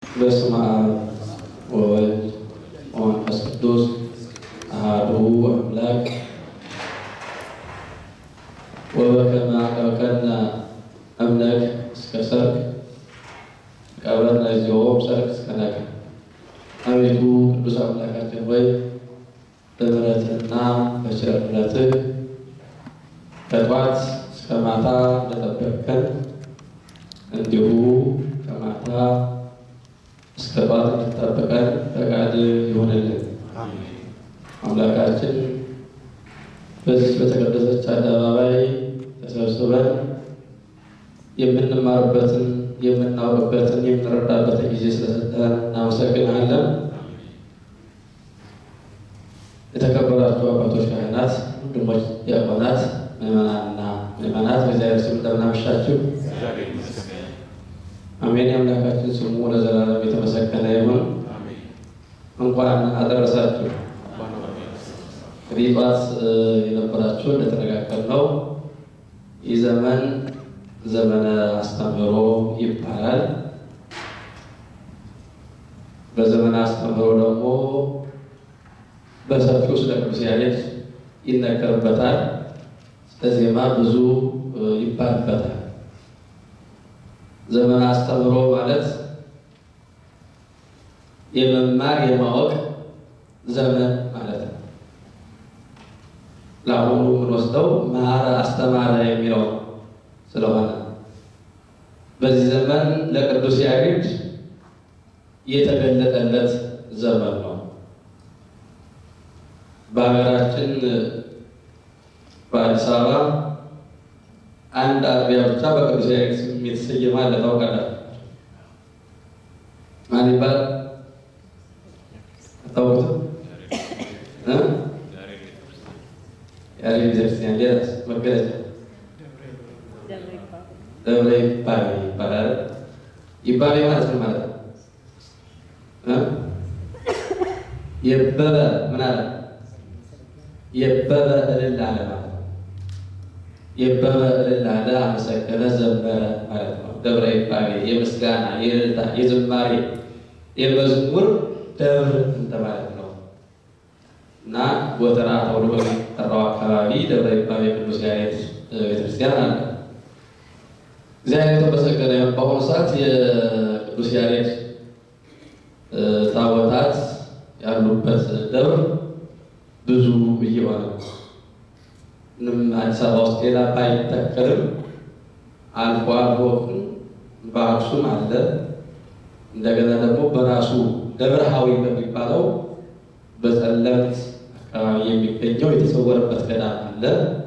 በስመ አብ ወወልድ ወመንፈስ ቅዱስ አሐዱ አምላክ ወበከመ አቀብከነ እምነክ እስከ ሰርክ ቀበርነ ዚኦም ሰርክ እስከ ነግህ። አቤቱ ቅዱስ አምላካችን ሆይ በምሕረትህና በቸርነትህ ከጧት እስከ ማታ እንደጠበቅከን እንዲሁ ከማታ እስከ ጧት እንድትጠብቀን ፈቃድ ይሆንልን። አምላካችን በዚህ በተቀደሰች አደባባይ ተሰብስበን የምንማርበትን የምናውቅበትን የምንረዳበትን ጊዜ ስለሰጠን እናመሰግናለን። የተከበራችሁ አባቶች፣ ካህናት፣ ወንድሞች፣ ዲያቆናት፣ ምዕመናንና ምዕመናት በእግዚአብሔር ስም እንደምን አመሻችሁ። አሜን። የአምላካችን ስሙ ለዘላለም የተመሰገነ ይሁን። እንኳን አደረሳችሁ። እንግዲህ ጠዋት የነበራችሁ እንደተነጋገርነው ይህ ዘመን ዘመነ አስተምህሮ ይባላል። በዘመነ አስተምህሮ ደግሞ በሰፊው ስለ ቅዱስ ያሬድ ይነገርበታል። ስለዜማ ብዙ ይባልበታል። ዘመነ አስተምህሮ ማለት የመማር የማወቅ ዘመን ማለት ነው። ለአሁኑ የምንወስደው መሐረ አስተማረ የሚለው ስለሆነ በዚህ ዘመን ለቅዱስ ያሬድ የተገለጠለት ዘመን ነው። በሀገራችን በአዲስ አበባ አንድ አጥቢያ ብቻ በቅዱስ ያሬድ ስም የተሰየመ አለ። ታውቃላችሁ? ማን ይባላል? አታውቁትም? ያሬድ ቤተክርስቲያን ሌላስ መገለጫ ደብረ ይባቤ ይባላል። ይባቤ ማለት ምን ማለት ነው? የበበ ምን አለ? የበበ እልል አለ ማለት ነው። የበበ እልል አለ፣ አመሰገነ፣ ዘመረ ማለት ነው። ደብረ ይባቤ የምስጋና የእልልታ የዝማሬ የመዝሙር ደብር እንደማለት ነው እና ጎተራ ተብሎ በሚጠራው አካባቢ ደብረ ይባቤ ቅዱስ ያሬድ ቤተክርስቲያን አለ። እግዚአብሔር የተመሰገነ ይሁን። በአሁኑ ሰዓት የቅዱስ ያሬድ ታቦታት ያሉበት ደብር ብዙ እየሆነ ነው። ምንም አዲስ አበባ ውስጥ ሌላ ባይተከልም አልፎ አልፎ በአክሱም አለ። እንደገና ደግሞ በራሱ ደብረሃዊ በሚባለው በጸለምት አካባቢ የሚገኘው የተሰወረበት ገዳም አለ።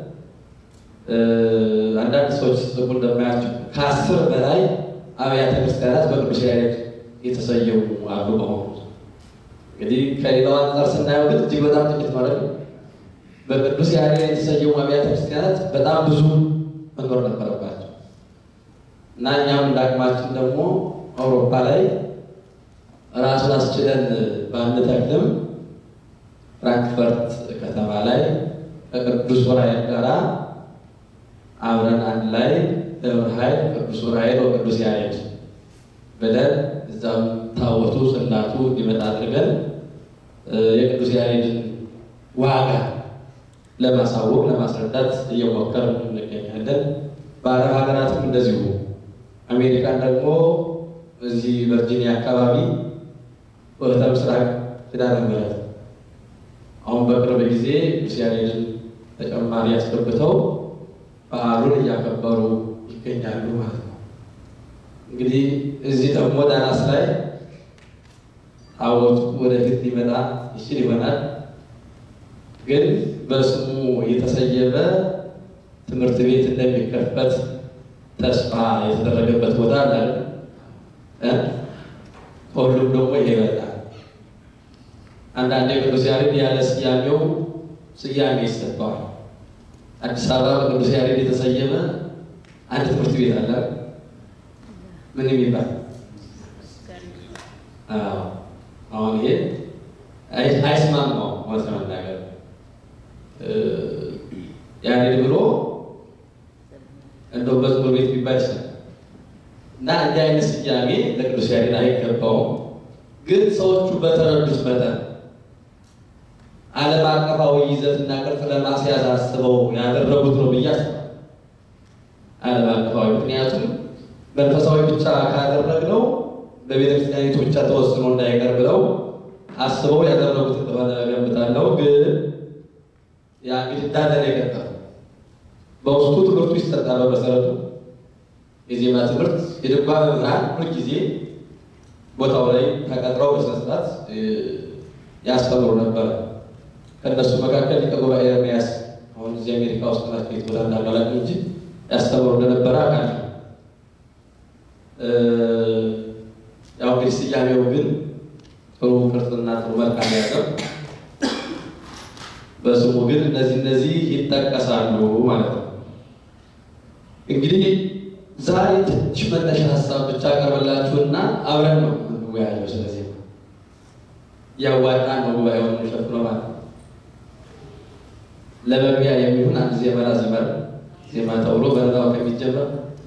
አንዳንድ ሰዎች ጽፉ እንደማያቸው ከአስር በላይ አብያተ ክርስቲያናት በቅዱስ ያሬድ የተሰየሙ አሉ። በሆኑ እንግዲህ ከሌላው አንጻር ስናየው ግን እጅግ በጣም ጥቂት ማለት ነው። በቅዱስ ያሬድ የተሰየሙ አብያተ ክርስቲያናት በጣም ብዙ መኖር ነበረባቸው እና እኛም እንዳቅማችን ደግሞ አውሮፓ ላይ ራሱን አስችለን ባንተክልም ፍራንክፈርት ከተማ ላይ ከቅዱስ ዑራኤል ጋራ አብረን አንድ ላይ ደብረ ኃይል ቅዱስ ዑራኤል ወቅዱስ ያሬድ ብለን እዛም ታቦቱ ጽላቱ እንዲመጣ አድርገን የቅዱስ ያሬድን ዋጋ ለማሳወቅ ለማስረዳት እየሞከርን እንገኛለን። በአረብ ሀገራትም እንደዚሁ አሜሪካን ደግሞ እዚህ ቨርጂኒያ አካባቢ ወደ ምስራቅ ኪዳነ ምሕረት አሁን በቅርብ ጊዜ ቅዱስ ያሬድን ተጨማሪ ያስገብተው በዓሉን እያከበሩ ይገኛሉ ማለት ነው። እንግዲህ እዚህ ደግሞ ዳናስ ላይ ታቦቱ ወደፊት ሊመጣ ይችል ይሆናል። ግን በስሙ የተሰየመ ትምህርት ቤት እንደሚከፈት ተስፋ የተደረገበት ቦታ አለ። ከሁሉም ደግሞ ይሄ ይበልጣል። አንዳንዴ ቅዱስ ያሬድ ያለ ስያሜው ስያሜ ይሰጠዋል። አዲስ አበባ በቅዱስ ያሬድ የተሰየመ አንድ ትምህርት ቤት አለ። ምን የሚባል አሁን ይሄ አይስማማው ማለት ለመናገር ያሬድ ብሎ እንደው መዝሙር ቤት ቢባል ይችላል። እና እንዲህ አይነት ስያሜ ለቅዱስ ያሬድ አይገባውም። ግን ሰዎቹ በተረዱት መጠን ዓለም አቀፋዊ ይዘትና ቅርጽ ለማስያዝ አስበው ያደረጉት ነው ብዬ አስባለሁ። ዓለም አቀፋዊ ምክንያቱም መንፈሳዊ ብቻ ካደረግነው በቤተክርስቲያኒቱ ብቻ ተወስኖ እንዳይቀር ብለው አስበው ያደረጉት እንደሆነ እገምታለሁ። ግን ያ እንግዲህ እንዳለ ነው የቀጠለው። በውስጡ ትምህርቱ ይሰጣል። በመሰረቱ የዜማ ትምህርት የድጓ መምህራን ሁልጊዜ ቦታው ላይ ተቀጥረው በስነስርዓት ያስተምሩ ነበረ። ከእነሱ መካከል ሊቀ ጉባኤ ኤርምያስ አሁን እዚህ አሜሪካ ውስጥ ናቸው የተወዳ እንዳላላቅ እንጂ ያስተምሩ እንደነበረ አውቃለሁ። ያው እንግዲህ ስያሜው ግን ጥሩ ቅርጽና ጥሩ መልካም ያለው በስሙ ግን እነዚህ እነዚህ ይጠቀሳሉ ማለት ነው። እንግዲህ ዛሬ ትንሽ መነሻ ሀሳብ ብቻ ቀርበላችሁና አብረን ነው የምንወያየው። ስለዚህ ያዋጣ ነው ጉባኤውን የሚሸፍነው ማለት ነው። ለመግቢያ የሚሆን አንድ ዜማ ላዝመር ዜማ ተብሎ በረዳው ከሚጀመር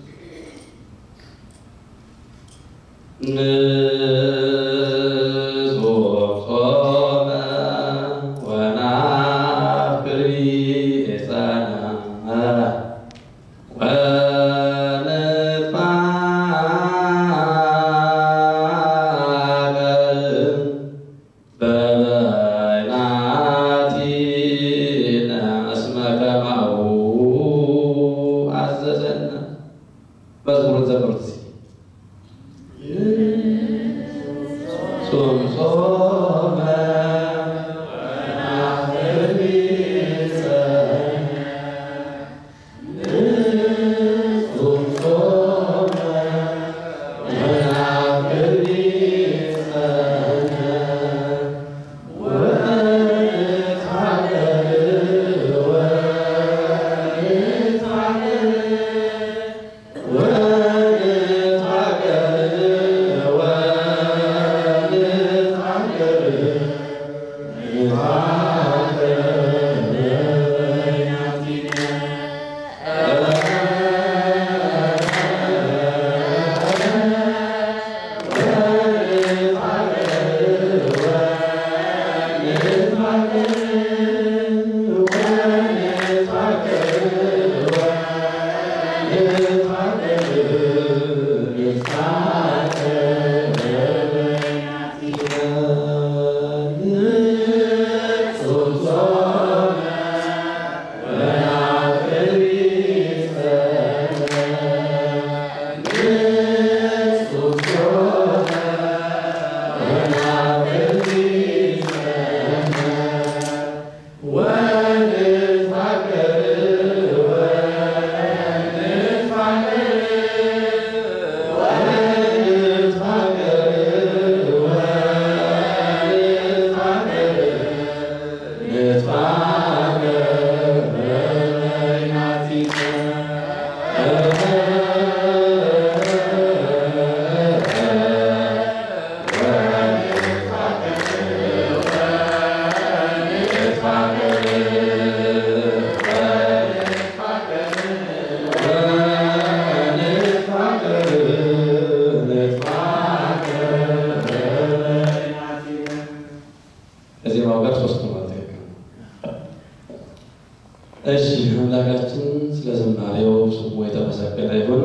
እሺ አምላካችን ስለ ዝማሬው ስሙ የተመሰገነ ይሁን።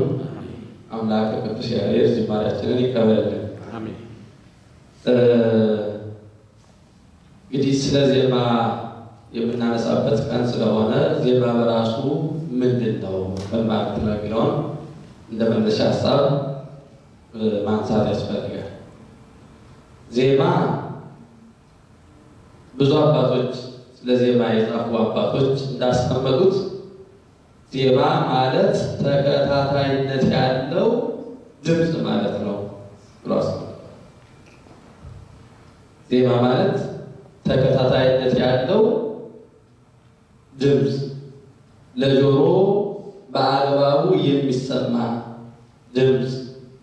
አምላክ ቅዱስ ያሬድ ዝማሬያችንን ይቀበልልን። እንግዲህ ስለ ዜማ የምናነሳበት ቀን ስለሆነ ዜማ በራሱ ምንድን ነው በማለት ነው የሚለውን እንደ መነሻ ሀሳብ ማንሳት ያስፈልጋል። ዜማ ብዙ አባቶች ስለ ዜማ የጻፉ አባቶች እንዳስቀመጡት ዜማ ማለት ተከታታይነት ያለው ድምፅ ማለት ነው ብሎ አስቀምጧል። ዜማ ማለት ተከታታይነት ያለው ድምፅ ለጆሮ በአግባቡ የሚሰማ ድምፅ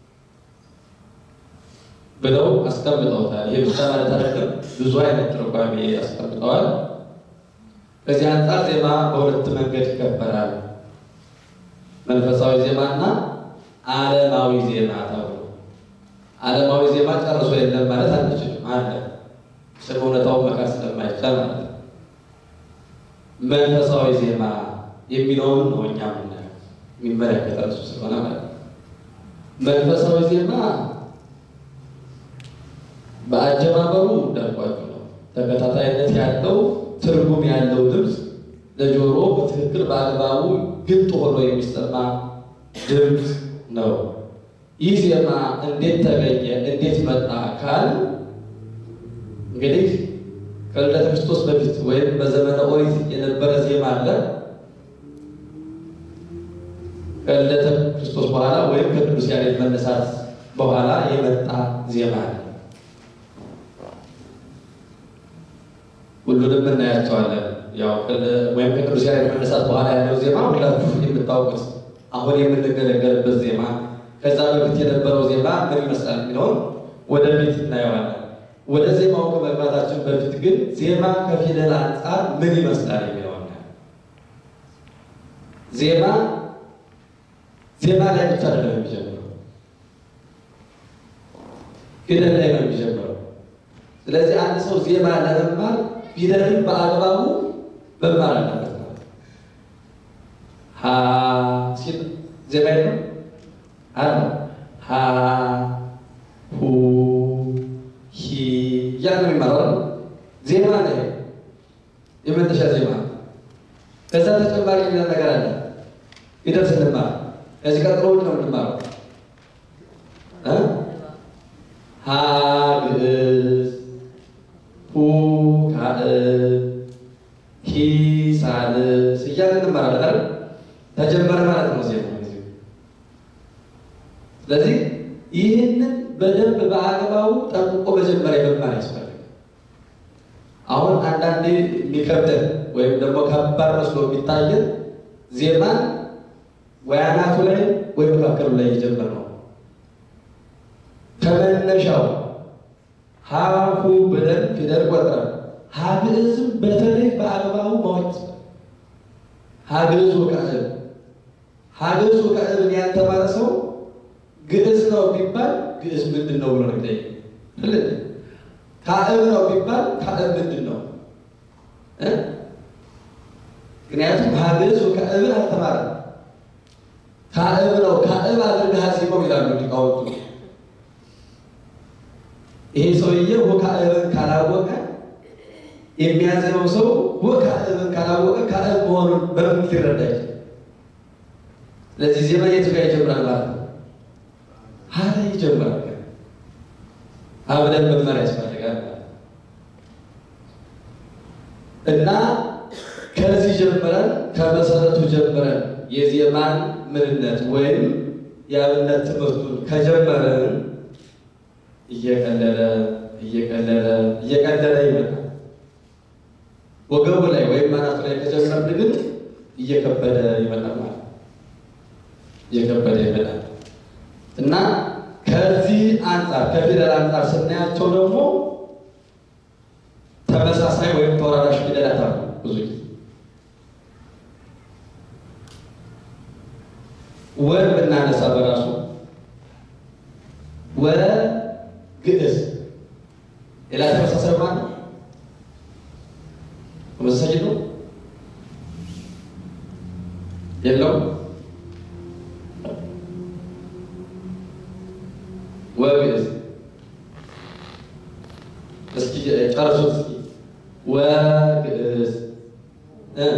ብለው አስቀምጠውታል። ይህ ብቻ ማለት አይደለም፣ ብዙ አይነት ትርጓሜ አስቀምጠዋል። ከዚህ አንጻር ዜማ በሁለት መንገድ ይከበራል። መንፈሳዊ ዜማና ዓለማዊ ዜማ ተብሎ ዓለማዊ ዜማ ጨርሶ የለም ማለት አንችልም። አለ ስም እውነታውን መካድ ስለማይቻል ማለት ነው። መንፈሳዊ ዜማ የሚለውን ነው እኛ ምናየው የሚመለከተ እሱ ስለሆነ ማለት ነው። መንፈሳዊ ዜማ በአጀማመሩ እንዳልኳችሁ ነው። ተከታታይነት ያለው ትርጉም ያለው ድምፅ ለጆሮ በትክክል በአግባቡ ግልጥ ሆኖ የሚሰማ ድምፅ ነው። ይህ ዜማ እንዴት ተገኘ? እንዴት መጣ? ካል እንግዲህ ከልደተ ክርስቶስ በፊት ወይም በዘመነ ኦሪት የነበረ ዜማ አለ። ከልደተ ክርስቶስ በኋላ ወይም ከቅዱስ ያሬድ መነሳት በኋላ የመጣ ዜማ አለ። ሁሉንም እናያቸዋለን። ያው ወይም ከቅዱስ ያሬድ መነሳት በኋላ ያለው ዜማ ሁላችሁ የምታውቁት አሁን የምንገለገልበት ዜማ፣ ከዛ በፊት የነበረው ዜማ ምን ይመስላል የሚለውን ወደፊት እናየዋለን። ወደ ዜማው ከመግባታችን በፊት ግን ዜማ ከፊደል አንጻር ምን ይመስላል የሚለውን ዜማ ዜማ ላይ ብቻ አይደለም የሚጀምረው፣ ፊደል ላይ ነው የሚጀምረው። ስለዚህ አንድ ሰው ዜማ ለመማር ፊደልን በአግባቡ መማር አለበት ነው። ሀ ሲል ዜማ የለም አለ ሀ ሁ ሂ እያለ ነው የሚማረው። ዜማ ነው የመነሻ ዜማ። ከዛ ተጨማሪ ሌላ ነገር አለ ፊደል ስንማር ከዚህ ቀጥሎ ነው የምንማረው ሀ ግዕዝ ሁ ካልዕ ሂ ሳልስ እያልን እንማራለን አይደል? ተጀመረ ማለት ነው ዜማ። ስለዚህ ይህንን በደንብ በአግባቡ ጠንቅቆ መጀመሪያ መማር ያስፈልጋል። አሁን አንዳንዴ የሚከብደን ወይም ደግሞ ከባድ መስሎ የሚታየን ዜማን ወይ አናቱ ላይ ወይ መካከሉ ላይ እየጀመር ነው ከመነሻው ሀሁ ብለን ፊደል ቆጥረን ሀግዕዝም በተለይ በአግባቡ ማወቅ ሀግዕዝ ወካዕብ ሀግዕዝ ወካዕብን ያልተማረ ሰው ግዕዝ ነው ቢባል ግዕዝ ምንድን ነው ብሎ ነው የሚጠይቅ። ካዕብ ነው ቢባል ካዕብ ምንድን ነው? ምክንያቱም ሀግዕዝ ወካዕብን አልተማረም። ካዕብ ነው ካዕብ አድርገህ አዜመው ይላሉ ሊቃውንቱ። ይሄ ሰውዬ ወካዕብን ካላወቀ የሚያዘነው ሰው ወካዕብን ካላወቀ ካዕብ መሆኑን በምን ሊረዳ ይችላል? ስለዚህ ዜማ የቱ ጋር ይጀምራል ማለት ነው? ሀ ላይ ይጀምራል። ሀ ብለን መማር ያስፈልጋል እና ከዚህ ጀምረን ከመሰረቱ ጀምረን የዜማን ምንነት ወይም የአብነት ትምህርቱን ከጀመረን እየቀለለ እየቀለለ እየቀለለ ይመጣል። ወገቡ ላይ ወይም አናቱ ላይ ከጀመርን ግን እየከበደ ይመጣል ማለት እየከበደ ይመጣል እና ከዚህ አንጻር ከፊደል አንጻር ስናያቸው ደግሞ ተመሳሳይ ወይም ተወራራሽ ፊደላት አሉ። ብዙ ጊዜ ወር ብናነሳ በራሱ ወ ግዕዝ ሌላ ተመሳሳይ ማለት ነው። ተመሳሳይ ነው የለውም። ወ ግዕዝ እስኪ ጨርሱት። እስኪ ወ ግዕዝ እ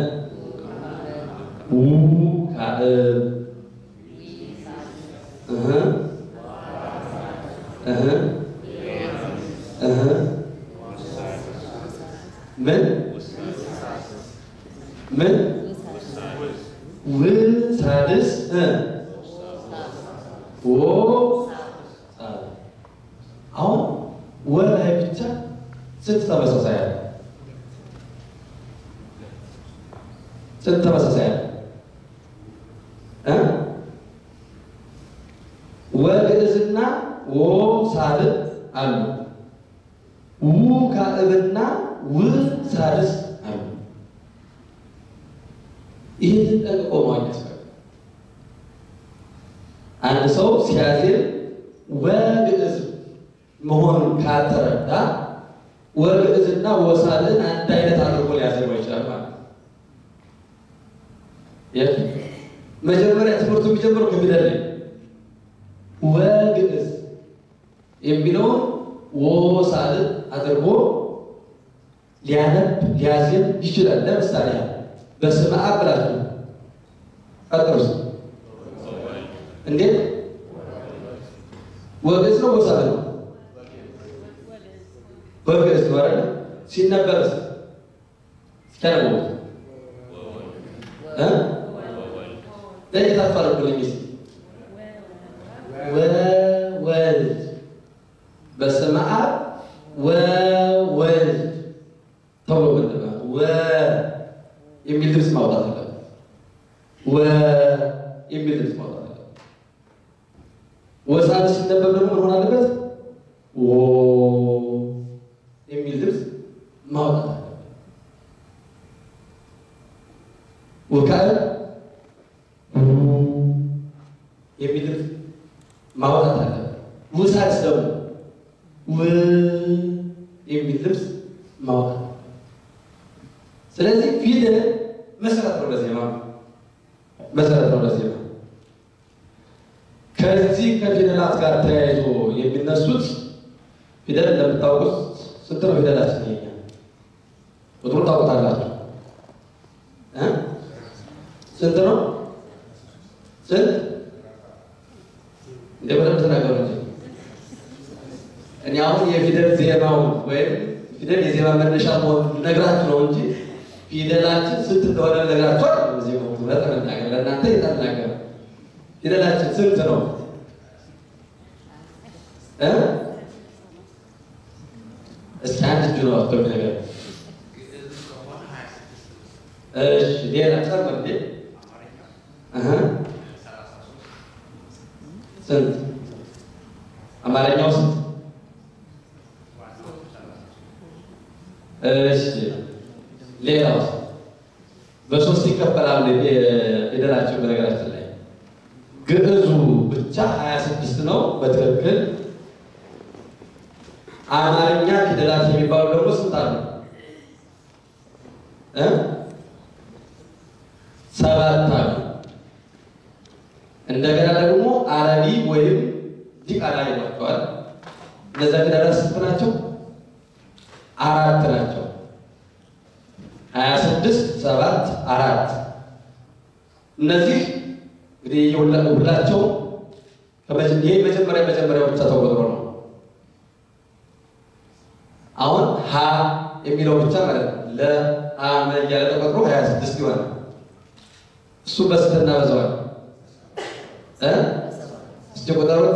ው ካልዕ እህ እህ እህ ምን ምን ው ሳድስ እ ወ አሁን ወ ላይ ብቻ ስንት ተመሳሳይ አለ? ስንት ተመሳሳይ አለ? እ ወ ግዕዝና ወ ሳልዕ አሉ። ው ካልዕና ው ሳድስ አሉ። ይህንን ጠንቅቆ ማወቅ ያስፈልጋል። አንድ ሰው ሲያዜም ወግዕዝ መሆኑን ካልተረዳ ወግዕዝና ወሳልን አንድ አይነት አድርጎ ሊያዜመው ይችላል ማለት ነው። መጀመሪያ ትምህርቱ የሚጀምረው ከፊደል ላይ ወግዕዝ የሚለውን ወሳልን አድርጎ ሊያነብ ሊያዜም ይችላል። ለምሳሌ በስመ አብ ብላችሁ ቀጥሩስ እንዴት ወግዕዝ ነው ወሳል ነው? ወግዕዝ ነው አይደል? ሲነበብስ ሲተረጎም እ ለዚህ ታፋርቁልኝ እስኪ ወወልድ በስመ አብ ወወልድ ተብሎ ምንድነው ወ የሚል ድምፅ ማውጣት አለበት። ወ የሚል ድምፅ ማውጣት አለበት። ወሳል ሲነበብ ደግሞ ምን ሆን አለበት? ወ የሚል ድምፅ ማውጣት አለበት። ወካል የሚል ድምፅ ማውጣት አለበት። ውሳልስ ደግሞ ው የሚል ድምፅ ማውጣት ስለዚህ ፊደል መሰረት ነው ለዜማ መሰረት ነው ለዜማ። ከዚህ ከፊደላት ጋር ተያይዞ የሚነሱት ፊደል እንደምታውቁት ስንት ነው ፊደላችን? ይሄኛ ቁጥሩን ታውቁታላችሁ እ ስንት ነው? ስንት እንደ በደንብ ተናገሩ እንጂ እኔ አሁን የፊደል ዜማውን ወይም ፊደል የዜማ መነሻ መሆኑን ነግራችሁ ነው እንጂ ፊደላችን ስንት እንደሆነ ነግራችሁ አይደለም። እዚህ ነው ለተናገር ለእናንተ የተናገረ ፊደላችን ስንት ነው እ እስኪ አንድ እጁ ነው አጥቶ ነገር እሺ፣ ሌላ ጨምር እንዴ እህ ስንት አማርኛው ስንት እሺ ሌላው በሶስት ይከፈላል ፊደላችን። በነገራችን ላይ ግዕዙ ብቻ ሀያ ስድስት ነው በትክክል። አማርኛ ፊደላት የሚባሉ ደግሞ ስንት አሉ? እ ሰባት አሉ። እንደገና ደግሞ አረቢ ወይም ዲቃላ ይሏቸዋል። እነዚያ ፊደላት ስንት ናቸው? አራት ናቸው። ሀያ ስድስት ሰባት አራት እነዚህ እንግዲህ ሁላቸው ይህ መጀመሪያ መጀመሪያ ብቻ ተቆጥሮ ነው። አሁን ሀ የሚለው ብቻ ማለት ነው ለአመ እያለ ተቆጥሮ ሀያ ስድስት ይሆናል። እሱ በስንት እናበዛዋል? እስኪ ቆጠሩት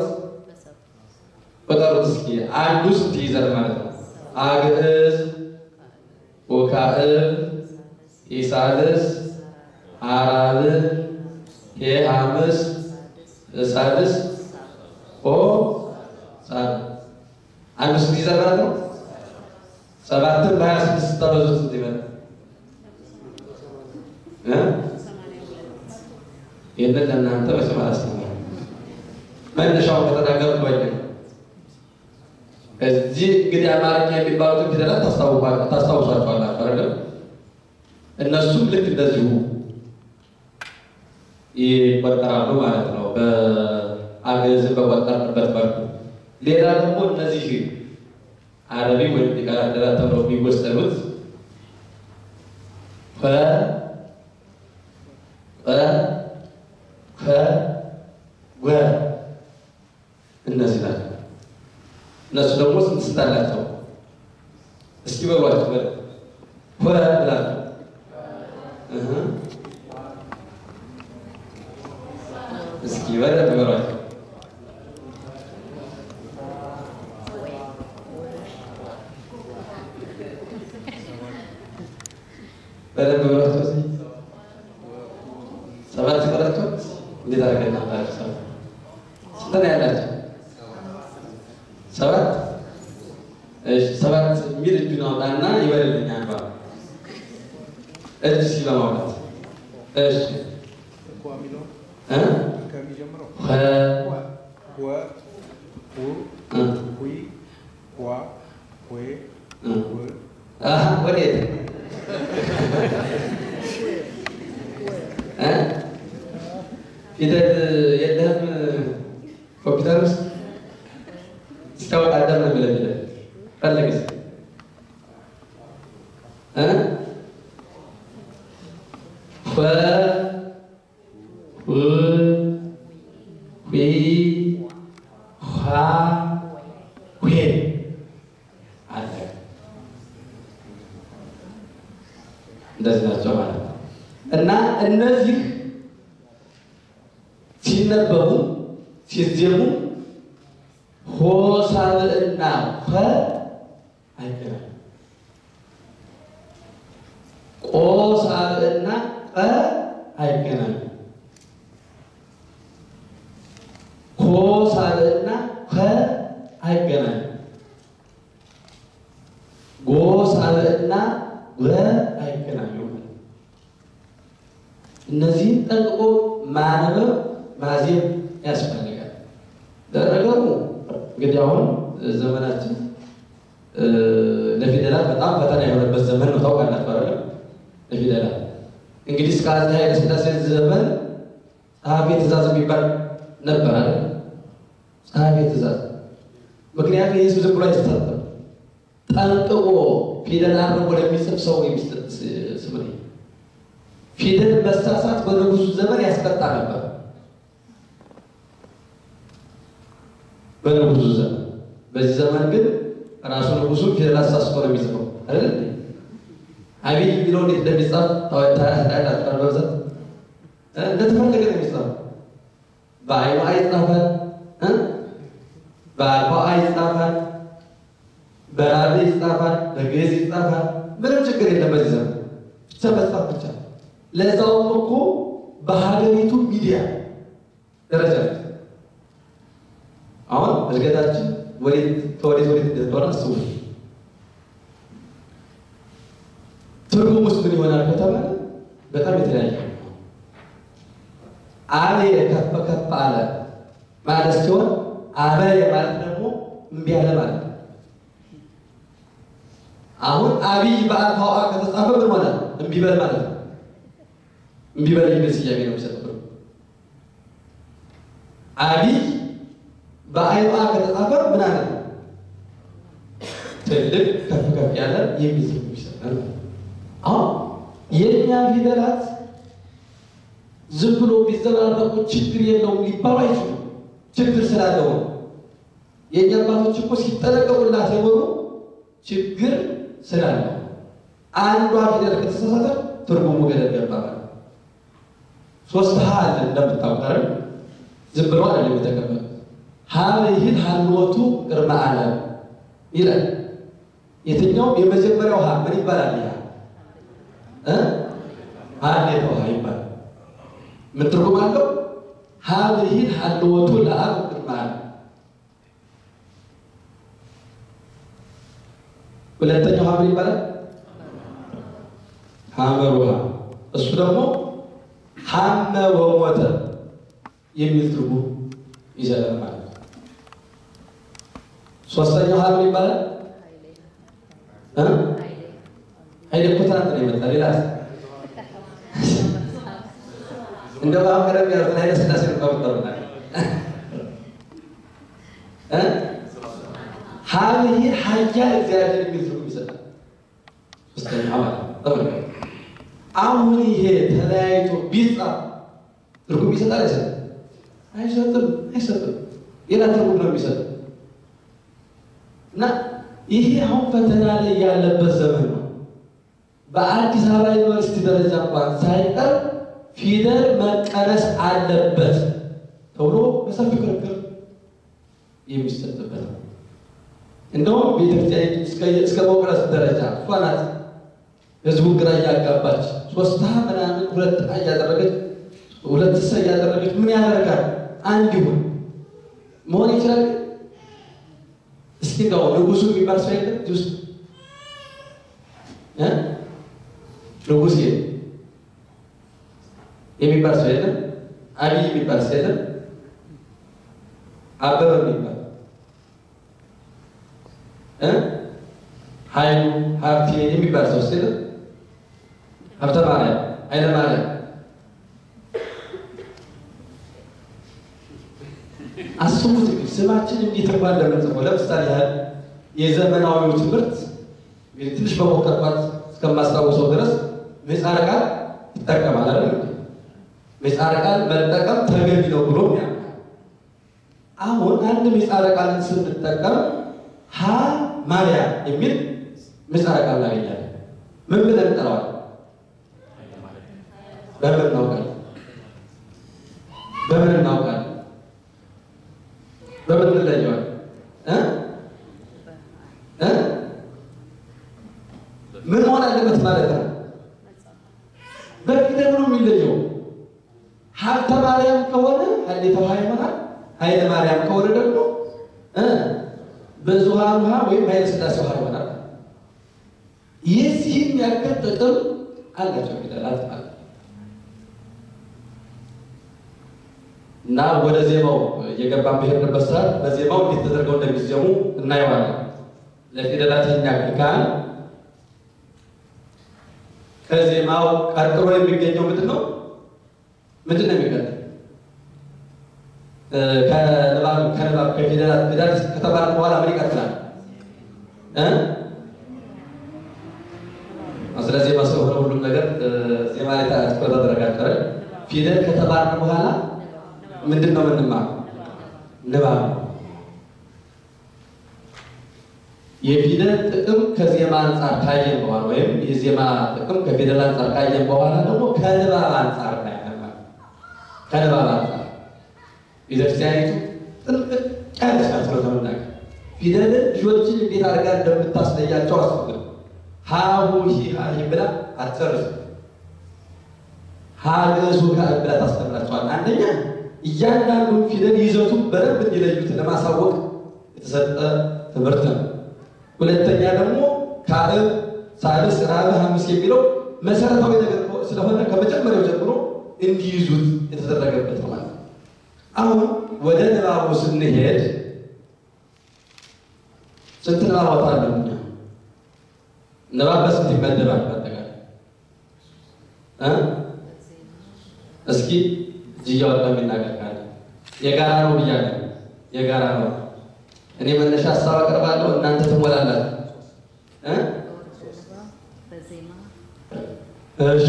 ቆጠሩት እስኪ አንዱ ስንት ይይዛል ማለት ነው? አግዕዝ ወካዕብ ኢሳልስ አራብ ሄአምስ እሳልስ ኦ ሳል አንዱ ስንት ይይዛል ማለት ነው? ሰባትን በሀያ ስድስት ስታበዙት ስንት ይመጣል? ይህንን ለእናንተ መቼም አላስተማርም። መነሻውን ከተናገርኩ ቆየ ነው። እዚህ እንግዲህ አማርኛ የሚባሉትን ፊደላት ታስታውሷቸዋላችሁ አይደለም? እነሱም ልክ እንደዚሁ ይቆጠራሉ ማለት ነው። በአገዝን በቆጠርንበት መልኩ ሌላ ደግሞ እነዚህ አረቢ ወይም ዲቃላ ፊደላት ተብለው የሚወሰኑት ከ ቀ ከ ወ እነዚህ ናቸው። እነሱ ደግሞ ስንት ስንት አላቸው? እስኪ በሏቸው በ ኮ ብላችሁ እህ እስኪ በደንብ በሏቸው። በደንብ በሏቸው። እስኪ ሰባት ቆራቸው እንዴት አድርገን ናቸው? ሰባት ስንት ነው ያላቸው? ሰባት እሺ፣ ሰባት የሚል እጁን አውጣና ይበልልኝ። አንባ እጅ እስኪ በማውጣት እሺ እ የሚጀምረው ኸ ወ ሁ እ ሁይ ዋ ዌ እ ው አሀ ወዴት እ ፊደል የለህም ኮምፒውተር ውስጥ ስታወጣ አዳም ነው የሚለው ፊደል ፈልግ እስኪ እ ኸ ሁ ሂ ኋ ዌ አለ እንደዚህ ናቸው ማለት ነው። እና እነዚህ ሲነበቡ ሲዜሙ ሆሳዕና ኸ አይገናኙም። ቆሳዕና ቀ አይገናኙም። ኮሳዕና ከ አይገናኙም። ጎሳዕና ወ አይገናኙም። እነዚህን ጠንቅቆ ማንበብ ማዜም ያስፈልጋል። ለነገሩ እንግዲህ አሁን ዘመናችን እ ለፊደላት በጣም ፈተና የሆነበት ዘመን ነው። ታውቃላችሁ አይደለም? ለፊደላት እንግዲህ እስከ አፄ ኃይለ ሥላሴ ዘመን ጸሐፌ ትእዛዝ የሚባል ነበር አይደል? ጸሐፌ ትእዛዝ። ምክንያቱም ይህ ዝም ብሎ አይሰጥም። ጠንቅቆ ፊደል አርሞ ለሚጽፍ ሰው የሚሰጥ ስም ነው። ፊደል መሳሳት በንጉሱ ዘመን ያስቀጣ ነበር። በንጉሱ ዘመን። በዚህ ዘመን ግን ራሱ ንጉሱ ፊደል አሳስቶ ነው የሚጽፈው አይደል? አብይ የሚለው እንዴት እንደሚጻፍ ታያላችሁ። በብዛት እንደተፈለገ ነው የሚጻፈው። በአይኑ አይ ይጻፋል፣ በአልፋ አይ ይጻፋል፣ በራብ ይጻፋል፣ በግዕዝ ይጻፋል። ምንም ችግር የለም በዚህ ዘመን ብቻ መጻፍ ብቻ። ለዛውም እኮ በሀገሪቱ ሚዲያ ደረጃ አሁን እድገታችን ወዴት ከወዴት ወዴት እንደሆነ አስቡ። ትርጉም ውስጥ ምን ይሆናል ከተባለ በጣም የተለያየ ነው። አብየ ከፍ ከፍ አለ ማለት ሲሆን አበየ ማለት ደግሞ እምቢ አለ ማለት ነው። አሁን አብይ በአልፋው አ ከተጻፈ ምን ሆነ? እምቢ በል ማለት ነው። እምቢ በል የሚል ስያሜ ነው የሚሰጠው። አብይ በአይኑ አ ከተጻፈ ምን አለ? ትልቅ ከፍ ከፍ ያለ የሚል ትርጉም ይሰጣል። አሁን የእኛ ፊደላት ዝም ብሎ ቢዘበራረቁ ችግር የለውም ሊባሉ አይችሉም። ችግር ስላለው ነው። የእኛ አባቶች እኮ ሲጠነቀቁላት የኖሩ ችግር ስላለው አንዷ ፊደል ከተሳሳተ ትርጉሙ ገደል ገባ ማለት ነው። ሶስት ሀ አለ እንደምታውቀር ዝም ብሎ አለ የተቀመጠ ሀ ይህን ሀልወቱ ቅድመ ዓለም ይላል። የትኛውም የመጀመሪያው ሀ ምን ይባላል? ያ እ ሀሌታው ሀ ይባላል። ምን ትርጉም አለው? ሀብ ይህን ሀልወቱ ለአብ ቅድመ ዓለም። ሁለተኛው ሀ ምን ይባላል? ሀመር ውሃ እሱ ደግሞ ሀመ ወሞተ የሚል ትርጉም ይሰጣል ማለት ነው። ሶስተኛው ሀ ምን ይባላል? ኃይሌ እኮ ትናንት ነው የመጣ ሌላ እንደ ባቀረብ ያሉትን ኃይለ ሥላሴ ነው ቀብጠሩና ሀብይ ሀያ እግዚአብሔር የሚል ትርጉም ይሰጣል። ሶስተኛ ማለት ነው። አሁን ይሄ ተለያይቶ ቢጻፍ ትርጉም ይሰጣል አይሰጥም? አይሰጥም፣ አይሰጥም። ሌላ ትርጉም ነው የሚሰጠው። እና ይሄ አሁን ፈተና ላይ ያለበት ዘመን ነው። በአዲስ አበባ ዩኒቨርሲቲ ደረጃ እንኳን ሳይቀር ፊደል መቀነስ አለበት ተብሎ በሰፊ ክርክር የሚሰጥበት ነው። እንደውም ቤተክርስቲያን እስከ መውቀረስ ደረጃ እሷ ናት ህዝቡን ግራ እያጋባች ሶስት ምናምን ሁለት እያደረገች ሁለት ሰ እያደረገች ምን ያደርጋል? አንድ ይሁን መሆን ይችላል። እስኪ እንደው ንጉሱ የሚባል ሰው የለም እዚህ ውስጥ እ ንጉስ የሚባል ሰው የለም። አብይ የሚባል ሰው የለም። አበበ የሚባል እ ኃይሉ ሀብቴ የሚባል ሰው ስል ሀብተ ማርያም ኃይለ ማርያም አስቡት እንግዲህ ስማችን እንዴት እንኳን እንደምንጽፈው ለምሳሌ ያህል የዘመናዊው ትምህርት እንግዲህ ትንሽ በሞከርኳት እስከማስታውሰው ድረስ ምህጻረ ቃል ይጠቀማል አይደል? ምህጻረ ቃል መጠቀም ተገቢ ነው ብሎ ያምናል። አሁን አንድ ምህጻረ ቃልን ስንጠቀም ሀ ማርያም የሚል ምህጻረ ቃል እናገኛለን። ምን ብለን እንጠራዋለን? በምን እናውቃለን? በምን እናውቃለን? በምን እንለየዋለን? እ እ ምን መሆን አለበት ማለት ነው? በፊደል ነው የሚለየው። ሀብተ ማርያም ከሆነ ሀሌተ ውሃ ይሆናል። ኃይለ ማርያም ከሆነ ደግሞ እ ብዙኃን ውሃ ወይም ኃይለ ሥላሴ ውሃ ይሆናል። የዚህም ያክል ጥቅም አላቸው ፊደላት ማለት ነው። እና ወደ ዜማው እየገባን በሄድንበት ሰዓት በዜማው እንዴት ተደርገው እንደሚዜሙ እናየዋለን። ለፊደላት ይህን ያክል ካል ከዜማው ቀጥሎ የሚገኘው ምንድን ነው? ምንድን ነው የሚቀጥል? ከንባብ ከንባብ ከፊደላት ፊደላት ከተባለ በኋላ ምን ይቀጥላል? እ ስለ ዜማ ስለሆነ ሁሉም ነገር ዜማ ላይ ትኩረት ተደረጋገረ። ፊደል ከተባለ በኋላ ምንድን ነው የምንማረው? ንባብ ነው። የፊደል ጥቅም ከዜማ አንጻር ካየን በኋላ ወይም የዜማ ጥቅም ከፊደል አንጻር ካየን በኋላ ደግሞ ከንባብ አንጻር እናያለን ማለት ነው። ከንባብ አንጻር ቤተክርስቲያኒቱ ጥንቅቅ ያለች ናት። ስለተመናገር ፊደልን ልጆችን እንዴት አድርጋ እንደምታስለያቸው አስፈልግ ሀሁ ሂሃ ብላ አትጨርስ ሀገሱ ብላ ታስተምራቸዋል። አንደኛ እያንዳንዱን ፊደል ይዘቱን በደንብ እንዲለዩት ለማሳወቅ የተሰጠ ትምህርት ነው። ሁለተኛ ደግሞ ከአብ ሳልስ ራብዕ ሐሙስ የሚለው መሰረታዊ ነገር ስለሆነ ከመጀመሪያው ጀምሮ እንዲይዙት የተደረገበት ነው ማለት ነው። አሁን ወደ ንባቡ ስንሄድ ስንት ንባባት አለ? እኛ ንባብ በስንት ይመደባል? በአጠቃላይ እ እስኪ እጅ እያወጣ የሚናገር ካለ የጋራ ነው ብያለሁ። የጋራ ነው። እኔ መነሻ ሀሳብ አቀርባለሁ፣ እናንተ ትሞላላችሁ። እ እሺ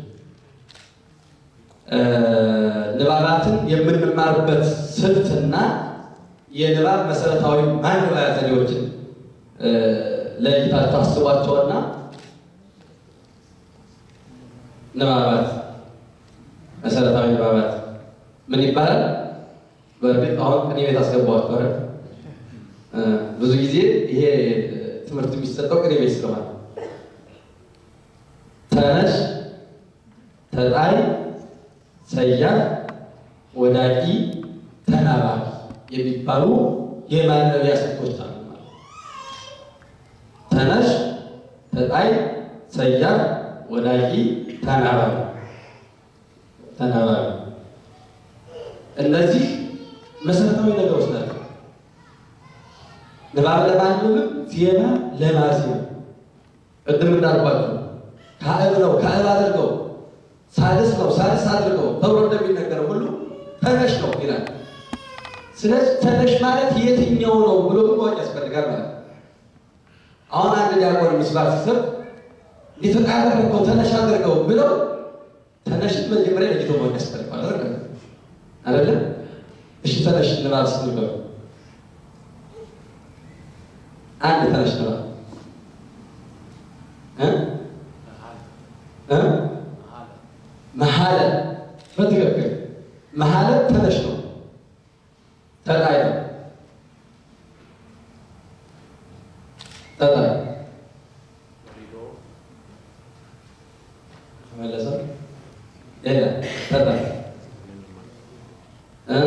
ንባባትን የምንማርበት ስልትና የንባብ መሰረታዊ ማንበቢያ ዘዴዎችን ለይታችሁ አስቧቸውና ንባባት መሰረታዊ ንባባት ምን ይባላል? በእርግጥ አሁን ቅኔ ቤት አስገባኋቸው አይደል? ብዙ ጊዜ ይሄ ትምህርት የሚሰጠው ቅኔ ቤት ስለሆነ ተነሽ፣ ተጣይ፣ ሰያፍ፣ ወዳቂ፣ ተናባቢ የሚባሉ የማንበቢያ ስልቶች አሉ ማለት ነው። ተነሽ፣ ተጣይ፣ ሰያፍ፣ ወዳቂ፣ ተናባቢ ተናባቢ እነዚህ መሰረታዊ ነገሮች ናቸው። ንባብ ለማንበብም ዜማ ለማዜም ቅድም እንዳልኳቸው ካዕብ ነው ካዕብ አድርገው ሳልስ ነው ሳልስ አድርገው ተብሎ እንደሚነገረው ሁሉ ተነሽ ነው ይላል። ስለዚህ ተነሽ ማለት የትኛው ነው ብሎ ግን ማወቅ ያስፈልጋል ማለት ነው። አሁን አንድ ዲያቆን ምስባክ ሲሰብ እንዴት አደረገው ተነሽ አድርገው ብለው ተነሽን መጀመሪያ ለይቶ ማወቅ ያስፈልጋል አይደል? አይደለም? እሺ ተነሽ ንባብ ስትነበብ አንድ ተነሽ ንባብ እ እ መሐለ በትክክል መሐለ ተነሽ ነው። ተጣይ ነው። ተጣይ ተመለሰ ሌላ ተጣይ እ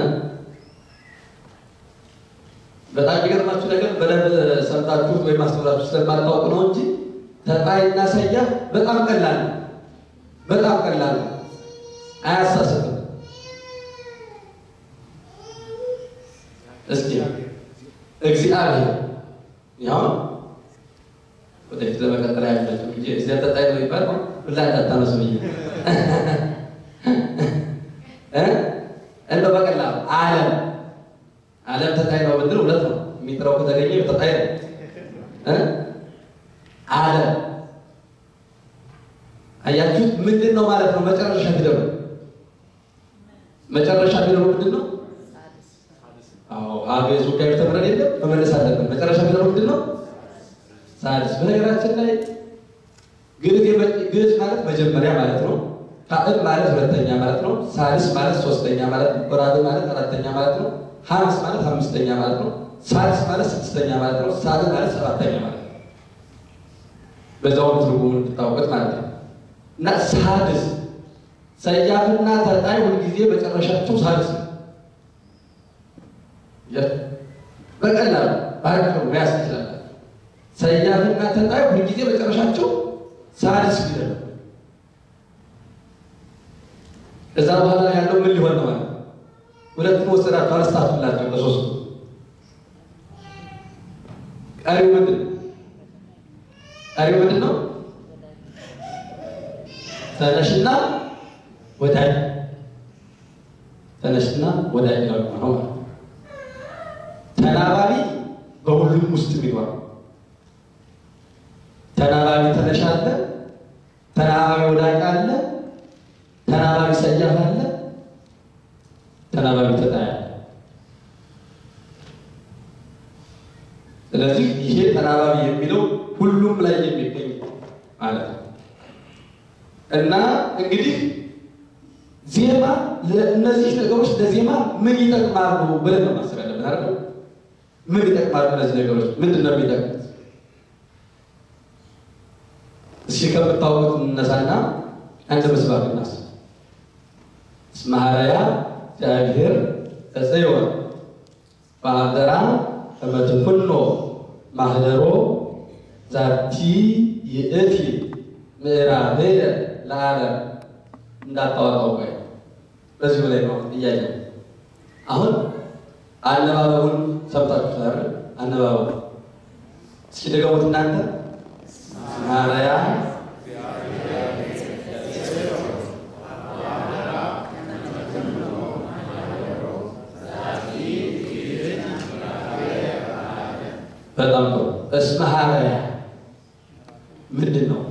በጣም የሚገርማችሁ ነገር በደንብ ሰምታችሁት ወይም አስተውላችሁ ስለማታውቁ ነው እንጂ ተጣይና ሰያፍ በጣም ቀላል ነው። በጣም ቀላል ነው። አያሳስትም። እስኪ እግዚአብሔር ያው ወደፊት ለመቀጠል ያላቸው እንጂ እዚያ ተጣይ ነው ይባል ሁላ እንዳታነሱ ብዬ እ እንደው በቀላሉ ዓለም ዓለም ተጣይ ነው ብንል ሁለት ነው የሚጥረው ከተገኘ ተጣይ ነው እ ዓለም አያችሁት ምንድን ነው ማለት ነው መጨረሻ ፊደሉ መጨረሻ ፊደሉ ምንድን ነው አዎ አገዙ ጋር ተምረን የለም መመለስ አለብን መጨረሻ ፊደሉ ምንድን ነው ሳድስ በነገራችን ላይ ግዕዝ ግዕዝ ማለት መጀመሪያ ማለት ነው ካዕብ ማለት ሁለተኛ ማለት ነው ሳድስ ማለት ሶስተኛ ማለት ነው ወራብ ማለት አራተኛ ማለት ነው ሐምስ ማለት አምስተኛ ማለት ነው ሳድስ ማለት ስድስተኛ ማለት ነው ሳድ ማለት ሰባተኛ ማለት ነው በዛውም ትርጉሙን እንድታውቁት ማለት ነው እና ሳድስ ሰያፍና ተጣይ ሁልጊዜ መጨረሻቸው ሳድስ ነው። በቀላሉ ባጭሩ መያዝ ትችላላችሁ። ሰያፍና ተጣይ ሁልጊዜ መጨረሻቸው ሳድስ ፊደል ነው። እዛ በኋላ ያለው ምን ሊሆን ነው ማለት ነው? ሁለቱም ወሰዳችሁ አነስታችሁላቸው በሶስቱ ቀሪው ምንድን ነው? ቀሪው ምንድን ነው? ተነሽና ወዳጅ ተነሽና ወዳጅ ነው ነው ተናባቢ በሁሉም ውስጥ የሚኖር ተናባቢ ተነሽ አለ፣ ተናባቢ ወዳጅ አለ፣ ተናባቢ ሰያፍ አለ፣ ተናባቢ ተጣይ አለ። ስለዚህ ይሄ ተናባቢ የሚለው ሁሉም ላይ የሚገኝ ማለት ነው። እና እንግዲህ ዜማ እነዚህ ነገሮች ለዜማ ምን ይጠቅማሉ ብለን ነው ማሰብ ያለብን አይደል? ምን ይጠቅማሉ እነዚህ ነገሮች ምንድን ነው የሚጠቅሙት? እስኪ ከምታወቁት እነሳና አንድ ምስባክ እናስብ። እስመ ኀረያ እግዚአብሔር ተጽዮን በአደራ እመትኩኖ ማህደሮ ዛቲ ይእቲ ምዕራብየ ለዓለም እንዳታወጣው ቆይ በዚሁ ላይ ነው ጥያቄ። አሁን አነባበቡን ሰምታችሁታል። አነባበቡ እስኪ ደገሙት እናንተ ማርያ በጣም ጥሩ። እስመ ኀረያ ምንድን ነው?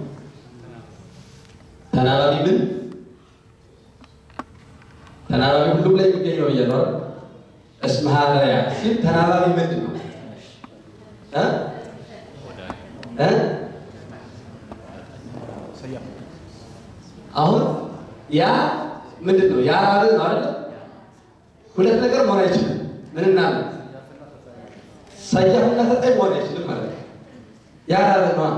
ተናባቢ ምን ተናባቢ ሁሉም ላይ የሚገኝ ነው ብያለሁ አይደል? እስመ ኀረያ ሲል ተናባቢ ምንድን ነው እ እ አሁን ያ ምንድን ነው? ያ ራብ ነው አይደል? ሁለት ነገር መሆን አይችልም። ምንና ምን? ሰያፍና ተጣይ መሆን አይችልም ማለት ነው። ያ ራብ ነው።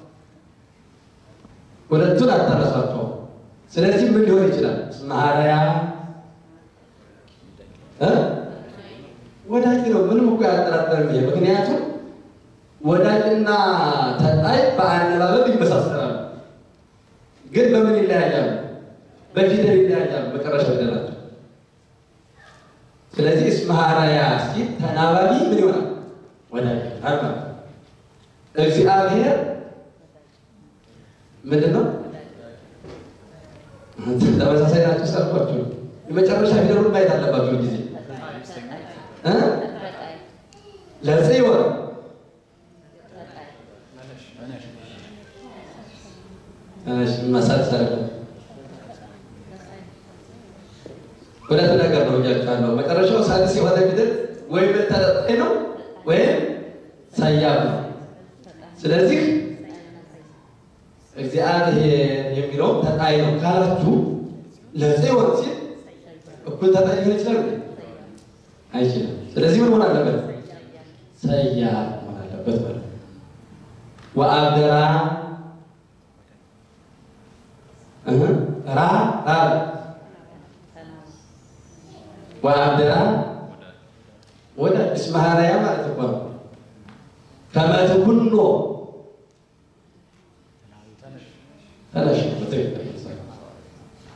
ሁለቱን አታረሷቸው። ስለዚህ ምን ሊሆን ይችላል? እስመ ኀረያ እ ወዳጅ ነው። ምንም እኮ ያጠራጠርም ይሄ ምክንያቱም ወዳጅና ተጣይ በአነባበብ ይመሳሰላሉ፣ ግን በምን ይለያያሉ? በፊደል ይለያያሉ። መጨረሻ ፊደላቸው። ስለዚህ እስመ ኀረያ ሲል ተናባቢ ምን ይሆናል? ወዳጅ ይሆናል ማለት ነው። እግዚአብሔር ምንድን ነው? ተመሳሳይ ናቸው። ሰርኳቸው የመጨረሻ ፊደሉን ማየት አለባቸው ጊዜ እ ለጽዮን መሳት ሰረ ሁለት ነገር ነው እያቸዋለሁ። መጨረሻው ሳድስ የሆነ ፊደል ወይም ተጠጣይ ነው ወይም ሰያፍ ነው። ስለዚህ እግዚአብሔር የሚለው ተጣይ ነው ካላችሁ ለጽዮን ሲል እኩል ተጣይ ሊሆን ይችላል አይችልም። ስለዚህ ምን መሆን አለበት? ሰያፍ መሆን አለበት ማለት ነው። ወአብደራ እህ ራ ራ ወአብደራ ወደ እስመ ኀረያ ማለት እኮ ነው። ከመ ትኩኖ ተነሽ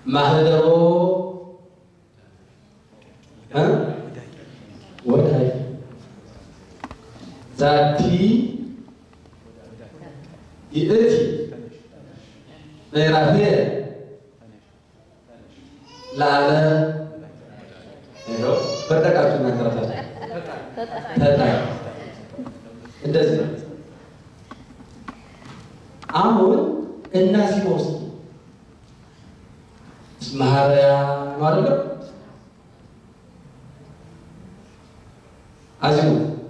ማህደሮ ወዳይ ዛቲ ይእቲ ምዕራፍ ላለ በጠቃችሁ እናንተራሳችሁ ተጣይ እንደዚህ ነው። አሁን እናዚህ ውስጥ ማህበያ ነው አይደለም? አዚሙ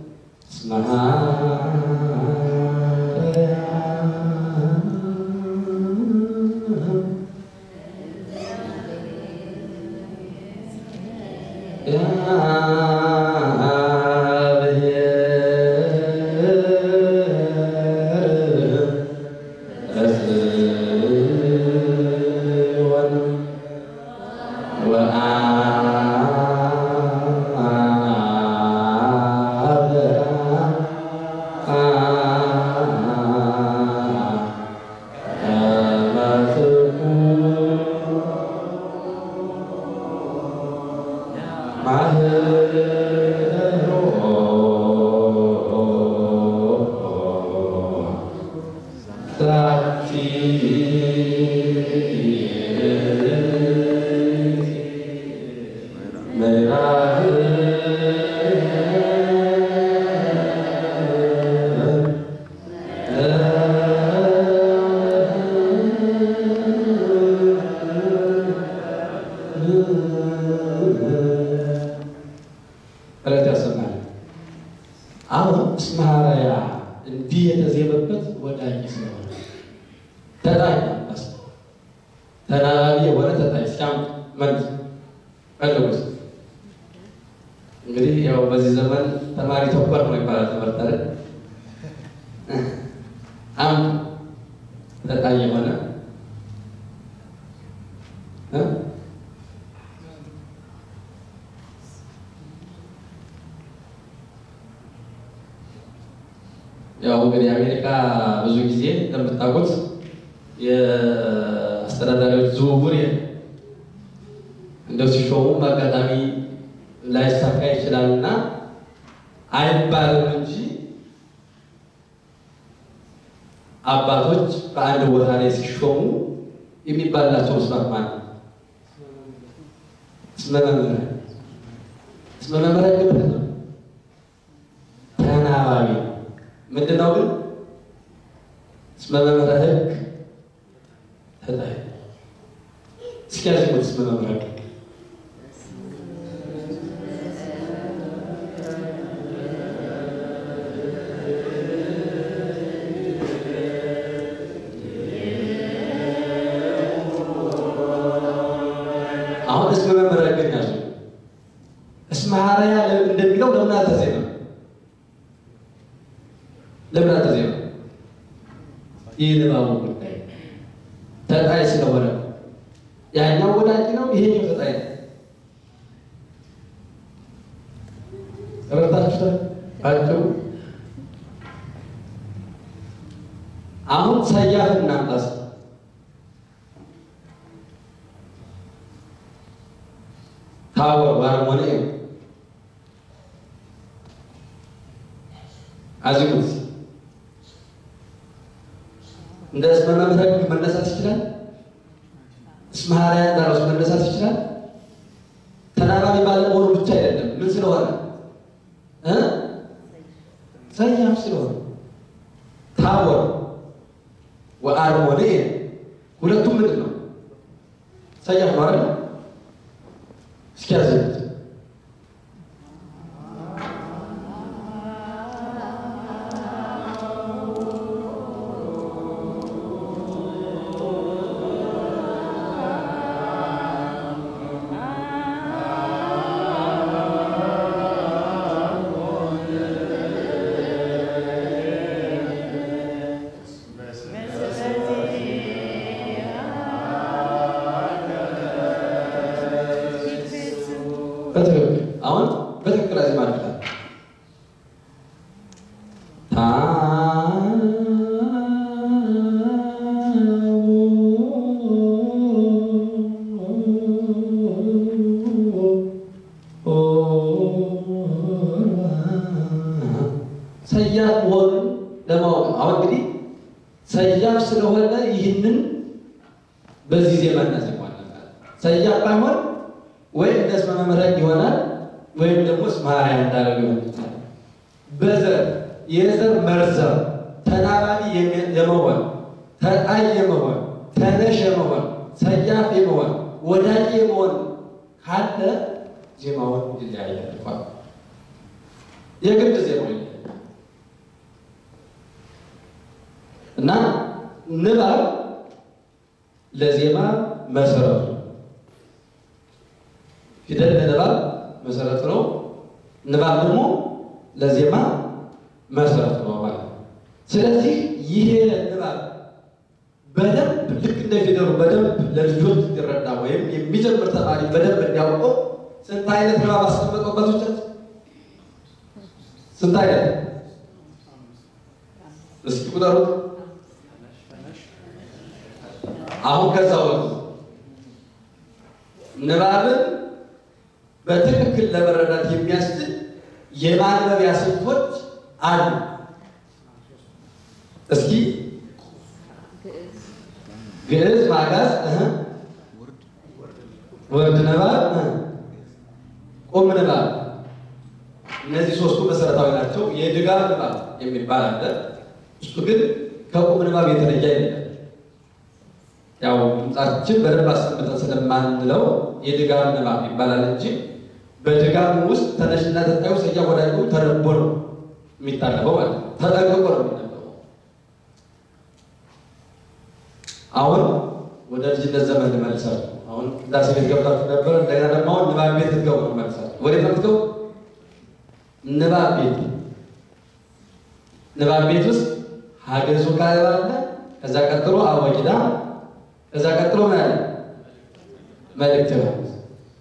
እለት ያሰማል። አሁን እስማራያ እንዲህ የተዜመበት ወዳጅ ስለሆነ ተጣይ ስ ተናባቢ የሆነ ተጣይ ሲያም መልስ ፈልጉት። እንግዲህ ያው በዚህ ዘመን ተማሪ ተኮር ነው ይባላል። ትምህርት አይደል? አም ተጣይ የሆነ ያው እንግዲህ አሜሪካ ብዙ ጊዜ እንደምታውቁት የአስተዳዳሪዎች ዝውውር እንደው ሲሾሙም አጋጣሚ ላይሳካ ይችላል እና አይባልም እንጂ አባቶች በአንድ ቦታ ላይ ሲሾሙ የሚባላቸው መስማት ማለት እስመ መምህራን እስመ መምህራን ግብት ነው ተናባቢ ምንድን ነው ግን እስመ መምህረ ሕግ ተጣይ እስኪ ያዝሙት እስመ መምህረ ሕግ አሁን እስመ መምህረ ሕግ ያዙ እስመ ሐረያ እንደሚለው ለምን አልተዜመም? ለምን አልተዜመም? ይህ ንባቡ ጉዳይ ተጣይ ስለሆነ ያኛው ወዳጅ ነው፣ ይሄኛው ተጣይ ነው። ረታችሁታል ባጭሩ። አሁን ሰያፍ እናምጣስ ታወር ባርሞኔ አዚሙት እንደ እስመ መምህረ ሕግ መነሳት ይችላል። እስመ ሐረያ እንዳለው መነሳት ይችላል። ተናባቢ ባለመሆኑ ብቻ አይደለም። ምን ስለሆነ እ ሰያፍ ስለሆነ ታወር ወአርሞኔ ሁለቱም ምንድን ነው? ሰያፍ ነው አይደል? እስኪ ያዘሉት Thank you. ሰያፍ ስለሆነ ይህንን በዚህ ዜማ እናዜማለን። ሰያፍ ባይሆን ወይ እንደ እስመ መምህረን ይሆናል ወይም ደግሞ እስመ ሐራያ እንዳለው ሊሆን ይችላል። በዘር የዘር መርዘር ተናባቢ የመሆን ተጣይ የመሆን ተነሽ የመሆን ሰያፍ የመሆን ወዳጅ የመሆን ካለ ዜማውን ይለያያል። እንኳን የግድ ዜማው ይለያያል እና ንባብ ለዜማ መሰረቱ ፊደል ለንባብ መሰረት ነው። ንባብ ደግሞ ለዜማ መሰረት ነው ማለት ነው። ስለዚህ ይሄ ንባብ በደንብ ልክ እንደ ፊደሉ በደንብ ለልጆች እንዲረዳ ወይም የሚጀምር ተማሪ በደንብ እንዲያውቀው ስንት አይነት ንባብ አስቀመጠበት ውጨት ስንት አይነት እስኪ ቁጠሩት። አሁን ከዛ ወቅት ንባብን በትክክል ለመረዳት የሚያስችል የማንበቢያ ስልቶች አሉ። እስኪ ግዕዝ፣ ማጋዝ፣ ወርድ ንባብ፣ ቁም ንባብ እነዚህ ሶስቱ መሰረታዊ ናቸው። የድጋም ንባብ የሚባል አለ። እሱ ግን ከቁም ንባብ የተለየ አይደለም። ያው ድምጻችን በደንብ አስቀምጠን ስለማንለው የድጋም ንባብ ይባላል እንጂ በድጋም ውስጥ ተነሽና ተጣዩ ሰያ ወዳጁ ተነቦ ነው የሚታነበው ማለት ነው። ተጠንቅቆ ነው የሚነበበው። አሁን ወደ ልጅነት ዘመን ልመልሳችሁ። አሁን ቅዳሴ ቤት ገብታችሁ ነበር። እንደገና ደግሞ አሁን ንባብ ቤት ልትገቡ ነው መልሳችሁ። ወዴት ነው የምትገቡ? ንባብ ቤት። ንባብ ቤት ውስጥ ሀገዙ ካለ አለ። ከዛ ቀጥሎ አወጊዳ ከዛ ቀጥሎ ምን አለ? መልእክተ ዮሐንስ።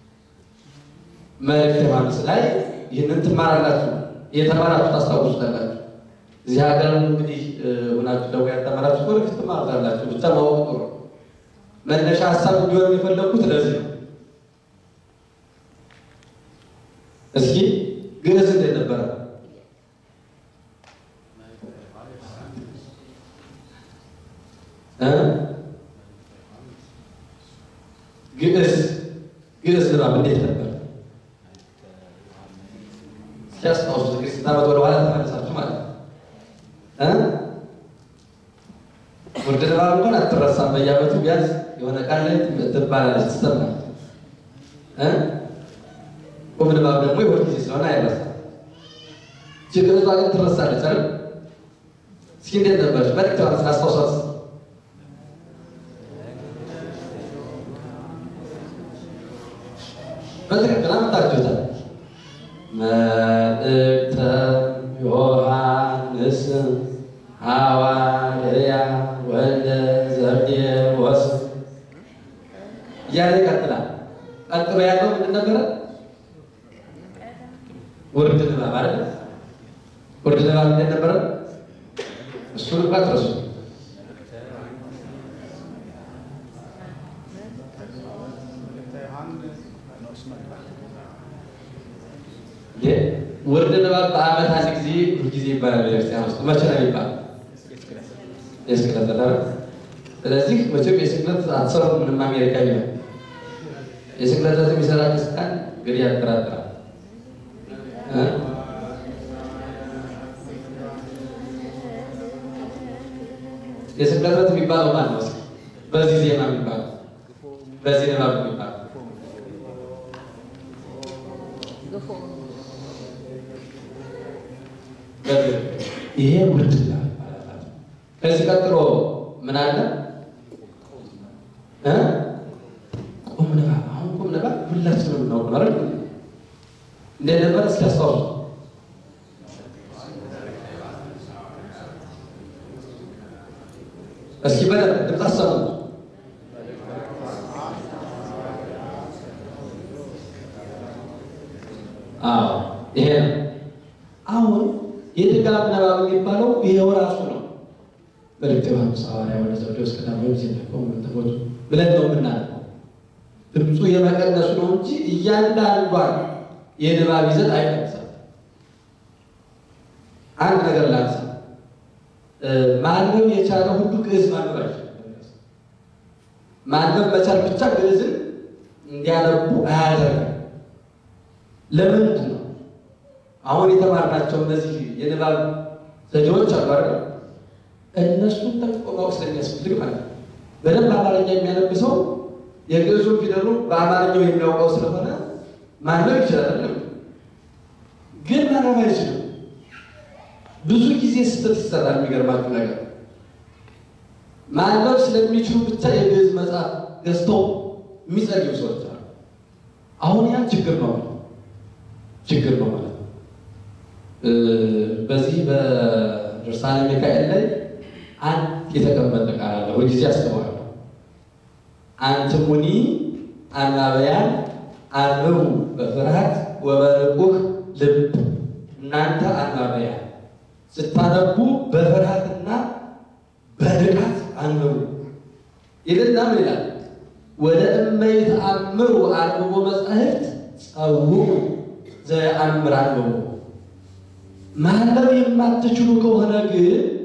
መልእክተ ዮሐንስ ላይ ይህንን ትማራላችሁ። የተማራችሁ ታስታውሱታላችሁ። እዚህ ሀገር እንግዲህ ሁናችሁ ደግሞ ያልተማራችሁ ወደፊት ትማሩታላችሁ። ብቻ ማወቅ ጥሩ። መነሻ ሀሳብ እንዲሆን የፈለግኩት ለዚህ ነው። እስኪ ግዕዝ እንዴት ነበረ? ግዕዝ ግዕዝ ንባብ እንዴት ነበር? ሲያስታውሱ እንግዲህ ስንት ዓመት ወደኋላ ተመልሳችሁ ማለት ነው። ውርድ ንባብ እንኳን አትረሳም። በየዓመቱ ቢያንስ የሆነ ቃል ላይ ትባላለች ትሰማለች። ቁም ንባብ ደግሞ የሁል ጊዜ ስለሆነ አይረሳም። ግዕዟ ግን ትረሳለች አይደል? እስኪ እንዴት ነበረች? መልዕክተ ዮሐንስ አስታውሷት። በትክክል አምጣችሁታል። መልእክተ ዮሐንስ ሐዋርያ ወልደ ዘብዴዎስ እያለ ይቀጥላል። ቀጥሎ ያለው ምንድን ነበረ? ውርድ ንባብ አይደል? ውርድ ንባብ እንዴት ነበረ? እሱን እንኳ ትረሱ። ውርድ ንባብ በዓመት አንድ ጊዜ ሁልጊዜ ይባላል። ቤተክርስቲያን ውስጥ መቼ ነው የሚባል? የስቅለት ተዳረ። ስለዚህ መቼም የስቅለት አትሰሩ ምንም አሜሪካ ቢሆን የስቅለት ዕለት የሚሰራ ክርስቲያን እንግዲህ ያጠራጥራል። የስቅለት ዕለት የሚባለው ማን ነው? በዚህ ዜማ የሚባለው በዚህ ንባብ የሚባለው ይሄ ውርድ ንባብ ይባላል። ከዚህ ቀጥሎ ምን አለ? ቁም ንባብ። አሁን ቁም ንባብ ሁላችንም ነው ማለት ነው። እንዴት ነበር? እስኪ አስታውሱ። እስኪ በደንብ ድምፅ አሰሙ። አዎ ይሄ ነው። አሁን የድጋም ንባብ የሚባለው ይሄው ራሱ ነው። መልእክተ ዮሐንስ ሐዋርያ ወደ ዘብዴዎስ ቀዳማዊ ዜናቆሙ ተቦቱ ብለን ነው የምናነበው። ድምፁ የመቀነሱ ነው እንጂ እያንዳንዷን የንባብ ይዘት አይቀንስም። አንድ ነገር ላንሳ። ማንበብ የቻለ ሁሉ ግዕዝ ማንበብ አይችልም። ማንበብ መቻል ብቻ ግዕዝን እንዲያነቡ አያደርግም። ለምንድን ነው? አሁን የተማርናቸው እነዚህ የንባብ ዘዴዎች አሉ አይደል? እነሱን ጠንቅቆ ማወቅ ስለሚያስፈልግ ማለት ነው። በደንብ አማርኛ የሚያነብ ሰው የግዕዙን ፊደሉ በአማርኛው የሚያውቀው ስለሆነ ማንበብ ይችላል አይደለም? ግን ማንበብ አይችልም። ብዙ ጊዜ ስህተት ይሰራል። የሚገርማችሁ ነገር ማንበብ ስለሚችሉ ብቻ የግዕዝ መጽሐፍ ገዝተው የሚጸልዩ ሰዎች አሉ። አሁን ያን ችግር ነው ችግር ነው ማለት ነው። በዚህ በድርሳነ ሚካኤል ላይ አንድ የተቀመጠ ቃል አለ። ሁልጊዜ አስተዋለሁ። አንትሙኒ አናበያን አንብቡ በፍርሃት ወበንቁህ ልብ። እናንተ አናበያን ስታነቡ በፍርሃትና በንቃት አንብቡ ይልና ምን ይላል? ወደ እመይት አምሩ አንብቦ መጻሕፍት ጸውዑ ዘየአምር አንብቡ። ማንበብ የማትችሉ ከሆነ ግን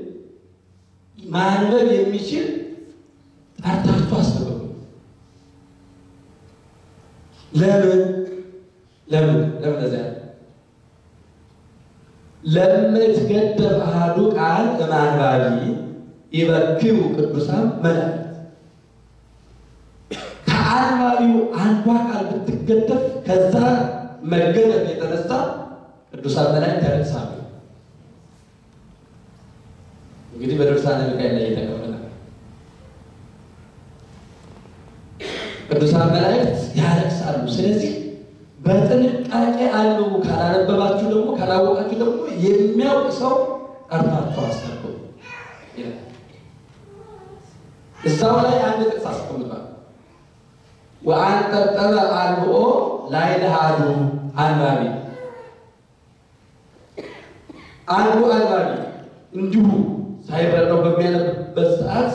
ማንበብ የሚችል ጠርታችሁ አስተምሩ። ለምን ለምን ለምን ለዚያ ለምትገደብ አሐዱ ቃል እማንባቢ ይበክዩ ቅዱሳን መላእክት ከአንባቢው አንዷ ቃል ብትገደብ ከዛ መገደብ የተነሳ ቅዱሳን መላእክት ያለቅሳሉ። እንግዲህ በድርሳነ ሚካኤል ላይ የተቀመጠ ቅዱሳን መላእክት ያለቅሳሉ። ስለዚህ በጥንቃቄ አንብቡ። ካላነበባችሁ ደግሞ ካላወቃችሁ ደግሞ የሚያውቅ ሰው ጠርታችሁ አስነብቡ ይላል። እዛው ላይ አንድ ጥቅስ አስቀምጧል። ወአንጠጠበ አንብኦ ላይ ለሃዱ አንባቢ አንዱ አንባቢ እንዲሁ ሳይረዳው በሚያነብበት ሰዓት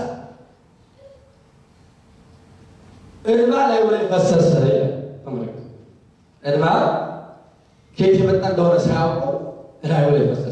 እንባ ላይ ወደ ፈሰሰ ተመለከቱ። እንባ ከየት የመጣ እንደሆነ ሳያውቁ ላይ ወደ ፈሰሰ።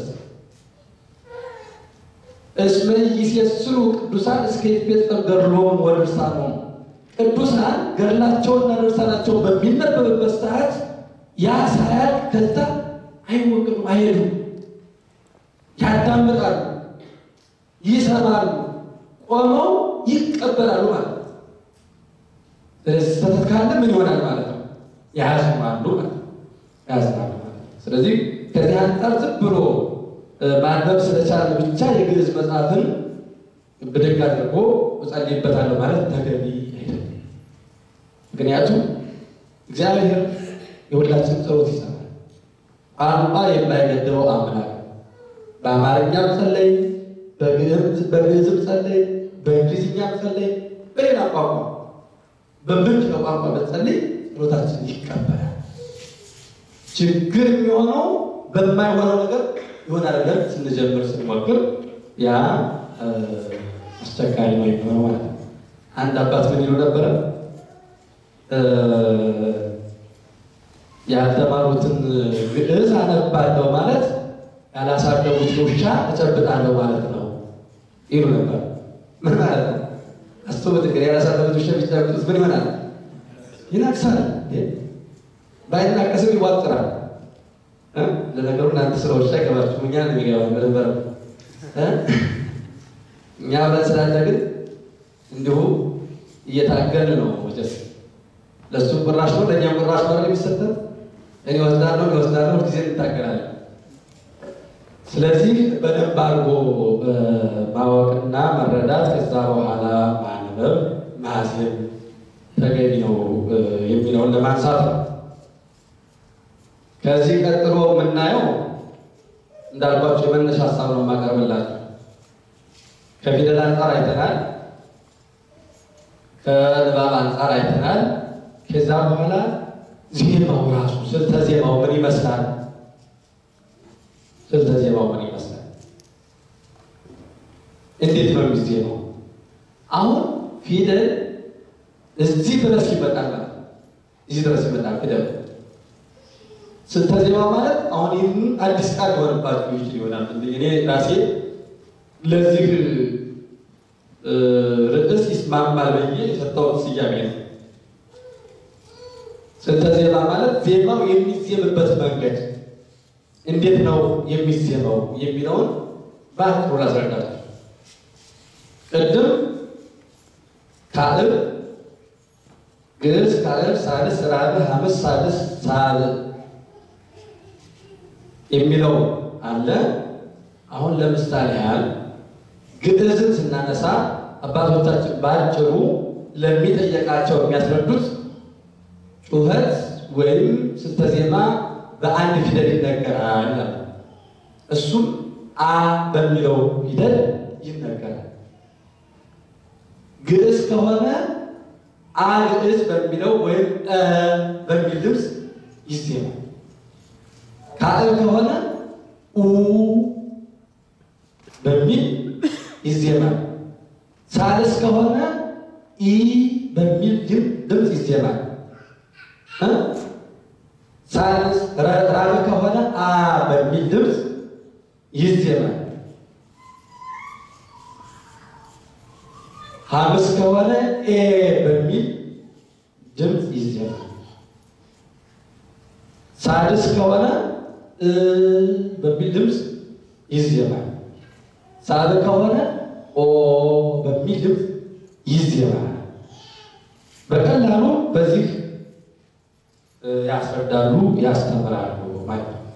እስመ ይሴስሉ ቅዱሳን እስከ ይትፌጸም ገድሎሙ ወድርሳኖሙ ቅዱሳን ገድላቸውና ድርሳናቸውን በሚነበብበት ሰዓት ያ ሳያልቅ ከዛ አይወቅም፣ አይሄዱም፣ ያዳምጣሉ፣ ይሰማሉ፣ ቆመው ይቀበላሉ ማለት ነው። ስለዚህ ስህተት ካለ ምን ይሆናል ማለት ነው? ያዝማሉ ማለት ነው። ያዝማሉ ማለት ነው። ስለዚህ ከዚህ አንጻር ዝም ብሎ ማንበብ ስለቻለ ብቻ የግዕዝ መጽሐፍን ብድግ አድርጎ እጸልይበታለሁ ማለት ተገቢ አይደለም። ምክንያቱም እግዚአብሔር የሁላችን ጸሎት ይሰማል። ቋንቋ የማይገድበው አምላክ በአማርኛም ጸለይ፣ በግዕዝም ጸለይ፣ በእንግሊዝኛም ጸለይ፣ በሌላ ቋንቋ በምንችለው ቋንቋ በጸለይ ጸሎታችን ይቀበላል። ችግር የሚሆነው በማይሆነው ነገር ይሆናል ብለን ስንጀምር ስንሞክር ያ አስቸጋሪ ነው የሚሆነው ማለት ነው። አንድ አባት ምን ይሉ ነበረ? ያልተማሩትን ግዕዝ አነባለሁ ማለት ያላሳደጉት ውሻ እጨብጣለሁ ማለት ነው ይሉ ነበር። ምን ማለት ነው? አስቡት እንግዲህ ያላሳደጉት ውሻ ቢጨብጡት ምን ይሆናል? ይናክሳል። ባይናቀስም ይዋጥራል። ለነገሩ እናንተ ስራዎች ላይ ገባችሁ እኛ ነው የሚገባ በነበረ እኛ ብለን ስላለ ግን እንዲሁ እየታገል ነው መቼስ ለእሱ ቁራሽ ነው ለእኛም ቁራሽ ነው የሚሰጠን። እኔ ወስዳለሁ እኔ ወስዳለሁ ጊዜ እንታገላለን። ስለዚህ በደንብ አድርጎ ማወቅና መረዳት ከዛ በኋላ ማንበብ ማዜም ተገቢ ነው የሚለውን ለማንሳት ነው። ከዚህ ቀጥሎ የምናየው እንዳልኳቸው የመነሻ ሀሳብ ነው የማቀርብላችሁ። ከፊደል አንጻር አይተናል፣ ከንባብ አንጻር አይተናል። ከዛ በኋላ ዜማው ራሱ ስልተ ዜማው ምን ይመስላል? ስልተ ዜማው ምን ይመስላል? እንዴት ነው የሚዜማው? አሁን ፊደል እዚህ ድረስ ይመጣል ማለት ነው። እዚህ ድረስ ይመጣል ፊደል ስልተ ዜማ ማለት አሁን ይህን አዲስ ቃል ሊሆንባችሁ ይችል ይሆናል። እኔ ራሴ ለዚህ እ ርዕስ ይስማማል ብዬ የሰጠሁት ስያሜ ነው። ስልተ ዜማ ማለት ዜማው የሚዜምበት መንገድ እንዴት ነው የሚዜመው የሚለውን በአጭሩ ላስረዳችሁ። ቅድም ካልዕ፣ ግዕዝ፣ ካልዕ፣ ሣድስ፣ ራብዕ፣ ሐምስ፣ ሳድስ፣ ሳብዕ የሚለው አለ። አሁን ለምሳሌ ያህል ግዕዝን ስናነሳ አባቶቻችን በአጭሩ ለሚጠየቃቸው የሚያስረዱት ጩኸት ወይም ስልተ ዜማ በአንድ ፊደል ይነገራል አለ። እሱም አ በሚለው ፊደል ይነገራል። ግዕዝ ከሆነ አ ግዕዝ በሚለው ወይም እ በሚል ድምፅ ይዜማል። ካልዕ ከሆነ ኡ በሚል ይዜማል። ሣድስ ከሆነ ኢ በሚል ድምፅ ይዜማል። ሣድስ ራብዕ ከሆነ አ በሚል ድምፅ ይዜማል። ሐምስ ከሆነ ኤ በሚል ድምፅ ይዜማል። ሣድስ ከሆነ እ በሚል ድምፅ ይዜማል። ሳብዕ ከሆነ ኦ በሚል ድምፅ ይዜማል። በቀላሉ በዚህ ያስረዳሉ፣ ያስተምራሉ ማለት ነው።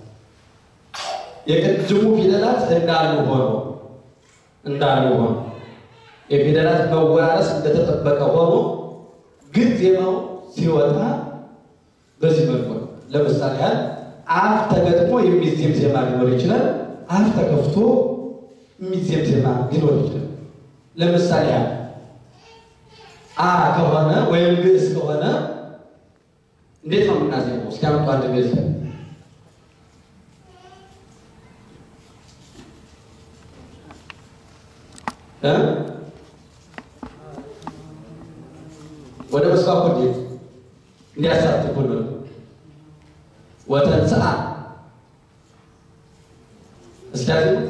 የቅድሙ ፊደላት እንዳሉ ሆኖ እንዳሉ ሆኖ የፊደላት መወራረስ እንደተጠበቀ ሆኖ ግን ዜማው ሲወጣ በዚህ መልኩ ነው። ለምሳሌ ያህል አፍ ተገጥሞ የሚዜም ዜማ ሊኖር ይችላል። አፍ ተከፍቶ የሚዜም ዜማ ሊኖር ይችላል። ለምሳሌ ያህል አ ከሆነ ወይም ግዕዝ ከሆነ እንዴት ነው የምናዜመው? እስኪ አምጡ አንድ ግዕዝ እ ወደ መስፋት እንዴት እንዲያሳትፉ ነው። ወተንሥአ እስኪ ያዜሙት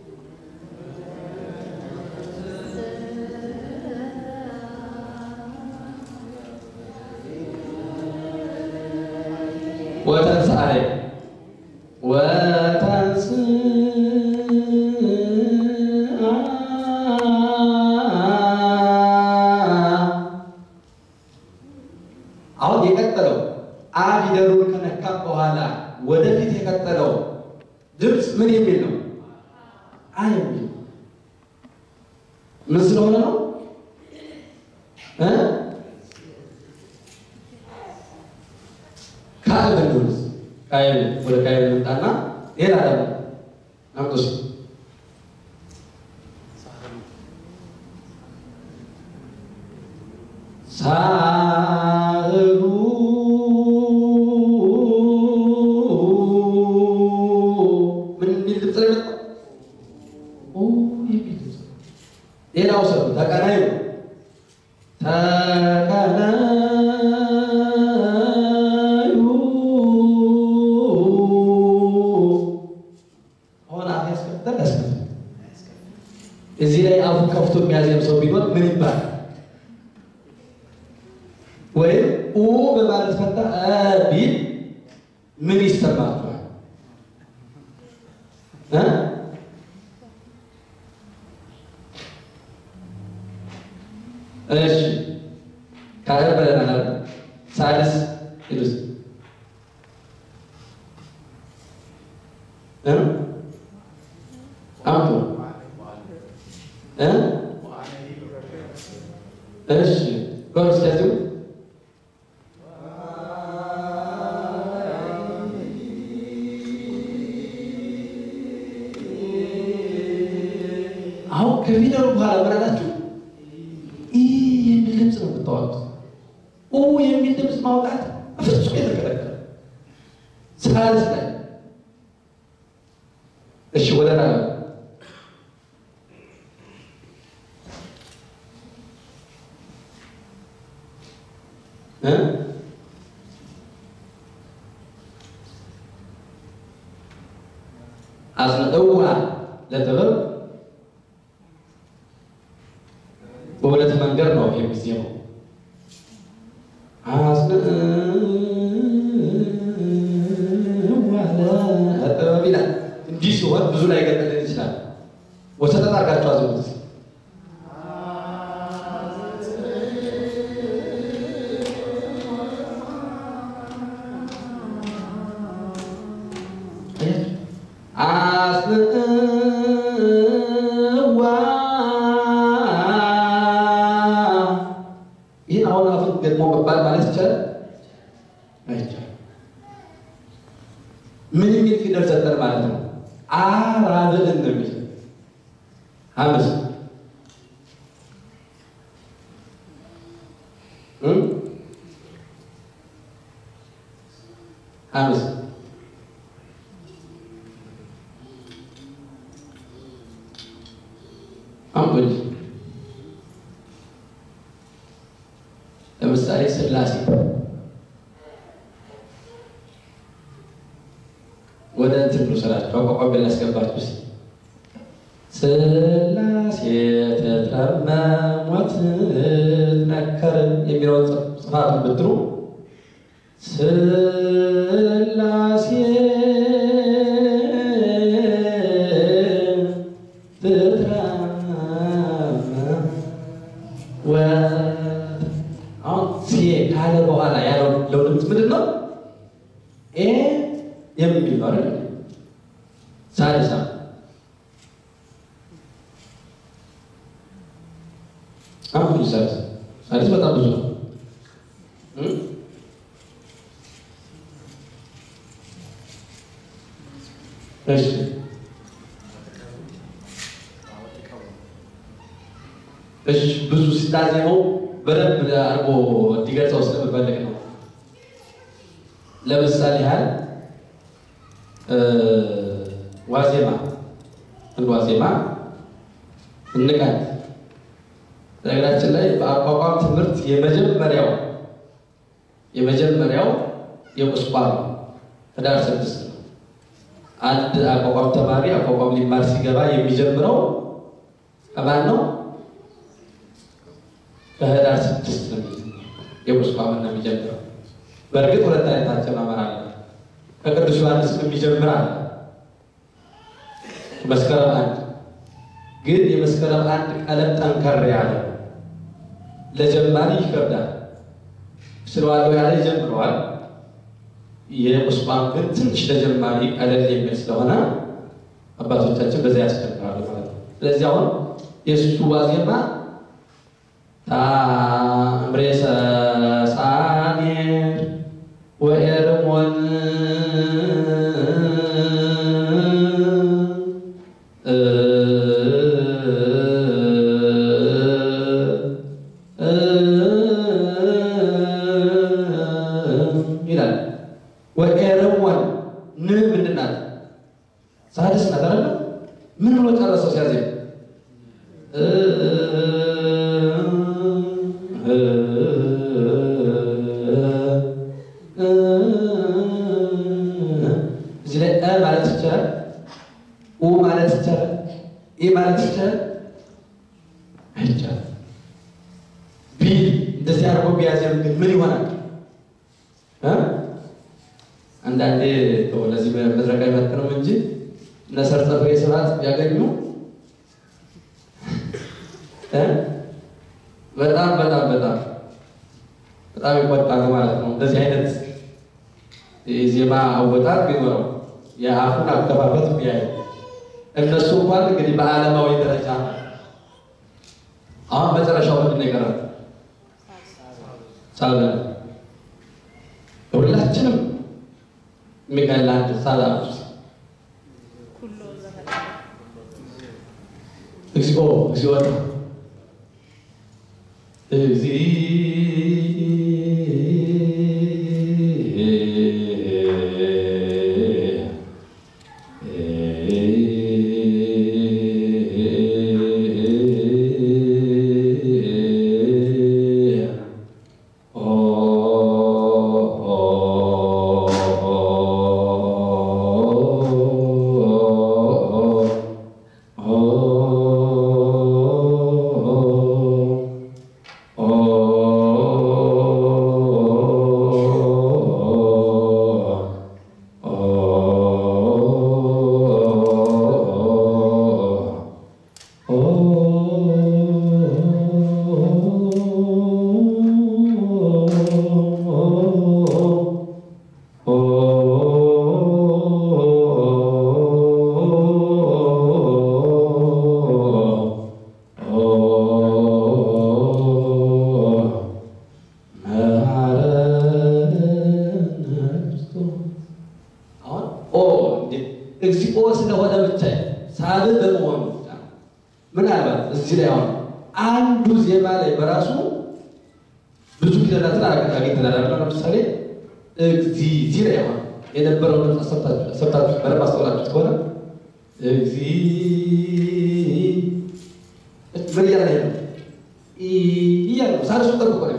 ወተንሥአ ወተንሥአ አሁን የቀጠለው አ ፊደሉን ከነካ በኋላ ወደፊት የቀጠለው ድምፅ ምን የሚል ነው? አ የሚል ምን ስለሆነ ነው እ ካልዕ ብንሆንስ ቃየል ወደ ቃየል መጣና ሌላ ደግሞ አምጦስ ሳህሉ ምን የሚል ድምፅ ነው የመጣው? ኦ የሚል ድምፅ ሌላው ሰው ተቀናይ ነው ተቀናዩ አሁን አፍ ያስከፍታል ያስከፍታል። እዚህ ላይ አፉን ከፍቶ የሚያዜም ሰው ቢኖር ምን ይባላል? ወይም ኡ በማለት ፈንታ እ ቢል ምን ይሰማችኋል? እ እሺ ካልዕ ብለናል። ሣድስ ሂዱስ እ አምጡ እ እሺ በሉ እስኪ ያዜሙ አሁን ከፊደሉ በኋላ ምን አላችሁ? ኢ የሚል ድምፅ ነው የምታወጡት። ኡ የሚል ድምፅ ማውጣት በፍጹም የተከለከለ ሣድስ ላይ እሺ፣ ወደ ራ እ አጽንዕዋ ለጥበብ በሁለት መንገድ ነው የሚዜመው። አስነዋለ ይላል። እንዲህ ሲሆን ብዙ ላይ ገጠልን ይችላል። ወሰጠት አድርጋችሁ አዝሙት። አስንዋ ይህን አሁን አፉን ገጥሞ መባል ማለት ይቻላል አይቻልም። ምን የሚል ፊደል ሰጠን ማለት ነው? አራብዕን ነው የሚል ሐምስ ሐምስ አምቦኝ ለምሳሌ ሥላሴ ወደ እንትን ልውሰዳችሁ አቋቋም ላስገባችሁ ስ ሥላሴ ተጠመሞት ነከር የሚለውን ጽፋቱን ብትሉ ሥላሴ አሁን ሴ ካለ በኋላ ያለው ድምፅ ምንድን ነው? ኤ የሚል ነው አይደል? ሳድሳ አሁን ሳድስ ሳድስ በጣም ብዙ ነው። እሺ እሺ ብዙ ሲታዜመው በደንብ አድርጎ እንዲገልጸው ስለምፈልግ ነው። ለምሳሌ ያህል ዋዜማ አንድ ዋዜማ እንቃት ነገራችን ላይ በአቋቋም ትምህርት የመጀመሪያው የመጀመሪያው የቁስቋም ነው። ህዳር ስድስት ነው። አንድ አቋቋም ተማሪ አቋቋም ሊማር ሲገባ የሚጀምረው ከማን ነው? ከህዳር ስድስት ነው የቁስቋም ነው የሚጀምረው። በእርግጥ ሁለት አይነት አጀማመር አለ። ከቅዱስ ዮሐንስ የሚጀምር አለ። መስከረም አንድ ግን የመስከረም አንድ ቀለም ጠንከር ያለ ለጀማሪ ይከብዳል። ስለዋለው ያለ ይጀምረዋል። የቁስቋም ግን ትንሽ ለጀማሪ ቀለል የሚል ስለሆነ አባቶቻችን በዚያ ያስቸግራሉ ማለት ነው። ስለዚህ አሁን የእሱ ዋዜማ ታምሬ ሰሳኔር ወኤርሞን ይላል። ወኤርሞን ን ምንድን ናት? ሳድስ ናት አይደለ? ምን ብሎ ጨረሰው ሲያዜም እዚህ ላይ እ ማለት ይቻላል፣ ኡ ማለት ይቻላል፣ ኢ ማለት ይቻላል። አይቻልም። ቢ እንደዚህ አድርጎ ቢያዜም ግን ምን ይሆናል? አንዳንዴ ለዚህ መድረክ አይመጥንም እንጂ እነ ሰርጸ ፍሬ ስብሐት ቢያገኙ በጣም በጣም በጣም በጣም ይቆጣሉ ማለት ነው። እንደዚህ አይነት የዜማ አወጣጥ ቢኖረው የአፉን አከፋፈት ቢያዩ እነሱ እንኳን እንግዲህ በዓለማዊ ደረጃ አሁን መጨረሻው ምንድን ነው የቀረው? ሳበ ሁላችንም የሚቀላ አንድ ሳባ እግዚኦ እግዚኦ አንዱ ዜማ ላይ በራሱ ብዙ ፊደላትን አግኝተናል። ለምሳሌ እግዚ ዚ ላይ አሁን የነበረውን ድምፅ ሰብታችሁ በደንብ አስተውላችሁት ከሆነ እግዚ ምን እያለ ነው? እያለ ነው። ሳልሱ ጠብቆ ነው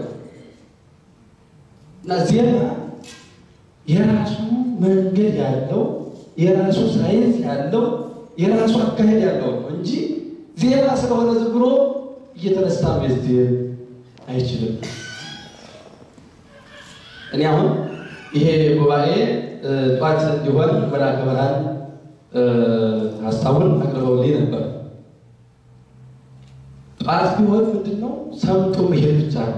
እና ዜማ የራሱ መንገድ ያለው የራሱ ሳይንስ ያለው የራሱ አካሄድ ያለው ነው እንጂ ዜማ ስለሆነ ዝም ብሎ እየተነሳ መዝየም አይችልም። እኔ አሁን ይሄ ጉባኤ ጠዋት እንዲሆን መልአከ ብርሃን ሀሳቡን አቅርበውልኝ ነበር። ጠዋት ቢሆን ምንድን ነው ሰምቶ መሄድ ብቻ ነው።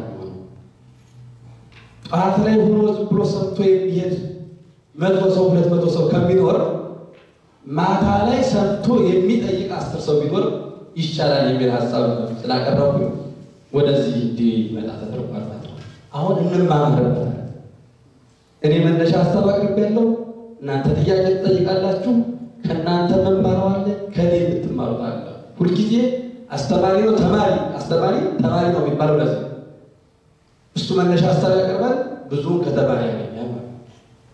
ጠዋት ላይ ሆኖ ዝም ብሎ ሰምቶ የሚሄድ መቶ ሰው ሁለት መቶ ሰው ከሚኖር ማታ ላይ ሰምቶ የሚጠይቅ አስር ሰው ቢኖር ይሻላል የሚል ሀሳብ ስላቀረቡ ወደዚህ እንዲመጣ ተደርጓል ማለት ነው። አሁን እንማማርበታል። እኔ መነሻ ሀሳብ አቅርቤያለሁ። እናንተ ጥያቄ ትጠይቃላችሁ። ከእናንተ መማረው አለ፣ ከኔ የምትማሩት አለ። ሁልጊዜ አስተማሪ ነው ተማሪ፣ አስተማሪ ተማሪ ነው የሚባለው ለዚህ እሱ መነሻ ሀሳብ ያቀርባል፣ ብዙውን ከተማሪ ያገኛል ማለት ነው።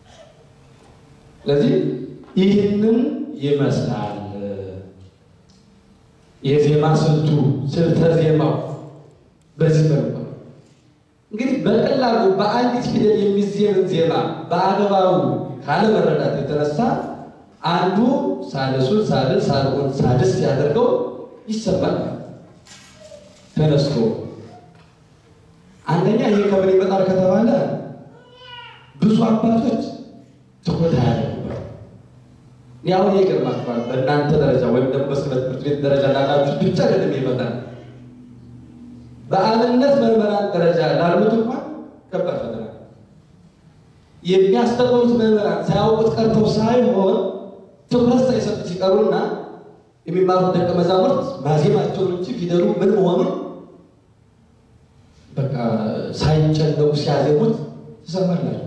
ስለዚህ ይህንን ይመስላል የዜማ ስልቱ ስልተ ዜማው በዚህ መልኩ ነው። እንግዲህ በቀላሉ በአንዲት ፊደል የሚዜምን ዜማ በአግባቡ ካለመረዳት የተነሳ አንዱ ሳልሱን ሳልስ ሳልሆን ሳድስ ያደርገው ይሰማል ተነስቶ አንደኛ ይሄ ከምን ይመጣል ከተባለ ብዙ አባቶች ትኩረት አያደርጉበት። ያሁን ይገርማችኋል በእናንተ ደረጃ ወይም ደግሞ በስነ ትምህርት ቤት ደረጃ ላላችሁ ብቻ አይደለም ይመጣል። በአብነት መምህራን ደረጃ ላሉት እንኳን ከባድ ፈተና የሚያስተምሩት መምህራን ሳያውቁት ቀርተው ሳይሆን ትኩረት ሳይሰጡ ሲቀሩና የሚማሩት ደቀ መዛሙርት ማዜማቸውን እንጂ ፊደሉ ምን መሆኑን በቃ ሳይጨነቁ ሲያዜሙት ትሰማላችሁ።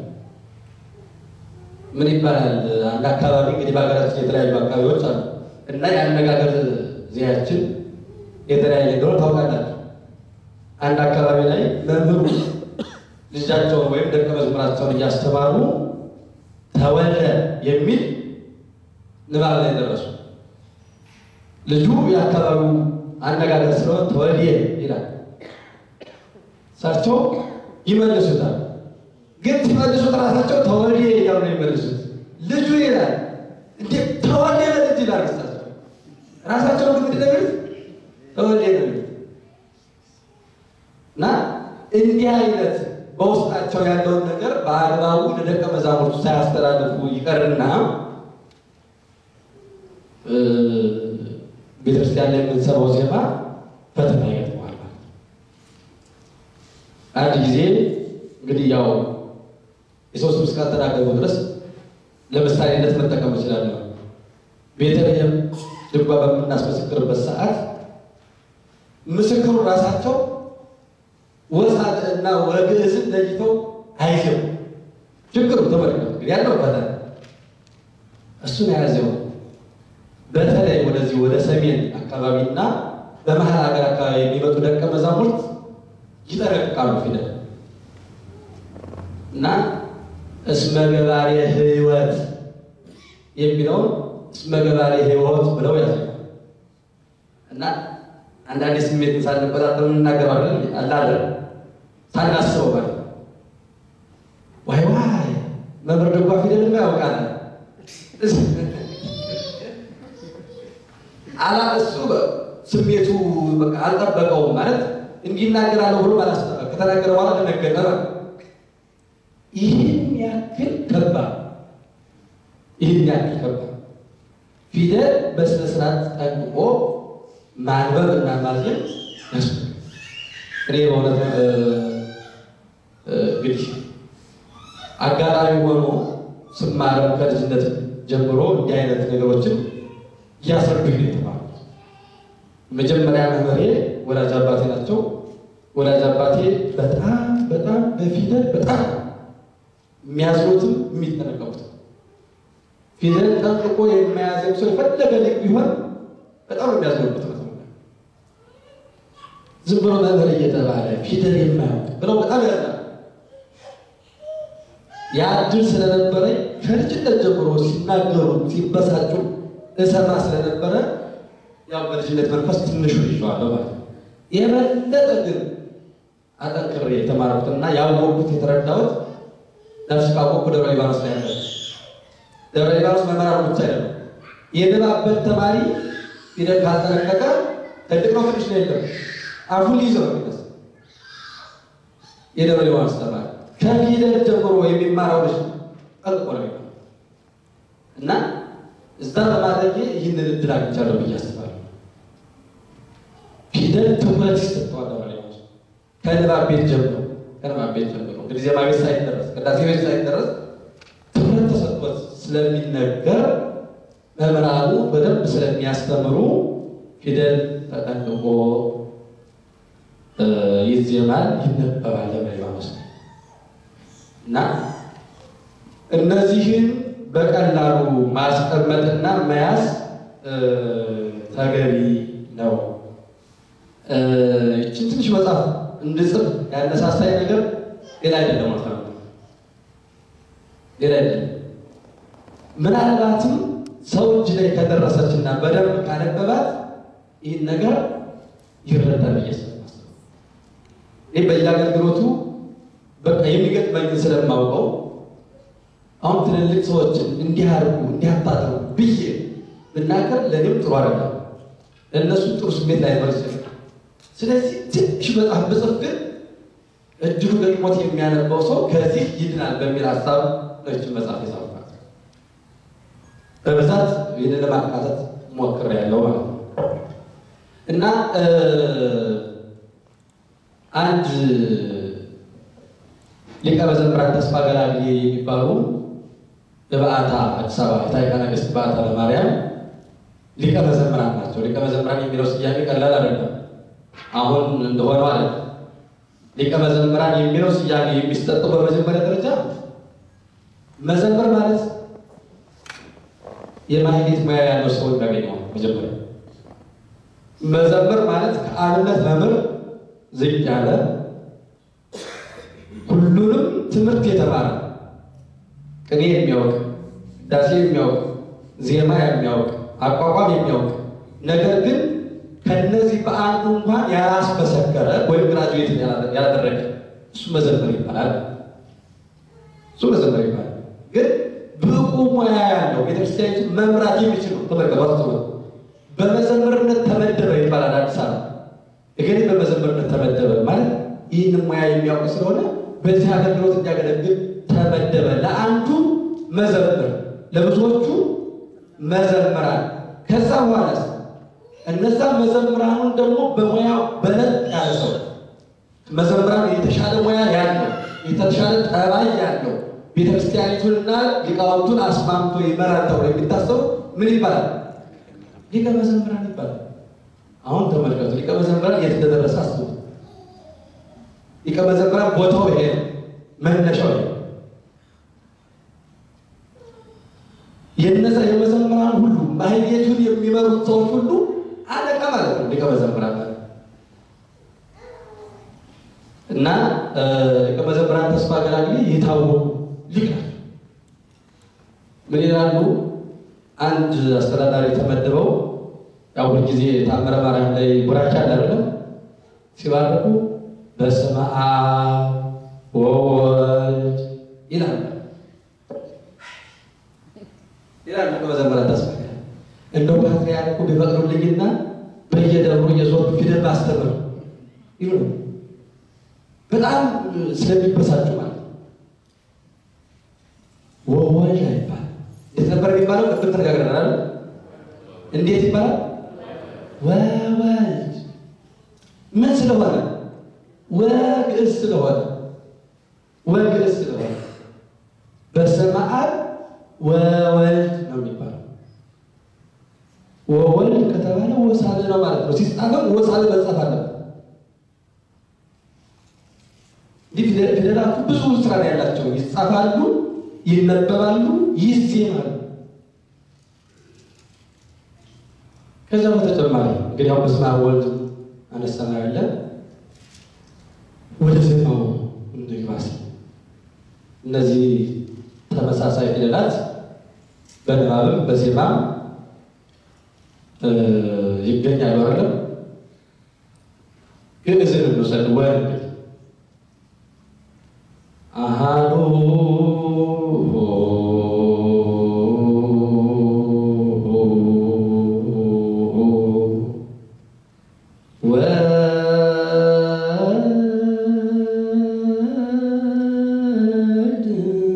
ምን ይባላል? አንድ አካባቢ እንግዲህ በሀገራችን የተለያዩ አካባቢዎች አሉ እና የአነጋገር ዜያችን የተለያየ እንደሆነ ታውቃላችሁ። አንድ አካባቢ ላይ መምህሩ ልጃቸውን ወይም ደቀ መዝሙራቸውን እያስተማሩ ተወልደ የሚል ንባብ ላይ ደረሱ። ልጁ የአካባቢው አነጋገር ስለሆነ ተወልየ ይላል። እሳቸው ይመልሱታል። ግን ሲመልሱት ራሳቸው ተወልየ እያሉ ነው የሚመልሱት። ልጁ ይላል እንዴ ተወልየ በልጅ ይላል። እሳቸው ራሳቸው ግን ምንድን ነው የሚሉት? ተወልየ ነው የሚሉት። እና እንዲህ አይነት በውስጣቸው ያለውን ነገር በአግባቡ ለደቀ መዛሙርቱ ሳያስተላልፉ ይቀርና ቤተክርስቲያን ላይ የምንሰማው ዜማ ፈተና ይገጥመዋል ማለት ነው። አንድ ጊዜ እንግዲህ ያው የሶስት ምስካት ተናገሩ ድረስ ለምሳሌነት መጠቀም እችላለሁ። ቤተልሔም ድጓ በምናስመሰክርበት ሰዓት ምስክሩ ራሳቸው ወሳት እና ወግዕዝን ለይተው አይዘው ችግሩ ተመልከቱ። እንግዲህ ያለው ፈተና እሱን የያዘው በተለይ ወደዚህ ወደ ሰሜን አካባቢና በመሀል ሀገር አካባቢ የሚመጡ ደቀ መዛሙርት ይጠረቅቃሉ ፊደል እና እስመ ገባሬ ሕይወት የሚለውን እስመ ገባሬ ሕይወት ብለው ያዘ እና አንዳንድ ስሜት ሳንቆጣጠር እናገራለን አላለ ሳናስበው ማለት ነው። ዋይ ዋይ መምህር ድጓ ፊደልማ ያውቃል አላ እሱ ስሜቱ በቃ አልጠበቀውም ማለት እንዲናገራለሁ ብሎ ባላስጠበቅ ከተናገረ በኋላ ደነገጠ። ይህን ያክል ከባድ ይህን ያክል ከባድ ፊደል በስነ ስርዓት ጠንቅቆ ማንበብ እና ማዜም ያስ እኔ በእውነት እንግዲህ አጋጣሚ ሆኖ ስማረም ከልጅነት ጀምሮ እንዲህ አይነት ነገሮችን እያስረዱኝ ነው የተማሩት። መጀመሪያ መምህሬ ወላጅ አባቴ ናቸው። ወላጅ አባቴ በጣም በጣም በፊደል በጣም የሚያዝኑትም የሚጠነቀቁትም ፊደል ጠንቅቆ የማያዘም ሰው የፈለገ ልቅ ቢሆን በጣም ነው የሚያዝኑበት። ዝም ብሎ መምህር እየተባለ ፊደል የማያውቅ ብለው በጣም ያዝናል። ያ እድል ስለነበረኝ ከልጅነት ጀምሮ ሲናገሩ ሲበሳጩ እሰማ ስለነበረ ያው በልጅነት መንፈስ ትንሹ ይዤዋለሁ ማለት ነው። የበለጠ ግን አጠንክሬ የተማርኩትና ያወቅኩት የተረዳሁት ነፍስ ካወቅኩ ደብረ ሊባኖስ ላይ ያለ ደብረ ሊባኖስ መምህራኑ ብቻ አይደለም። የንባበት ተማሪ ፊደል ካልተለቀቀ ትልቅ ነው ትንሽ ነው የለም አፉን ይዘው ነው የደብረ ሊባኖስ ተማሪ ከፊደል ጀምሮ የሚማረው ልጅ ጠልቆ ነው እና እዛ በማድረጌ ይህንን እድል አግኝቻለሁ ብዬ አስባለሁ። ፊደል ትኩረት ይሰጠዋል። ደብረ ሊባኖስ ከንባብ ቤት ጀምሮ ከንባብ ቤት ጀምሮ እንግዲህ ዜማ ቤት ሳይደረስ ቅዳሴ ቤት ሳይደረስ ትኩረት ተሰጥቶት ስለሚነገር መምህራኑ በደንብ ስለሚያስተምሩ ፊደል ተጠንቅቆ ይዜማል፣ ይነበባል ደብረ ሊባኖስ እና እነዚህን በቀላሉ ማስቀመጥና መያዝ ተገቢ ነው። ይችን ትንሽ መጽሐፍ እንድጽፍ ያነሳሳይ ነገር ሌላ አይደለም ማለት ነው። ሌላ አይደለም። ምናልባትም ሰው እጅ ላይ ከደረሰችና በደንብ ካነበባት ይህን ነገር ይረዳል ብዬ ስለማስብ ይህ በየአገልግሎቱ በቃ የሚገጥመኝን ስለማውቀው አሁን ትልልቅ ሰዎችን እንዲህ አድርጉ እንዲህ አታድርጉ ብዬ ብናገር ለእኔም ጥሩ አይደለም፣ ለእነሱ ጥሩ ስሜት ላይኖር ይችላል። ስለዚህ ትንሽ መጽሐፍ ብጽፍ ግን እድሉ ገጥሞት የሚያነበው ሰው ከዚህ ይድናል በሚል ሀሳብ ነችን መጽሐፍ የጻፍኳት በብዛት ይህንን ለማካተት ሞክሬያለሁ ማለት ነው እና አንድ ሊቀ መዘምራን ተስፋ ገላግዬ የሚባሉ በበዓታ አዲስ አበባ የታሪካ ነገሥት በዓታ ለማርያም ሊቀ መዘምራን ናቸው። ሊቀ መዘምራን የሚለው ስያሜ ቀላል አይደለም። አሁን እንደሆነው አለ ሊቀ መዘምራን የሚለው ስያሜ የሚሰጠው በመጀመሪያ ደረጃ መዘመር ማለት የማህሌት ሙያ ያለው ሰው የሚያገኘው መጀመሪያ መዘመር ማለት ከአብነት መምህር ዝቅ ያለ ሁሉንም ትምህርት የተማረ ቅኔ የሚያውቅ ዳሴ የሚያውቅ ዜማ የሚያውቅ አቋቋም የሚያውቅ ነገር ግን ከነዚህ በአንዱ እንኳን ያላስመሰከረ ወይም ግራጁዌት ያላደረገ እሱ መዘመር ይባላል። እሱ መዘመር ይባላል። ግን ብቁ ሙያ ያለው ቤተክርስቲያኒቱ መምራት የሚችል ነው። ተመልከቷት። በመዘመርነት ተመደበ ይባላል። አዲስ አበባ እገሌ በመዘመርነት ተመደበ ማለት ይህን ሙያ የሚያውቅ ስለሆነ በዚህ አገልግሎት እንዲያገለግል ተመደበ። ለአንዱ መዘምር፣ ለብዙዎቹ መዘምራን። ከዛ በኋላ እነዛ መዘምራኑን ደግሞ በሙያው በለጥ ያለ ሰው መዘምራን የተሻለ ሙያ ያለው የተሻለ ጠባይ ያለው ቤተክርስቲያኒቱንና ሊቃውንቱን አስማምቶ ይመራል ተብሎ የሚታሰቡ ምን ይባላል? ሊቀ መዘምራን ይባላል። አሁን ተመልከቱ፣ ሊቀ መዘምራን የት እንደደረሰ አስቡ። ሊቀ መዘምራን ቦታው ይሄ ነው፣ መነሻው ይሄ የነዛ የመዘምራን ሁሉ ማህሌቱን የሚመሩት ሰዎች ሁሉ አለቃ ማለት ነው ሊቀ መዘምራን ማለት እና ሊቀ መዘምራን ተስፋ ገላግዬ የታወቁ ሊቅ ናቸው። ምን ይላሉ? አንድ አስተዳዳሪ ተመድበው ያው ሁልጊዜ ታምረ ማርያም ላይ ቡራቻ አለ አይደለም? ሲባርኩ በስመ አብ ወወልድ ይላል ይላል ሊቀ መዘምራን ተስፋ ገላግዬ እንደው ፓትርያርኩ ቢፈቅዱልኝና በየደብሩ እየዞርኩ ፊደል ባስተምር ይሉ ነው። በጣም ስለሚበሳጩ ማለት ነው። ወወልድ አይባል እንዴት ነበር የሚባለው? ቅድም ተነጋግረናል። እንዴት ይባላል? ወወልድ ምን ስለሆነ? ወግዕዝ ስለሆነ ወግዕዝ ስለሆነ በስመ አብ ወወልድ ነው የሚባለው። ወወልድ ከተባለ ወሳል ነው ማለት ነው። ሲጻፍም ወሳል መጻፍ አለበት። እንዲህ ፊደላቱ ብዙ ስራ ነው ያላቸው። ይጻፋሉ፣ ይነበባሉ፣ ይዜማሉ። ከዛ በተጨማሪ እንግዲህ አሁን በስመ አብ ወልድ አነሳና ያለ እነዚህ ተመሳሳይ ፊደላት በንባብም በዜማም ይገኛሉ አይደለም። ግዕዝን እንውሰድ። ወንድ አሃዱ ወልድ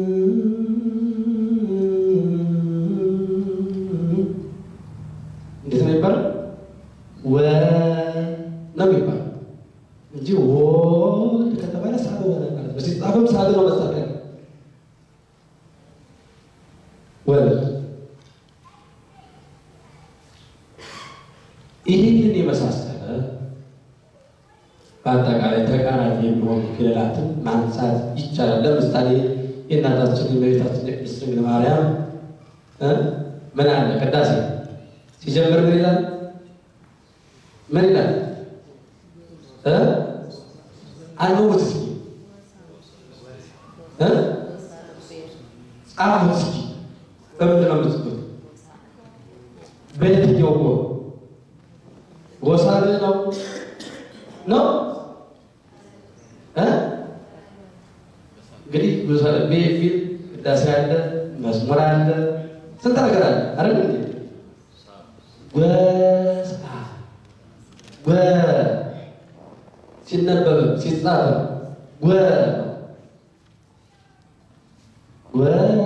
እንዴት ነው የሚባለው? ወ ነው የሚባለው እንጂ ወልድ ከተባለ ሳብ ሆነ ማለት ነው። ሲጻፍም ሳብ ነው መጻፍ ያለ ወልድ ይህንን የመሳሰለ በአጠቃላይ ተቃራኒ የሚሆኑ ፊደላትን ማንሳት ይቻላል። ለምሳሌ የእናታችን የእመቤታችን የቅድስት ድንግል ማርያም እ ምን አለ ቅዳሴ ሲጀምር ምን ይላል? ምን ይላል? እ አንብቡት እስኪ እ ጻፉት እስኪ በምንድን ነው የምትጽፉት? በየትኛው ጎ ጎሳብ ነው ነው እ እንግዲህ ጎሳብ የሚል ቅዳሴ አለ፣ መዝሙር አለ፣ ስንት ነገር አለ አይደል እንዴ? ወሳ ወ ሲነበብ ሲጻፍ ወ ወ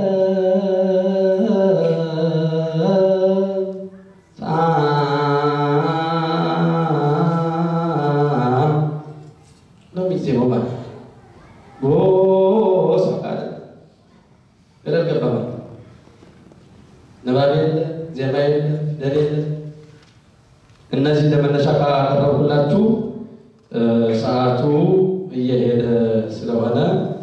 ነው የሚዜመው ማለት ነው። ጎሳ ካለ ገደል ገባ ማለት ነው። ንባብ የለ፣ ዜማ የለ፣ ፊደል የለ። እነዚህ እንደመነሻ ካቀረብኩላችሁ ሰዓቱ እየሄደ ስለሆነ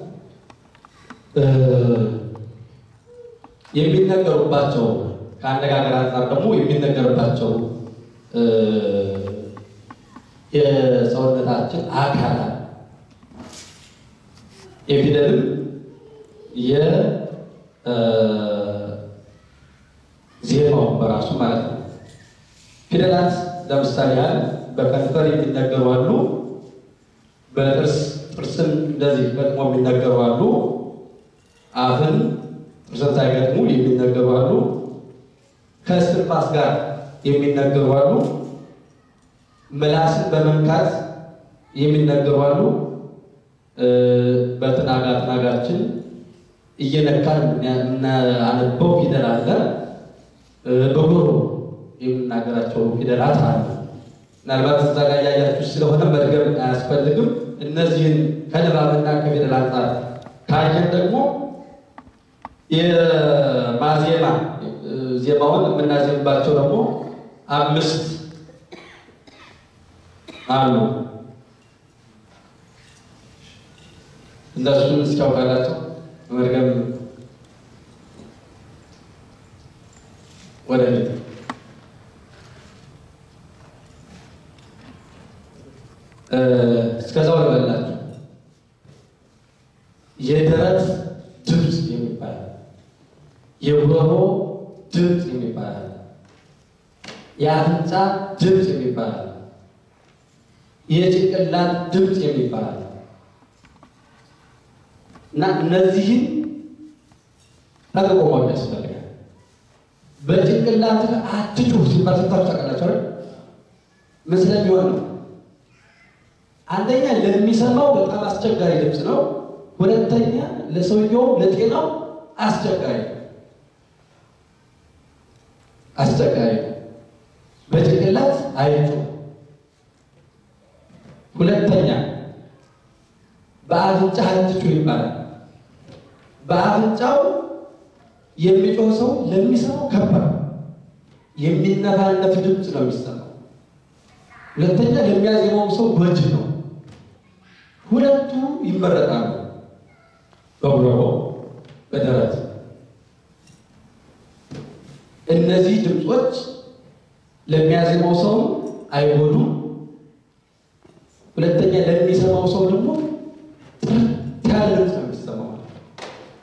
የሚነገሩባቸው ከአነጋገር አንጻር ደግሞ የሚነገርባቸው የሰውነታችን አካላት የፊደልም የዜማው በራሱ ማለት ነው። ፊደላት ለምሳሌ ያህል በከንፈር የሚነገሩ አሉ። በጥርስ ጥርስን እንደዚህ ገጥሞ የሚነገሩ አሉ። አፍን ጥርስን ሳይገጥሙ የሚነገሩ አሉ። ከእስትንፋስ ጋር የሚነገሩ አሉ። ምላስን በመንካት የሚነገሩ አሉ። በትናጋ ትናጋችን እየነካን የምናነበው ፊደል አለ። በጎሮ የምናገራቸው ፊደላት አሉ። ምናልባት እዛ ጋር እያያችሁ ስለሆነ መድገም አያስፈልግም። እነዚህን ከንባብና ከፊደል አንጻር ካየን ደግሞ የማዜማ ዜማውን የምናዜምባቸው ደግሞ አምስት አሉ። እነሱን እስኪያውቃላቸው መድገም ወደፊት እስከዛው ልበላችሁ። የደረት ድምፅ የሚባል የጉሮሮ ድምፅ የሚባል የአፍንጫ ድምፅ የሚባል የጭንቅላት ድምፅ የሚባል እና እነዚህን ጠንቅቆ ማወቅ ያስፈልጋል። በጭንቅላት አትጩህ ሲባል ሰምታችሁ ታውቃላችሁ አይደል? ምን ስለሚሆን ነው? አንደኛ ለሚሰማው በጣም አስቸጋሪ ድምፅ ነው። ሁለተኛ ለሰውየው ለጤናው አስቸጋሪ ነው። አስቸጋሪ ነው። በጭንቅላት አይጩ። ሁለተኛ በአፍንጫ አትጩ ይባላል። በአፍንጫው የሚጮህ ሰው ለሚሰማው ከባድ የሚነፋነፍ ድምፅ ነው የሚሰማው። ሁለተኛ ለሚያዜመው ሰው ጎጂ ነው። ሁለቱ ይመረጣሉ። በጉሮሮ በደረት እነዚህ ድምፆች ለሚያዜመው ሰው አይጎዱም። ሁለተኛ ለሚሰማው ሰው ደግሞ ጥርት ያለ ድምፅ ነው የሚሰማው።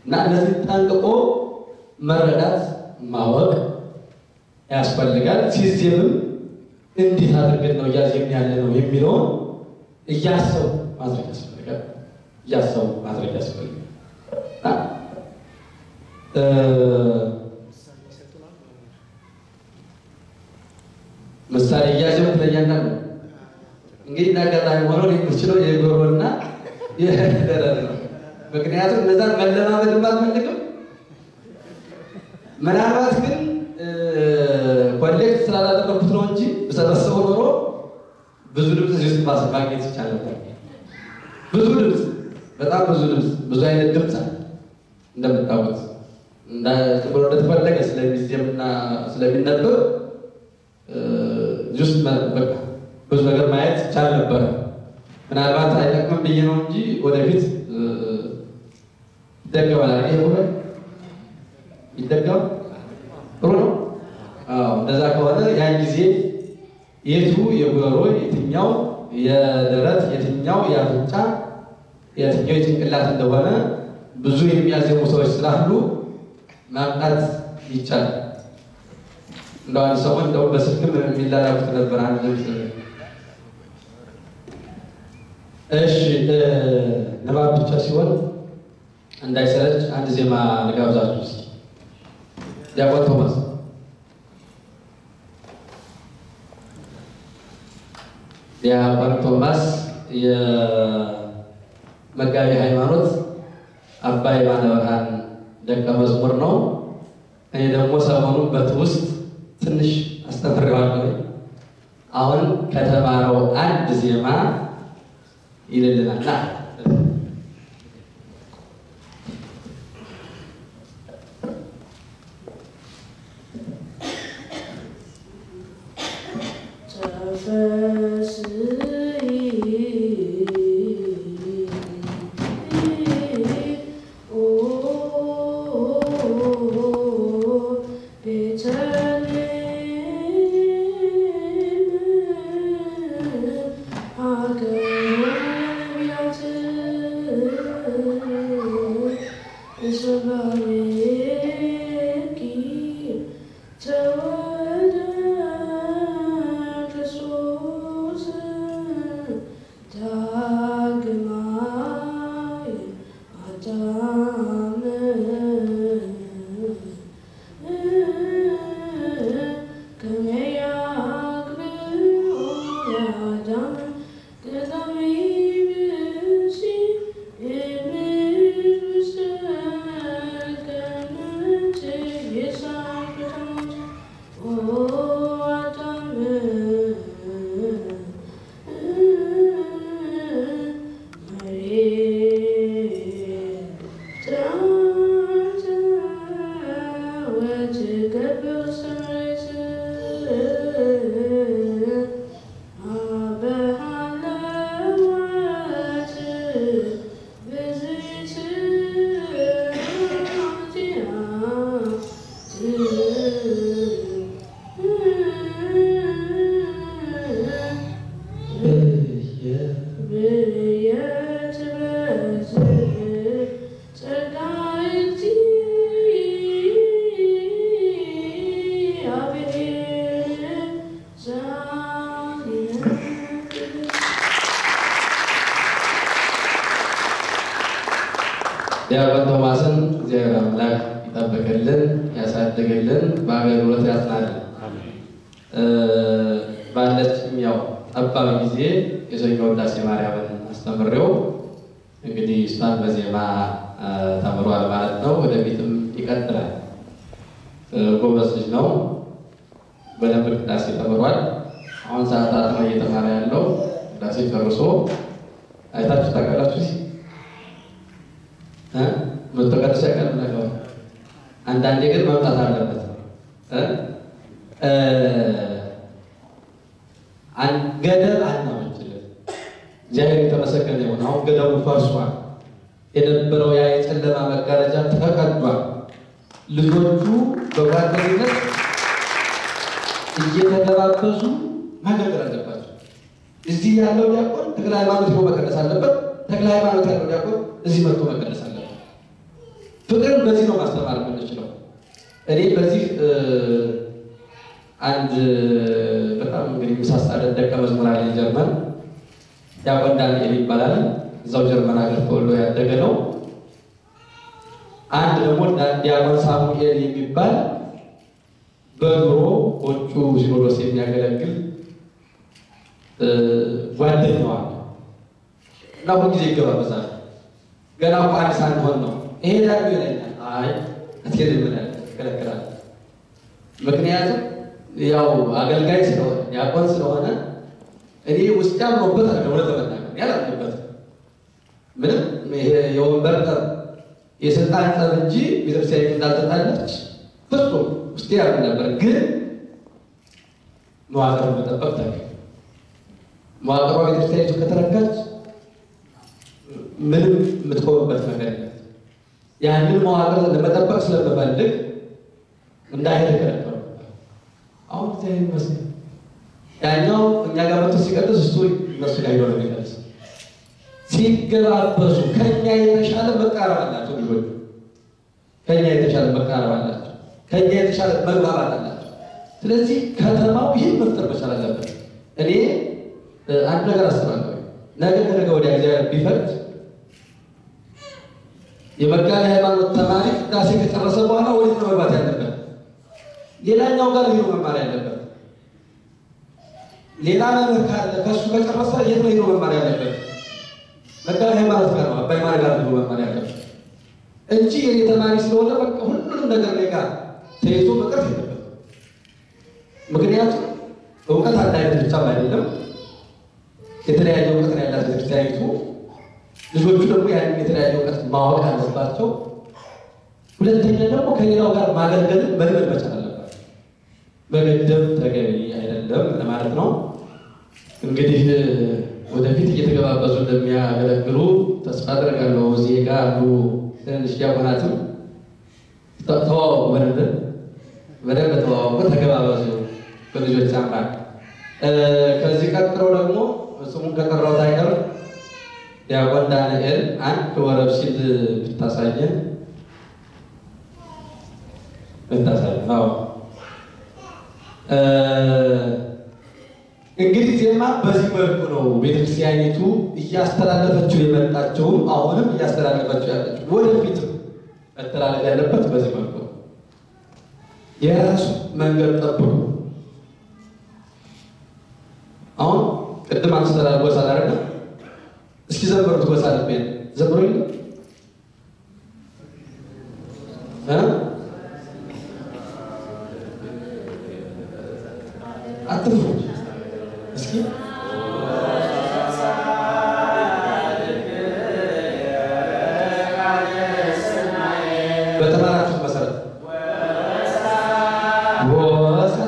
እና እነዚህ ጠንቅቆ መረዳት ማወቅ ያስፈልጋል። ሲዜምም እንዴት አድርገን ነው እያዜምን ያለ ነው የሚለውን እያሰቡ ማድረግ ያስፈልጋል። እያሰቡ ማድረግ ያስፈልጋል። ምሳሌ እያዜሙ ትለያለህ ነው እንግዲህ እንዳጋጣሚ ሆኖ የምችለው የጎሮና የደረት ነው። ምክንያቱም እነዛን መለማመድ አልፈልግም። ምናልባት ግን ኮሌክት ስላላደረኩት ነው እንጂ ብሰበሰበው ኖሮ ብዙ ድምፅ እዚህ ውስጥ ማስ ማግኘት ይቻል ነበር። ብዙ ድምፅ፣ በጣም ብዙ ድምፅ፣ ብዙ አይነት ድምፅ አለ። እንደምታውቁት ብሎ እንደተፈለገ ስለሚዜምና ስለሚነበብ እዚህ ውስጥ በቃ ብዙ ነገር ማየት ይቻል ነበረ። ምናልባት አይጠቅምም ብዬ ነው እንጂ ወደፊት ይደገማል። ይሄ ሁሉ ይደገም ጥሩ ነው። አዎ እንደዛ ከሆነ ያን ጊዜ የቱ የጉሮሮ የትኛው የደረት የትኛው የአፍንጫ የትኛው የጭንቅላት እንደሆነ ብዙ የሚያዜሙ ሰዎች ስላሉ ማምጣት ይቻላል። እንደው አንድ ሰሞን እንደው በስልክም የሚላላኩት ነበር አንድ ድምፅ እሺ ንባብ ብቻ ሲሆን እንዳይሰለች አንድ ዜማ ልጋብዛችሁ እስኪ። ዲያቆን ቶማስ ዲያቆን ቶማስ የመጋቢ ሃይማኖት አባ የማነ ብርሃን ደቀ መዝሙር ነው። እኔ ደግሞ ሰሞኑን በትውስጥ ትንሽ አስተምሬዋለሁ። አሁን ከተማረው አንድ ዜማ ይልልናል። ዲያቆን ቶማስን እግዚአብሔር አምላክ ይጠብቅልን፣ ያሳድግልን፣ በአገልግሎት ያጽናልን። ባለችም ያው ጠባብ ጊዜ የሰኞ ውዳሴ ማርያምን አስተምሬው እንግዲህ እሷን በዜማ ተምሯል ማለት ነው። ወደፊትም ይቀጥላል። ጎበዝ ልጅ ነው። በደንብ ቅዳሴ ተምሯል። አሁን ሰዓታት ነው እየተማረ ያለው። ቅዳሴ ጨርሶ አይታችሁ ታውቃላችሁ ሲ መተቀደስ ያቀል ነገር አንዳንዴ ግን መምጣት አለበት። ገደብ አናመችለት። እግዚአብሔር የተመሰገነ ይሁን። አሁን ገደቡ ፈርሷል። የነበረው ያ የጨለማ መጋረጃ ተቀዷል። ልጆቹ በጓደኝነት እየተገባበዙ ማገልገል አለባቸው። እዚህ ያለው ዲያቆን ተክለ ሃይማኖት ነው መቀደስ አለበት። ተክለ ሃይማኖት ያለው ዲያቆን እዚህ መጥቶ መቀደስ አለበት። ፍቅርን በዚህ ነው ማስተማር የምንችለው። እኔ በዚህ አንድ በጣም እንግዲህ ምሳሳለት ደቀ መዝሙር አለኝ ጀርመን ዲያቆን ዳንኤል ይባላል። እዛው ጀርመን ሀገር ተወልዶ ያደገ ነው። አንድ ደግሞ ዲያቆን ሳሙኤል የሚባል በድሮ ወጩ ሲኖዶስ የሚያገለግል ጓደኛዋ እና ሁልጊዜ ይገባበዛል። ገና እኮ አንድ ሳንሆን ነው እሄዳለሁ ይለኛል። አይ አትሄድም እላለሁ፣ እከለክላለሁ። ምክንያቱም ያው አገልጋይ ስለሆነ ዲያቆን ስለሆነ እኔ ውስጥ ያምኖበት አለ እውነት ለመናገር ያላምንበት ምንም ይሄ የወንበር ጠብ የስልጣን ጠብ እንጂ ቤተክርስቲያን እንዳልተጣለች ፍጹም ውስጤ ያምን ነበር። ግን መዋቅር መጠበቅ ታገ መዋቅሯ ቤተክርስቲያኒቱ ከተረጋች ምንም የምትቆምበት ነገር የለም። ያንን መዋቅር ለመጠበቅ ስለምፈልግ እንዳይሄድ ከነበረ አሁን ዚ ይመስል ያኛው እኛ ጋር መጥቶ ሲቀድስ እሱ እነሱ ጋር ሄዶ ነው የሚቀድስ። ሲገባበሱ ከኛ የተሻለ መቃረብ አላቸው ልጆቹ፣ ከኛ የተሻለ መቃረብ አላቸው፣ ከኛ የተሻለ መግባባት አላቸው። ስለዚህ ከተማው ይህን መፍጠር መቻል አለበት። እኔ አንድ ነገር አስባለሁ። ነገ ከነገ ወዲያ እግዚአብሔር ቢፈቅድ የመጋቢ ሃይማኖት ተማሪ ቅዳሴ ከጨረሰ በኋላ ወዴት ነው መግባት ያለበት? ሌላኛው ጋር ሄዶ መማር ያለበት። ሌላ መምህር ካለ ከእሱ ከጨረሰ የት ነው ሄዶ መማር ያለበት? መጋቢ ሃይማኖት ጋር ነው አባይ ማር ጋር ሄዶ መማር ያለበት እንጂ የኔ ተማሪ ስለሆነ በቃ ሁሉንም ነገር እኔ ጋር ተይዞ መቅረት የለበት። ምክንያቱም እውቀት አንድ አይነት ብቻም አይደለም። የተለያየ እውቀት ነው ያላት ቤተክርስቲያኒቱ። ልጆቹ ደግሞ ያንን የተለያየ እውቀት ማወቅ አለባቸው። ሁለተኛ ደግሞ ከሌላው ጋር ማገልገልን መልመድ መቻል አለባቸው። መገደብ ተገቢ አይደለም ለማለት ነው። እንግዲህ ወደፊት እየተገባበዙ እንደሚያገለግሉ ተስፋ አድርጋለሁ። እዚህ ጋር አሉ ትንንሽ ዲያቆናትም ተዋወቁ፣ በደንብ በደንብ ተዋወቁ፣ ተገባበዙ በልጆች አምላክ። ከዚህ ቀጥሎ ደግሞ ስሙን ከጠራሁት አይቀር ዲያቆን ዳንኤል አንድ ወረብ ሲል ብታሳየን ብታሳየን። አዎ እንግዲህ ዜማ በዚህ መልኩ ነው ቤተክርስቲያኒቱ እያስተላለፈችው የመጣችውም አሁንም እያስተላለፈችው ያለችው ወደፊትም መተላለፍ ያለበት በዚህ መልኩ ነው። የራሱ መንገድ ጠብቁ። አሁን ቅድም አንስተላል ጎሳ ላረገ እስኪ ዘምሩት ጎሳ ልቤ ዘምሩ ይለ አትፍሩ እስኪ በተማራችሁት መሰረት ወሳ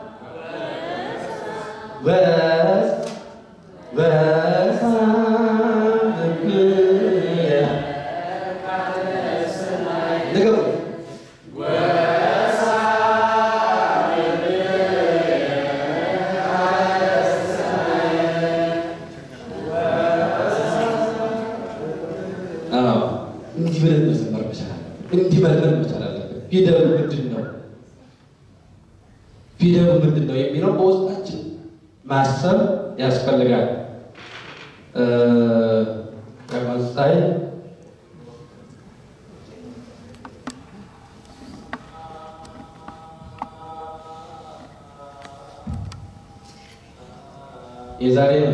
በስ በሳ ንገሩ እንዲህ ብለን መዘመር መቻል አለብን። እንዲህ መልመድ መቻል አለብን። ፊደሉ ምንድን ነው? ፊደሉ ምንድን ነው የሚለው በውስጣችን ማሰብ ያስፈልጋል። ከመሳይ የዛሬ ነው።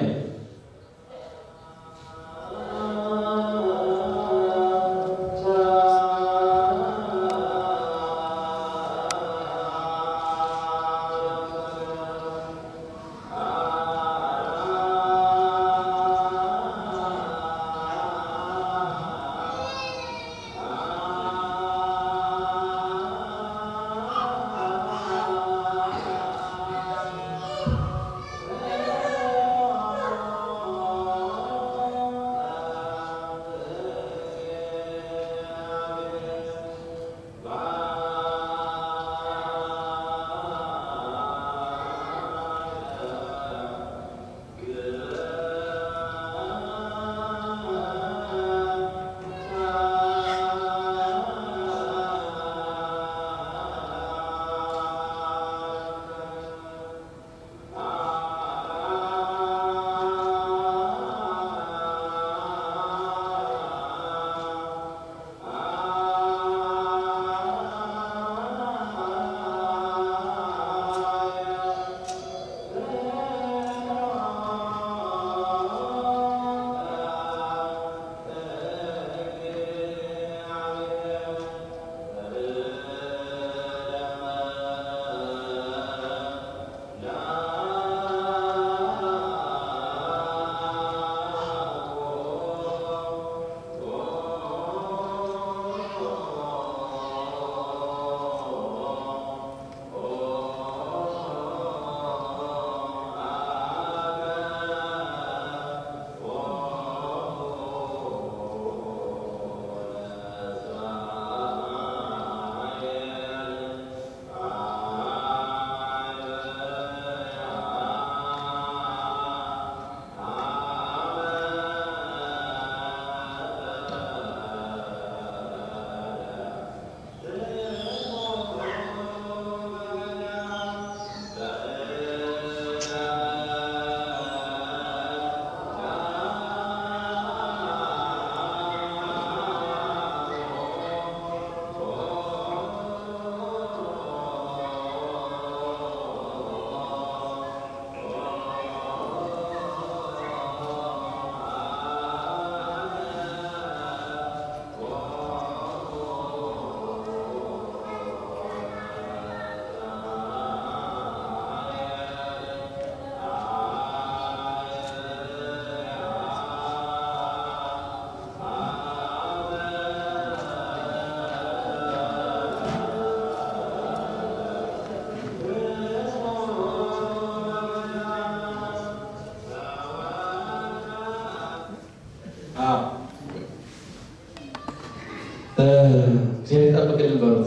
እግዚአብሔር ይጠብቅልን በሉት።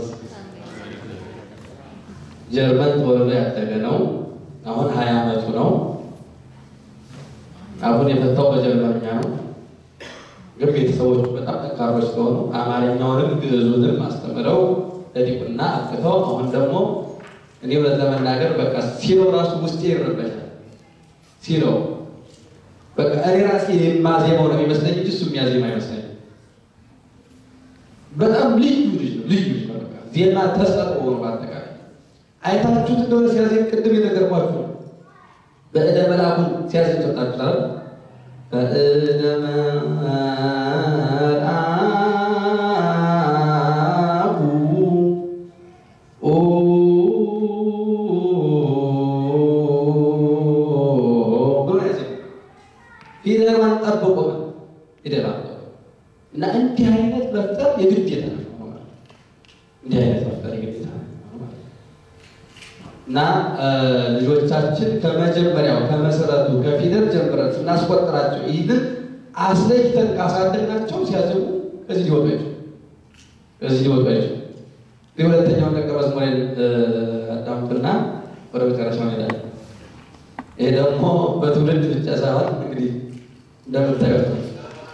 ጀርመን ተወልዶ ያደገ ነው። አሁን ሀያ ዓመቱ ነው። አሁን የፈታው በጀርመንኛ ነው። ግን ቤተሰቦቹ በጣም ጠንካሮች ስለሆኑ አማርኛውንም ግዕዙንም አስተምረው ለዲቁና አቅተው አሁን ደግሞ እኔ እውነት ለመናገር በቃ ሲለው ራሱ ውስጤ ይረበሻል። ሲለው በቃ እኔ ራሴ የማዜማው ነው የሚመስለኝ እንጂ እሱ የሚያዜማ አይመስለኝም። በጣም ልዩ ልጅ ነው። ልዩ ልጅ ነው። በቃ ዜማ ተሰጥኦ ነው። በአጠቃላይ አይታችሁት እንደሆነ ሲያዜም ቅድም የነገርኳችሁ ነው። በእደ መላኩን ሲያዜም ሰጣችሁታል። በእደ መልአኩ ብሎ ያዜም ፊደሏን ጠብቆ ይደላል እና እንዲህ አይነት መፍጠር የግዴታ ነው። እንዲህ አይነት መፍጠር የግዴታ ነው እና ልጆቻችን ከመጀመሪያው ከመሰረቱ ከፊደል ጀምረን ስናስቆጥራቸው ይህንን አስለይተን ካሳደግናቸው ሲያዝቡ እዚህ ሊወጡ አይችሉ እዚህ ሊወጡ አይችሉ። የሁለተኛውን ደቀ መዝሙሬን አዳምጡና ወደ መጨረሻው ሄዳለን። ይሄ ደግሞ በትውልድ ብቻ ሳይሆን እንግዲህ እንደምታዩት ነው።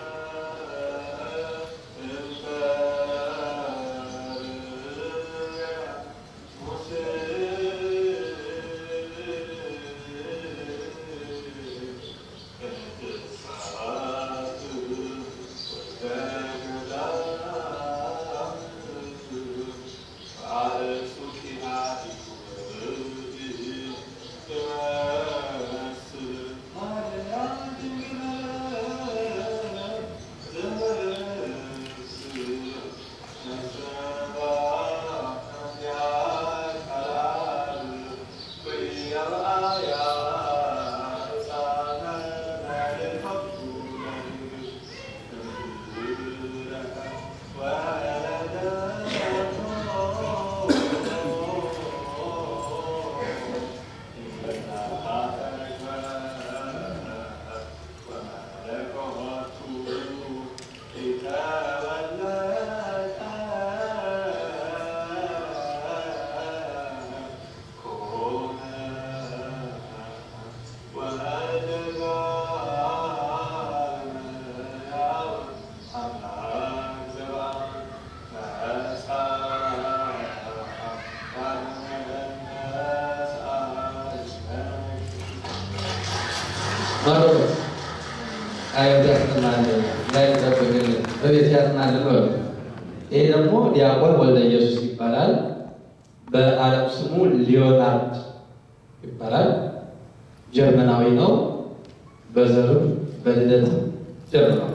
ማሮበት አይወት ያጽናናልን ላይ ጠብቅልን በቤት ያጽናልን በሉ። ይሄ ደግሞ ዲያቆን ወልደ ኢየሱስ ይባላል። በዓለም ስሙ ሊዮናርድ ይባላል። ጀርመናዊ ነው። በዘርም በልደትም ጀርመናዊ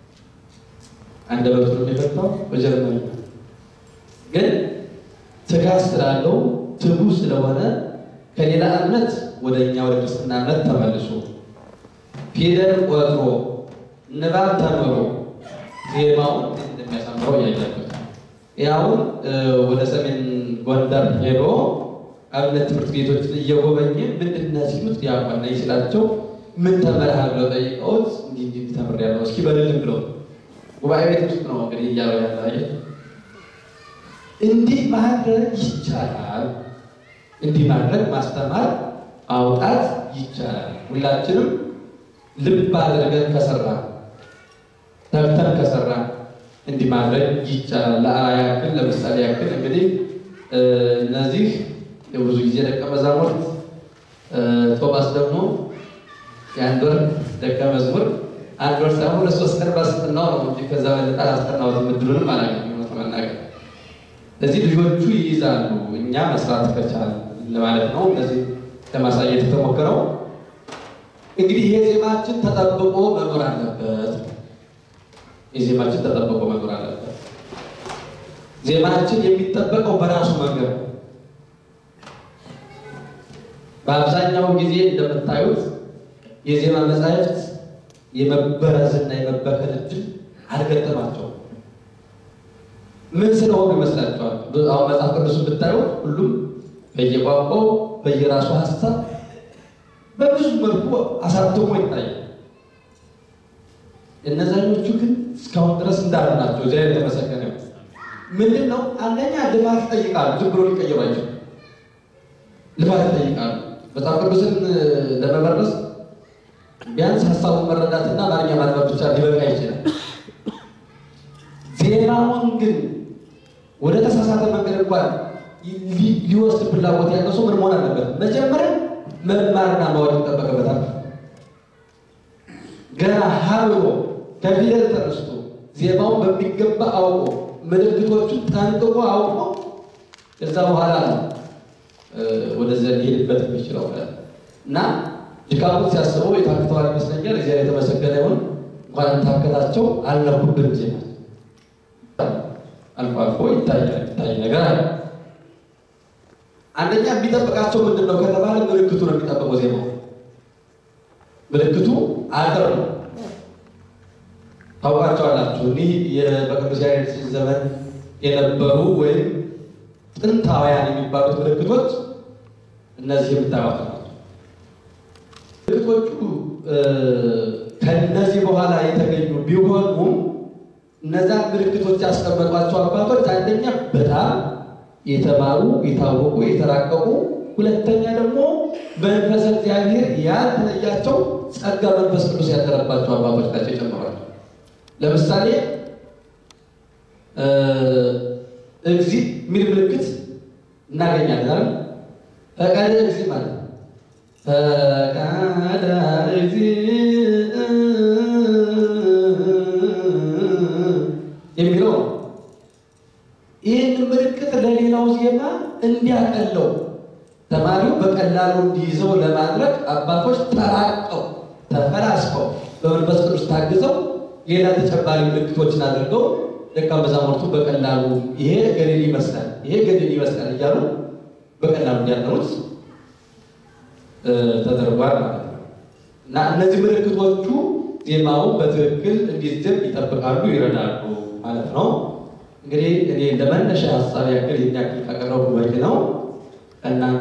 አንደበቱን የሚፈታው በጀርመን ግን ትጋት ስላለው ትጉ ስለሆነ ከሌላ እምነት ወደ እኛ ወደ ክርስትና እምነት ተመልሶ ፊደል ቆጥሮ ንባብ ተምሮ ዜማውን እንደሚያሳምረው እያያችሁት ያውን ወደ ሰሜን ጎንደር ሄዶ አብነት ትምህርት ቤቶችን እየጎበኘ ምንድን ነው ሲሉት ዲያቆን ነኝ ሲላቸው ምን ተምረሃል ብለው ጠይቀውት እንዲህ እንዲህ ተምሬያለሁ እስኪ በልልም ብለው ጉባኤ ቤት ውስጥ ነው እንግዲህ እያለው ያለ አየህ። እንዲህ ማድረግ ይቻላል። እንዲህ ማድረግ ማስተማር ማውጣት ይቻላል። ሁላችንም ልብ አድርገን ከሰራ ተግተን ከሰራ እንዲህ ማድረግ ይቻላል። ለአርአያ ያክል ለምሳሌ ያክል እንግዲህ እነዚህ የብዙ ጊዜ ደቀ መዛሙርት ቶማስ ደግሞ የአንድ ወር ደቀ መዝሙር አንድ ወር ሳይሆን ለሶስት ቀን ባስጠናው ነው እንጂ ከዛ በለጠ አላስጠናሁትም። ምድሩንም አላገኘም እውነት ለመናገር እዚህ ልጆቹ ይይዛሉ፣ እኛ መስራት ከቻል ለማለት ነው። እነዚህ ለማሳየት የተሞከረው እንግዲህ ይሄ ዜማችን ተጠብቆ መኖር አለበት። የዜማችን ተጠብቆ መኖር አለበት። ዜማችን የሚጠበቀው በራሱ መንገድ ነው። በአብዛኛው ጊዜ እንደምታዩት የዜማ መጻሕፍት የመበረዝና የመበከል እድል አልገጠማቸውም። ምን ስለሆኑ ይመስላችኋል? አሁን መጽሐፍ ቅዱስን ብታዩት ሁሉም በየቋንቋው በየራሱ ሀሳብ በብዙ መልኩ አሳትሞ ይታያል። እነዛኞቹ ግን እስካሁን ድረስ እንዳሉ ናቸው። እዚያ የተመሰገነ ምንድን ነው? አንደኛ ልፋት ይጠይቃሉ። ዝም ብሎ ሊቀየሩ አይችሉም። ልፋት ይጠይቃሉ። መጽሐፍ ቅዱስን ለመመረስ ቢያንስ ሀሳቡን መረዳትና አማርኛ ማንበብ ብቻ ሊበቃ ይችላል። ዜማውን ግን ወደ ተሳሳተ መንገድ እንኳን ሊወስድ ፍላጎት ያለው ሰው ምን መሆን አለበት? መጀመሪያ መማርና ማወቅ ይጠበቅበታል። ገና ሀ ብሎ ከፊደል ተነስቶ ዜማውን በሚገባ አውቆ ምልክቶቹን ጠንቅቆ አውቆ ከዛ በኋላ ነው ወደዚያ ሊሄድበት የሚችለው እና ድካሙን ሲያስበው የታክተዋል ይመስለኛል። እግዚአብሔር የተመሰገነ ይሁን። እንኳን ታከታቸው አልነኩብን ዜማ አልፎ አልፎ ይታያል ይታይ ነገር አለ። አንደኛ የሚጠብቃቸው ምንድን ነው ከተባለ ምልክቱ ነው የሚጠበቀው። ዜማው ምልክቱ አጥር ነው። ታውቃቸዋላችሁ። እኒህ በቅዱስ ያሬድ ዘመን የነበሩ ወይም ጥንታውያን የሚባሉት ምልክቶች እነዚህ የምታዩት ናቸው። ምልክቶቹ ከነዚህ በኋላ የተገኙ ቢሆኑም እነዛን ምልክቶች ያስቀመጧቸው አባቶች አንደኛ በጣም የተማሩ የታወቁ የተራቀቁ፣ ሁለተኛ ደግሞ መንፈስ እግዚአብሔር ያልተለያቸው ጸጋ መንፈስ ቅዱስ ያደረባቸው አባቶች ናቸው የጨመሯቸው። ለምሳሌ እግዚ የሚል ምልክት እናገኛለን። ፈቃደ እግዚ ማለት ነው። ፈቃደ እግዚ የሚለው ነው። ይህን ምልክት ለሌላው ዜማ እንዲያቀለው ተማሪው በቀላሉ እንዲይዘው ለማድረግ አባቶች ተራቀው ተፈላስፈው በመንፈስ ቅዱስ ታግዘው ሌላ ተጨማሪ ምልክቶችን አድርገው ደቀ መዛሙርቱ በቀላሉ ይሄ ገሊል ይመስላል፣ ይሄ ገሊል ይመስላል እያሉ በቀላሉ እንዲያጠኑት ተደርጓል ማለት ነው። እና እነዚህ ምልክቶቹ ዜማውን በትክክል እንዲዝም ይጠብቃሉ፣ ይረዳሉ ማለት ነው። እንግዲህ እኔ እንደ መነሻ ሀሳብ ያክል የሚያክል ካቀረቡ በቂ ነው። እናንተ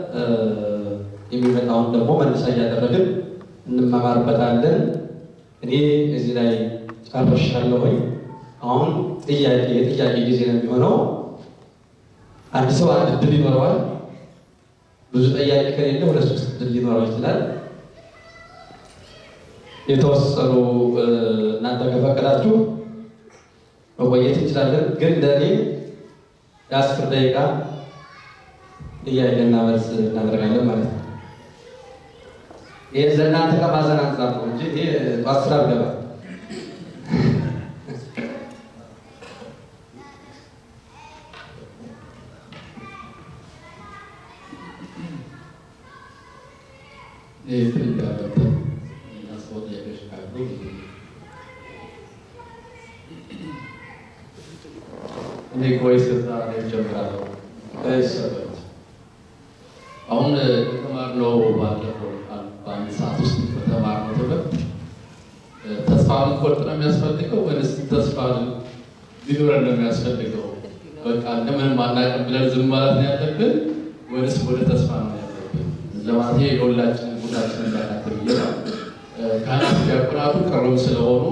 የሚመጣውን ደግሞ መነሻ እያደረግን እንማማርበታለን። እኔ እዚህ ላይ ጨርሻለሁኝ። አሁን ጥያቄ የጥያቄ ጊዜ ነው የሚሆነው። አንድ ሰው አንድ እድል ይኖረዋል። ብዙ ጥያቄ ከሌለ ሁለት ሶስት እድል ሊኖረው ይችላል። የተወሰኑ እናንተ ከፈቀዳችሁ መቆየት እንችላለን። ግን ለእኔ የአስር ደቂቃ ጥያቄና መልስ እናደርጋለን ማለት ነው። ይህ ለእናንተ ከማዘን አንጻር ነው እንጂ ይሄ ጠዋት ስራ አልገባም። እኔ ከወይስ ከዛ ላይ ጀምራለሁ። አሁን የተማርነው ባለፈው በአንድ ሰዓት ውስጥ በተማርነው ትምህርት ተስፋ መቁረጥ ነው የሚያስፈልገው ወይስ ተስፋ ሊኖረን ነው የሚያስፈልገው? በቃ እንደምንም አናውቅም ብለን ዝም ማለት ነው ያለብን ወይስ ወደ ተስፋ ነው ያለብን? ለማለት የሁላችን ጉዳችን እንዳናት ብዬ ነው። ካህናት ዲያቆናቱ ቅርብ ስለሆኑ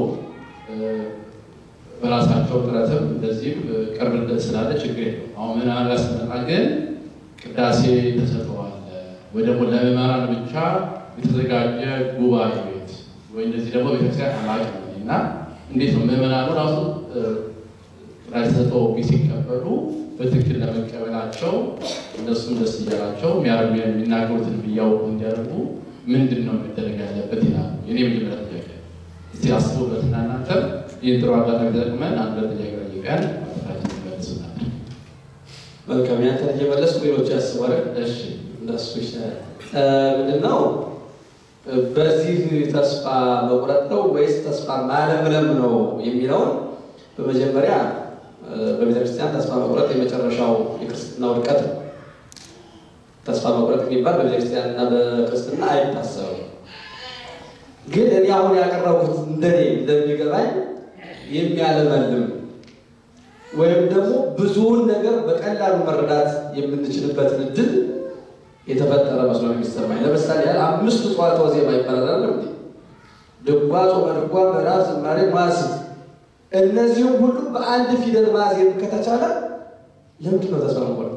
በራሳቸው ጥረትም እንደዚህም ቅርብነት ስላለ ችግር የለው። አሁን ምናምን ጋር ስንመጣ ግን ቅዳሴ ተሰጥተዋል ወይ ደግሞ ለምዕመናን ብቻ የተዘጋጀ ጉባኤ ቤት ወይ እንደዚህ ደግሞ ቤተክርስቲያን አላውቅም እና እንዴት ነው ምዕመናኑ ራሱ ቅዳሴ ተሰጥተው ሲቀበሉ በትክክል ለመቀበላቸው እነሱም ደስ እያላቸው የሚናገሩትን ብያውቁ እንዲያደርጉ ምንድን ነው መደረግ ያለበት ይላሉ። የኔ መጀመሪያ ጥያቄ እስቲ አስቡበትና እናንተ ይህን ጥሩ አጋጣሚ ተጠቅመን አንድ ጥያቄ ጠይቀን ማለታችን ይመልሱናል። መልካም ያንተ እየመለስኩ ሌሎች ያስባል። እሺ እንደሱ ይሻላል። ምንድነው በዚህ ተስፋ መቁረጥ ነው ወይስ ተስፋ ማለምለም ነው የሚለውን በመጀመሪያ በቤተክርስቲያን ተስፋ መቁረጥ የመጨረሻው የክርስትና ውድቀት ነው። ተስፋ መቁረጥ የሚባል በቤተክርስቲያን እና በክርስትና አይታሰብም። ግን እኔ አሁን ያቀረቡት እንደኔ እንደሚገባኝ የሚያለመልም ወይም ደግሞ ብዙውን ነገር በቀላሉ መረዳት የምንችልበትን እድል የተፈጠረ መስሎ ነው የሚሰማኝ። ለምሳሌ ያህል አምስቱ ጽዋትወ ዜማ ይባላል። ድጓ፣ ጾመ ድጓ፣ ምዕራፍ፣ ዝማሬ፣ መዋሥዕት እነዚህም ሁሉ በአንድ ፊደል ማዜም ከተቻለ ለምንድን ነው ተስፋ መቆረጥ?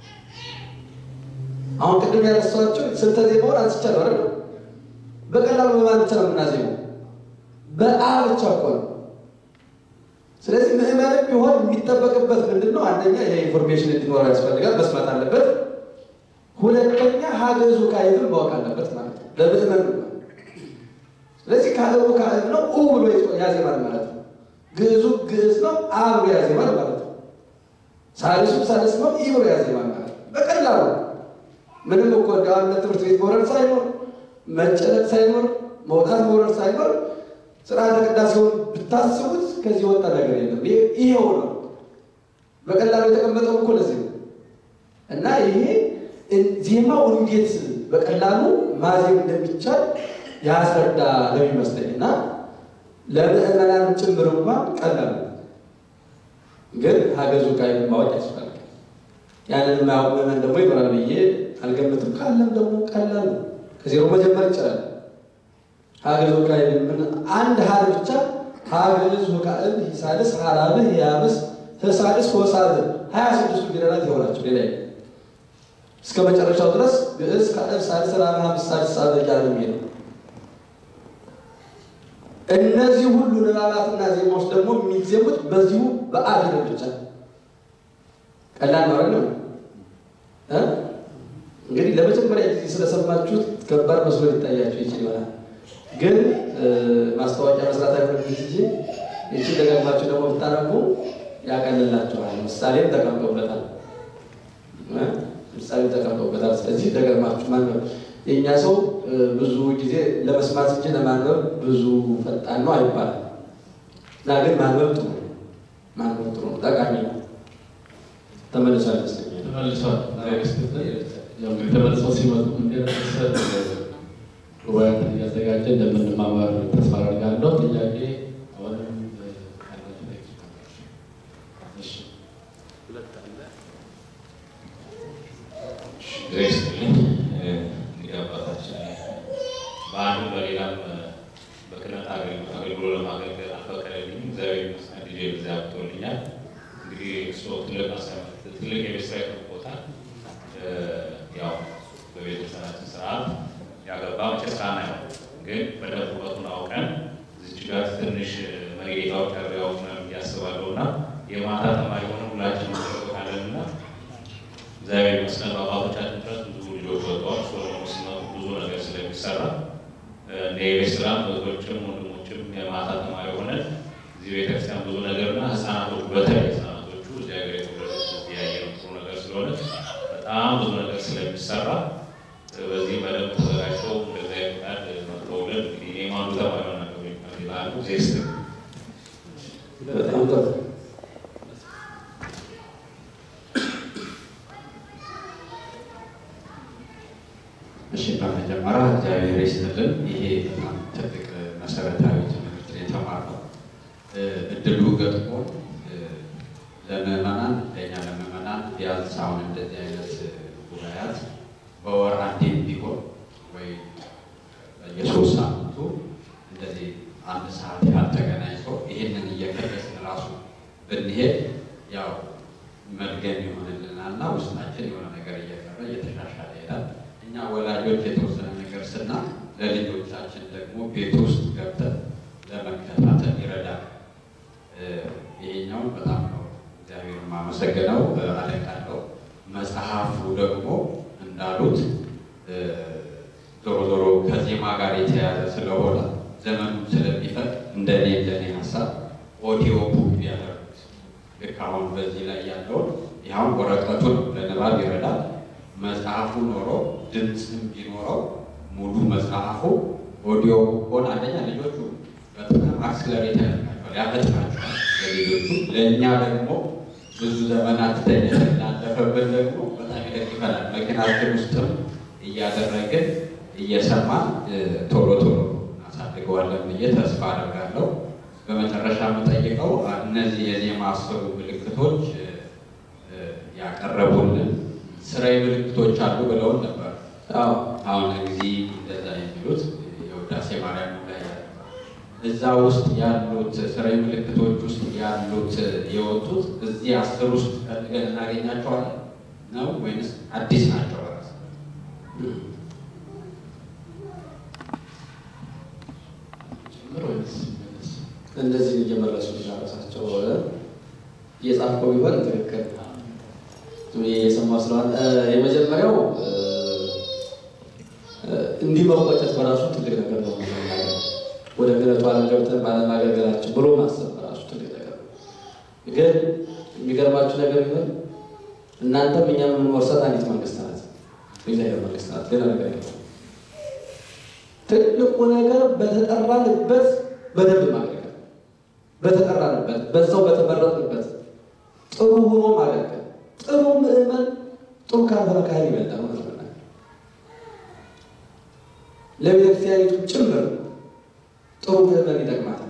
አሁን ቅድም ያነሳኋቸው ስልተ ዜማውን አንስቻለሁ አይደል? በቀላሉ በማን ብቻ ነው የምናዜመው? በአ ብቻ እኮ ነው። ስለዚህ ምዕመንም ቢሆን የሚጠበቅበት ምንድን ነው? አንደኛ የኢንፎርሜሽን እንዲኖረው ያስፈልጋል፣ መስማት አለበት። ሁለተኛ ሀገዙ ካይብን ማወቅ አለበት ማለት ነው፣ ለምዕመን ነው። ስለዚህ ካህቡ ካህብ ነው፣ ኡ ብሎ ያዜማል ማለት ነው። ግዕዙ ግዕዝ ነው፣ አ ብሎ ያዜማል ማለት ነው። ሳልሱ ሳልስ ነው፣ ኢ ብሎ ያዜማል ማለት ነው። በቀላሉ ምንም እኮ እንደ ትምህርት ቤት መውረድ ሳይኖር መጨነቅ ሳይኖር መውጣት መውረድ ሳይኖር ስርዓተ ቅዳሴውን ብታስቡት ከዚህ ወጣ ነገር የለም። ይሄው ነው በቀላሉ የተቀመጠው እኮ ለዚህ ነው። እና ይሄ ዜማው እንዴት በቀላሉ ማዜም እንደሚቻል ያስረዳ ለሚመስለኝ እና ለምዕመናን ጭምር እንኳን ቀላል ነው። ግን ሀገዙ ቃይ ማወቅ ያስፈልጋል። ያንን የማያውቅ ምዕመን ደግሞ ይኖራል ብዬ አልገምትም። ካለም ደግሞ ቀላል ነው። ከዜሮ መጀመር ይቻላል። ሀገዝ ወቃል ምን አንድ ሀል ብቻ ሀገዝ ወቃል ሂሳልስ ሀራብህ ያብስ ህሳልስ ሆሳብ ሀያ ስድስቱ ፊደላት ይሆናቸው ሌላ እስከ መጨረሻው ድረስ ግዕዝ ከአብ ሳልስ ራብ ሀምስ ሳልስ ሳብ እያለ የሚሄደው እነዚህ ሁሉ ንባባትና ዜማዎች ደግሞ የሚዜሙት በዚሁ በአፊደል ብቻ ቀላል ነው አይደለም እ እንግዲህ ለመጀመሪያ ጊዜ ስለሰማችሁት ከባድ መስሎ ሊታያችሁ ይችል ይሆናል። ግን ማስታወቂያ መስራት አይሆንም እንጂ ይቺ ደጋግማችሁ ደግሞ ብታነቡ ያቀልላችኋል። ምሳሌም ተቀምጦበታል ምሳሌም ተቀምጦበታል። ስለዚህ ደጋግማችሁ ማንበብ የእኛ ሰው ብዙ ጊዜ ለመስማት እንጂ ለማንበብ ብዙ ፈጣን ነው አይባልም እና ግን ማንበብ ጥሩ ነው። ማንበብ ጥሩ ነው፣ ጠቃሚ ነው። ተመልሷል ይመስለኛል። ተመልሷል። ያው እንግዲህ ተመልሰው ሲመጡ እንደመሰል ጉባኤትን እያዘጋጀ እንደምንማማር ተስፋ አደርጋለሁ። ጥያቄ አሁንም ካላችሁ ጠይቁ። እሺ ግሬስ ልኝ እንግዲህ አባታችን በአንድም በሌላም በክህነት አገልግሎ ለማገልገል አልፈቀደልኝም። እግዚአብሔር ይመስገን ልጄ በዚያ አብቅቶልኛል። እንግዲህ እሱ ትልቅ አስተምር ትልቅ የቤት ስራ ይጠብቆታል። ያው በቤተሰባችን ስርዓት ያገባ መቼስ ካህን አይሆንም፣ ግን በደንብ ውበቱን አውቀን እዚች ጋር ትንሽ መጌታዎች ያሪያዎች ነው እያስባለሁ እና የማታ ተማሪ ሆነ ሁላችን እንጠብቃለን እና እግዚአብሔር ይመስገን በአባቶቻችን ድረስ ብዙ ልጆች ወጥተዋል። እሱ ደግሞ ሲመጡ ብዙ ነገር ስለሚሰራ እንደ የቤት ስራ እህቶችም ወንድሞችም የማታ ተማሪ ሆነን እዚህ ቤተክርስቲያን ብዙ ነገርና ህፃናቶች በተለይ ህፃናቶቹ እዚህ ሀገር የተወለዱት እዚህ ያየነው ጥሩ ነገር ስለሆነ በጣም ብዙ ነገር ስለሚሰራ በዚህ በደንብ ተዘጋጅተው እንደዚያ ፍቃድ መጥተውልን እንግዲህ እኔም አንዱ ተማሪ ሆናለሁ ይላሉ ዜስት በጣም ጥሩ እሺ በመጀመሪያ እግዚአብሔር ይስጥልን። ይሄ በጣም ትልቅ መሰረታዊ ትምህርት ነው የተማርነው። እድሉ ገጥሞ ለምዕመናን ለእኛ ለምዕመናን ቢያንስ አሁን እንደዚህ አይነት ጉባኤያት በወር አንዴም ቢሆን ወይ የሶስት ሳምንቱ እንደዚህ አንድ ሰዓት ያህል ተገናኝቶ ይህንን እየቀደስን ራሱ ብንሄድ ያው መድገም ይሆንልናል እና ውስጣችን የሆነ ነገር እየቀረ እየተሻሻለ ይሄዳል። እኛ ወላጆች የተወሰነ ነገር ስና ለልጆቻችን ደግሞ ቤት ውስጥ ገብተን ለመከታተል ይረዳል። ይሄኛውን በጣም ነው እግዚአብሔር የማመሰግነው አደንቃለሁ። መጽሐፉ ደግሞ እንዳሉት ዞሮ ዞሮ ከዜማ ጋር የተያያዘ ስለሆነ ዘመኑ ስለሚፈቅ እንደኔ እንደኔ ሀሳብ ኦዲዮ ቡክ ቢያደርጉት ልክ አሁን በዚህ ላይ ያለውን ይኸውን ወረቀቱን ለንባብ ይረዳል። መጽሐፉ ኖሮ ድምፅም ቢኖረው ሙሉ መጽሐፉ ኦዲዮ ሆን አንደኛ ልጆቹ በጣም አክስለሬት ያደርጋቸዋል፣ ያፈጥናቸዋል ለልጆቹ። ለእኛ ደግሞ ብዙ ዘመናት ተኝተን ላለፈብን ደግሞ በጣም ይደግፈናል። መኪናችን ውስጥም እያደረግን እየሰማን ቶሎ ቶሎ እናሳድገዋለን ብዬ ተስፋ አደርጋለሁ። በመጨረሻ የምጠይቀው እነዚህ የዜማ አስሩ ምልክቶች ያቀረቡልን ስራዊ ምልክቶች አሉ ብለውን ነበር። አዎ አሁን ጊዜ እንደዛ የሚሉት የውዳሴ ማርያም ላይ ያለ እዛ ውስጥ ያሉት ስራዊ ምልክቶች ውስጥ ያሉት የወጡት እዚህ አስር ውስጥ ፈልገን እናገኛቸዋለን ነው ወይንስ አዲስ ናቸው? በራስ ጭምር ወይስ መለስ? እንደዚህ እየመለሱ ራሳቸው እየጻፍከው ቢሆን ትክክል ዝም ብዬ እየሰማሁ ስለሆነ እ፣ የመጀመሪያው እ፣ እ፣ እንዲህ መቆጨት በራሱ ትልቅ ነገር ነው። መጀመሪያ ወደ ክህነቱ ዓለም ገብተን ባለማገልገላችን ብሎ ማሰብ በራሱ ትልቅ ነገር ነው። ግን የሚገርማችሁ ነገር ቢሆን እናንተም እኛም የምንወርሳት አንዲት መንግስት ናት፣ የእግዚአብሔር መንግስት ናት። ሌላ ነገር የለም። ትልቁ ነገር በተጠራንበት በደንብ ማገልገል፣ በተጠራንበት በዛው በተመረጥንበት ጥሩ ሆኖ ማገልገል። ጥሩ ምዕመን ጥሩ ካልሆነ ካህን ይበልጣል ማለት ነው። ለቤተክርስቲያኒቱ ጭምር ጥሩ ምዕመን ይጠቅማታል።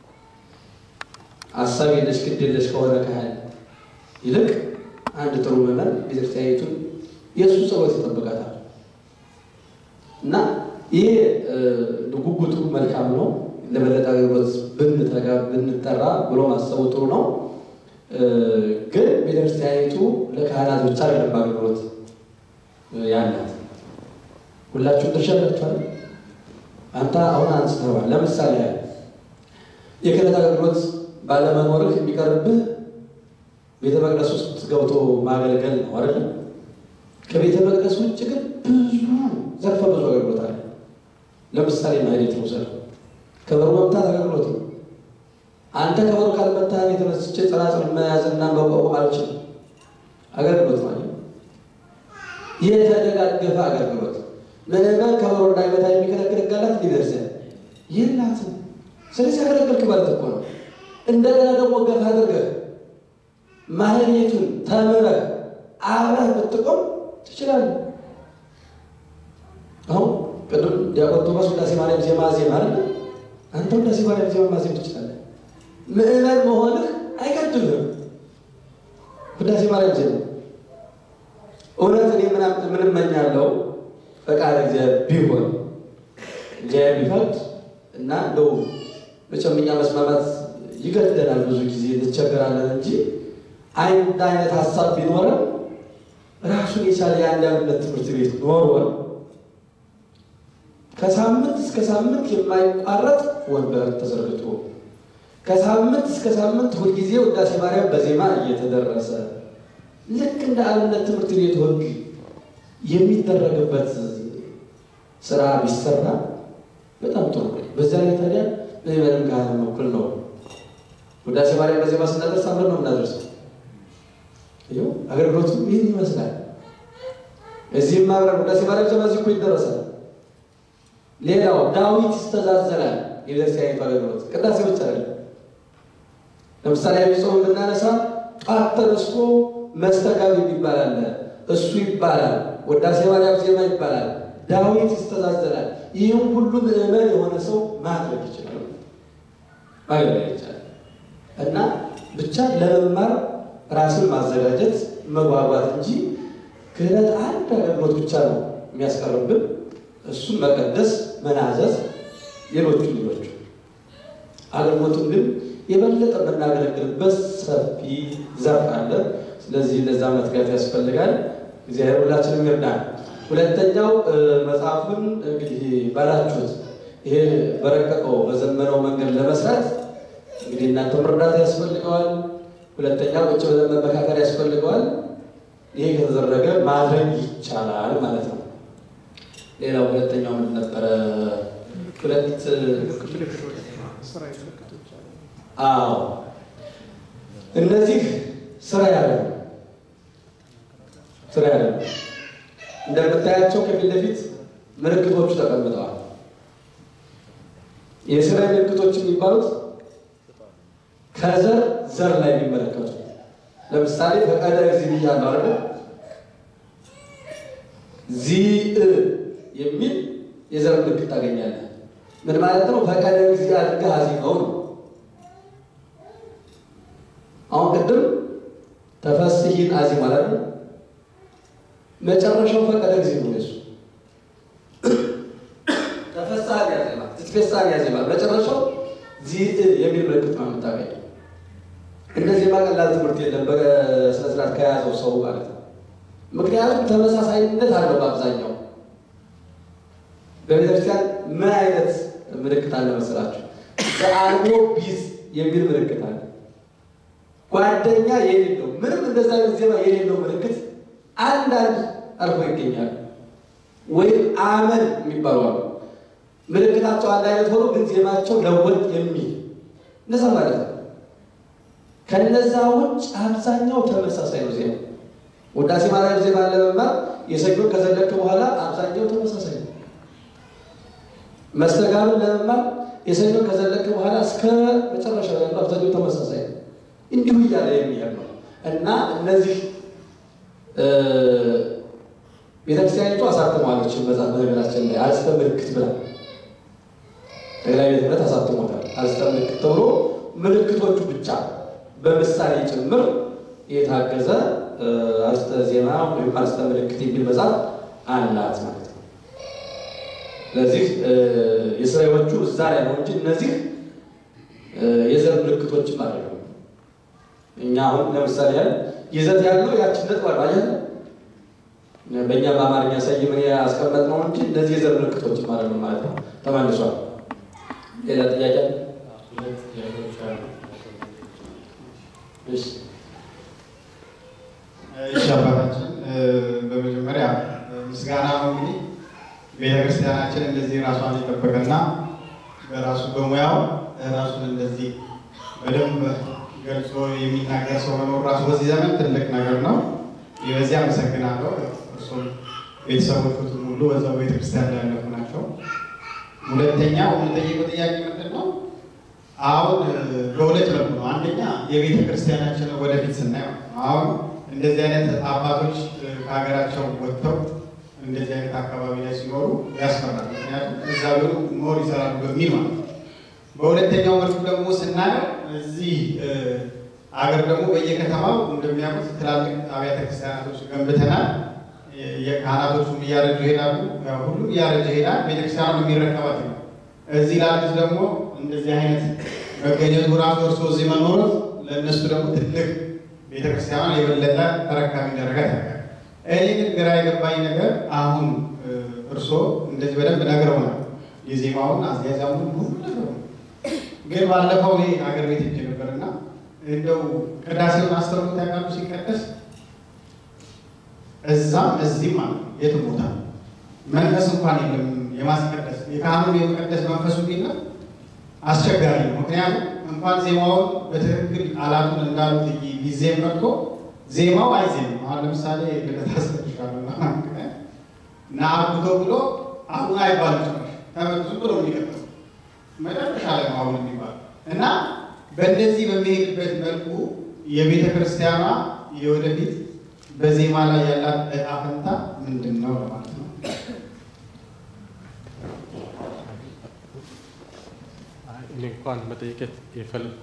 አሳብ የለሽ ግድ የለሽ ከሆነ ካህን ይልቅ አንድ ጥሩ ምዕመን ቤተክርስቲያኒቱን የእሱ ጸሎት ይጠብቃታል እና ይሄ ጉጉቱ መልካም ነው። ለበለጠ አገልግሎት ብንተጋ ብንጠራ ብሎ ማሰቡ ጥሩ ነው። ግን ቤተክርስቲያኒቱ ለካህናት ብቻ አይደለም አገልግሎት ያላት፣ ሁላችሁም ድርሻ አላችኋል። አንተ አሁን አንስተዋል። ለምሳሌ ያህል የክህነት አገልግሎት ባለመኖርህ የሚቀርብህ ቤተ መቅደስ ውስጥ ገብቶ ማገልገል ነው አይደለም። ከቤተ መቅደስ ውጭ ግን ብዙ ዘርፈ ብዙ አገልግሎት አለ። ለምሳሌ ማህሌት መውሰድ ከበሮ መምታት አገልግሎት ነው። አንተ ከበሮ ካልመታህ የተነስቼ ጸናጽል መያዝና መቋቋም አልችልም። አገልግሎት ማለት ነው። የተደጋገፈ አገልግሎት ምዕመን ከበሮ እንዳይመታ የሚከለክል ጋላት ሊደርስ የላትም። ስለዚህ አገለገልክ ማለት እኮ ነው። እንደገና ደግሞ ገፍ አድርገህ ማህሌቱን ተምረህ አብረህ ብትቆም ትችላለህ። አሁን ቅድም ዲያቆን ቶማስ ውዳሴ ማርያም ዜማ ዜማ አለ። አንተ ውዳሴ ማርያም ዜማ ማዜም ትችላለህ። ምዕመን መሆንህ አይገድልህም። ውዳሴ ማርያም ዜማ እውነት እኔ ምን እመኛለሁ ፈቃድ እግዚአብሔር ቢሆን እግዚአብሔር ቢፈቅድ እና እንደው መቼም እኛ መስማማት ይገደናል፣ ብዙ ጊዜ እንቸገራለን እንጂ አንድ አይነት ሀሳብ ቢኖረን ራሱን የቻለ የአንድ አብነት ትምህርት ቤት ኖሮን ከሳምንት እስከ ሳምንት የማይቋረጥ ወንበር ተዘርግቶ ከሳምንት እስከ ሳምንት ሁልጊዜ ውዳሴ ማርያም በዜማ እየተደረሰ ልክ እንደ አብነት ትምህርት ቤት ወግ የሚደረግበት ስራ ቢሰራ በጣም ጥሩ ነው። በዛ ላይ ታዲያ ምዕመንም ካህንም እኩል ነው። ውዳሴ ማርያም በዜማ ስናደርስ አብረን ነው የምናደርሰው። ይኸው አገልግሎቱ ይህን ይመስላል። እዚህም አብረን ውዳሴ ማርያም ዜማ እዚህ እኮ ይደረሳል። ሌላው ዳዊት ይስተዛዘላል። የቤተክርስቲያኒቱ አገልግሎት ቅዳሴ ብቻ አይደለም። ለምሳሌ አብይ ጾም ብናነሳ ጧት ተነስቶ መስተጋብ የሚባል አለ። እሱ ይባላል። ውዳሴ ማርያም ዜማ ይባላል። ዳዊት ይስተዛዘላል። ይህም ሁሉ ምዕመን የሆነ ሰው ማድረግ ይችላል፣ ማገልገል ይቻላል። እና ብቻ ለመማር ራስን ማዘጋጀት መጓጓት እንጂ ክህነት አንድ አገልግሎት ብቻ ነው የሚያስቀርብን። እሱም መቀደስ፣ መናዘዝ፣ ሌሎቹ ሌሎቹ አገልግሎቱን ግን የበለጠ የምናገለግልበት ሰፊ ዘርፍ አለ። ስለዚህ ለዛ መትጋት ያስፈልጋል። እግዚአብሔር ሁላችንም ይርዳል። ሁለተኛው መጽሐፉን እንግዲህ ባላችሁት ይሄ በረቀቀው በዘመነው መንገድ ለመስራት እንግዲህ እናንተ መርዳት ያስፈልገዋል። ሁለተኛ ቁጭ ብለን መመካከር ያስፈልገዋል። ይሄ ከተደረገ ማድረግ ይቻላል ማለት ነው። ሌላው ሁለተኛው ምን ነበረ? ሁለት አዎ እነዚህ ስራ ያለ ስራ ያለ እንደምታያቸው ከፊት ለፊት ምልክቶቹ ተቀምጠዋል። የስራ ምልክቶች የሚባሉት ከዘር ዘር ላይ የሚመለከቱ ለምሳሌ ፈቃደ እግዚእ ብያለሁ አይደል? ዚእ የሚል የዘር ምልክት ታገኛለህ። ምን ማለት ነው? ፈቃደ እግዚእ አድርገህ አዚመው ነው። አሁን ቅድም ተፈስሂን አዚም ማለት ነው። መጨረሻው ፈቀደ እግዚእ ነው። የሱ ተፈሳህን ያዜማል፣ ትትፌሳህን ያዜማል። መጨረሻው ዚህ የሚል ምልክት ነው የምታገኘው። እንደዚህ ቀላል ትምህርት የለም በስነ ስርዓት ከያዘው ሰው ማለት ነው። ምክንያቱም ተመሳሳይነት አለው በአብዛኛው በቤተክርስቲያን ምን አይነት ምልክት አለ መሰላችሁ? በአልቦ ቢዝ የሚል ምልክት አለ። ጓደኛ የሌለው ምንም እንደዛ አይነት ዜማ የሌለው ምልክት አንዳንድ አልፎ ይገኛል። ወይም አመን የሚባሉ አሉ። ምልክታቸው አንድ አይነት ሆኖ ግን ዜማቸው ለወጥ የሚል እንደዛ ማለት ነው። ከነዛ ውጭ አብዛኛው ተመሳሳይ ነው ዜማ። ውዳሴ ማርያም ዜማ ለመማር የሰኞ ከዘለቅ በኋላ አብዛኛው ተመሳሳይ ነው። መስተጋብን ለመማር የሰኞ ከዘለቅ በኋላ እስከ መጨረሻ ያለው አብዛኛው ተመሳሳይ ነው። እንዲሁ እያለ የሚሄድ ነው እና እነዚህ ቤተክርስቲያኒቱ አሳትሟለች መጽሐፍ በነገራችን ላይ አርእስተ ምልክት ብላ ጠቅላይ ቤተ ክህነት አሳትሞታል። አርእስተ ምልክት ተብሎ ምልክቶቹ ብቻ በምሳሌ ጭምር የታገዘ አርእስተ ዜማ ወይም አርእስተ ምልክት የሚል መጽሐፍ አላት ማለት ነው። ስለዚህ የስራዎቹ እዛ ላይ ነው እንጂ እነዚህ የዘር ምልክቶችም አይደሉም። እኛ አሁን ለምሳሌ ያህል ይዘት ያለው ያችን ነጥብ አለ አየህ፣ በእኛ በአማርኛ ሰይምን ያስቀመጥ ነው እንጂ እነዚህ የዘር ምልክቶችም አይደሉም ማለት ነው። ተመልሷል። ሌላ ጥያቄ ሁለት ጥያቄዎች አሉ። እሺ እሺ አባታችን በመጀመሪያ ምስጋና ነው እንግዲህ ቤተክርስቲያናችን እንደዚህ ራሷን የጠበቀና በራሱ በሙያው ራሱን እንደዚህ በደንብ ገልጾ የሚናገር ሰው መኖር ራሱ በዚህ ዘመን ትልቅ ነገር ነው። ይህ በዚህ አመሰግናለሁ። እርሱም ቤተሰቦቹትም ሁሉ በዛው ቤተክርስቲያን ላይ ያለፉ ናቸው። ሁለተኛው የምጠይቀው ጥያቄ ምንድን ነው? አሁን በሁለት መልኩ ነው። አንደኛ የቤተ ክርስቲያናችን ወደፊት ስናየው አሁን እንደዚህ አይነት አባቶች ከሀገራቸው ወጥተው እንደዚህ አይነት አካባቢ ላይ ሲኖሩ ያስፈራል። ምክንያቱም እዛ ብሎ ኖር ይሰራሉ በሚል ማለት ነው። በሁለተኛው መልኩ ደግሞ ስናየው እዚህ አገር ደግሞ በየከተማው እንደሚያውቁት ትላልቅ አብያተ ክርስቲያናቶች ገንብተናል። የካህናቶቹም እያረጁ ይሄዳሉ። ያው ሁሉም እያረጀ ይሄዳል። ቤተክርስቲያኑ የሚረከባት ነው። እዚህ ላሉት ደግሞ እንደዚህ አይነት መገኘቱ ራሱ እርሶ እዚህ መኖሩት ለእነሱ ደግሞ ትልቅ ቤተክርስቲያኗን የበለጠ ተረካቢ እንዳደረጋት ያውቃል። እኔ ግን ግራ የገባኝ ነገር አሁን እርሶ እንደዚህ በደንብ ነግረውናል። የዜማውን አዝያዛሙን ሁሉ ነገሩ ግን ባለፈው ይሄ ሀገር ቤት ሄጄ ነበርና እንደው ቅዳሴውን አስተውሎት ያውቃሉ ሲቀደስ እዛም እዚህም ማለት ነው የትም ቦታ መንፈስ እንኳን የለም የማስቀደስ የካህኑን የመቀደስ መንፈሱ የለም። አስቸጋሪ ነው። ምክንያቱም እንኳን ዜማውን በትክክል ቃላቱን እንዳሉት ጊዜም ቀርቶ ዜማው አይዜምም። አሁን ለምሳሌ ልደታ አስቀድሻለሁ እና አብቶ ብሎ አሁን አይባልም ጭራሽ ተመልሶ ብሎ የሚቀጥለው መጨረሻ ላይ ነው አሁን የሚባለው እና በእንደዚህ በሚሄድበት መልኩ የቤተ ክርስቲያኗ የወደፊት በዜማ ላይ ያላት ዕጣ ፈንታ ምንድን ነው ለማለት ነው። እኔ እንኳን መጠየቅ የፈለኩት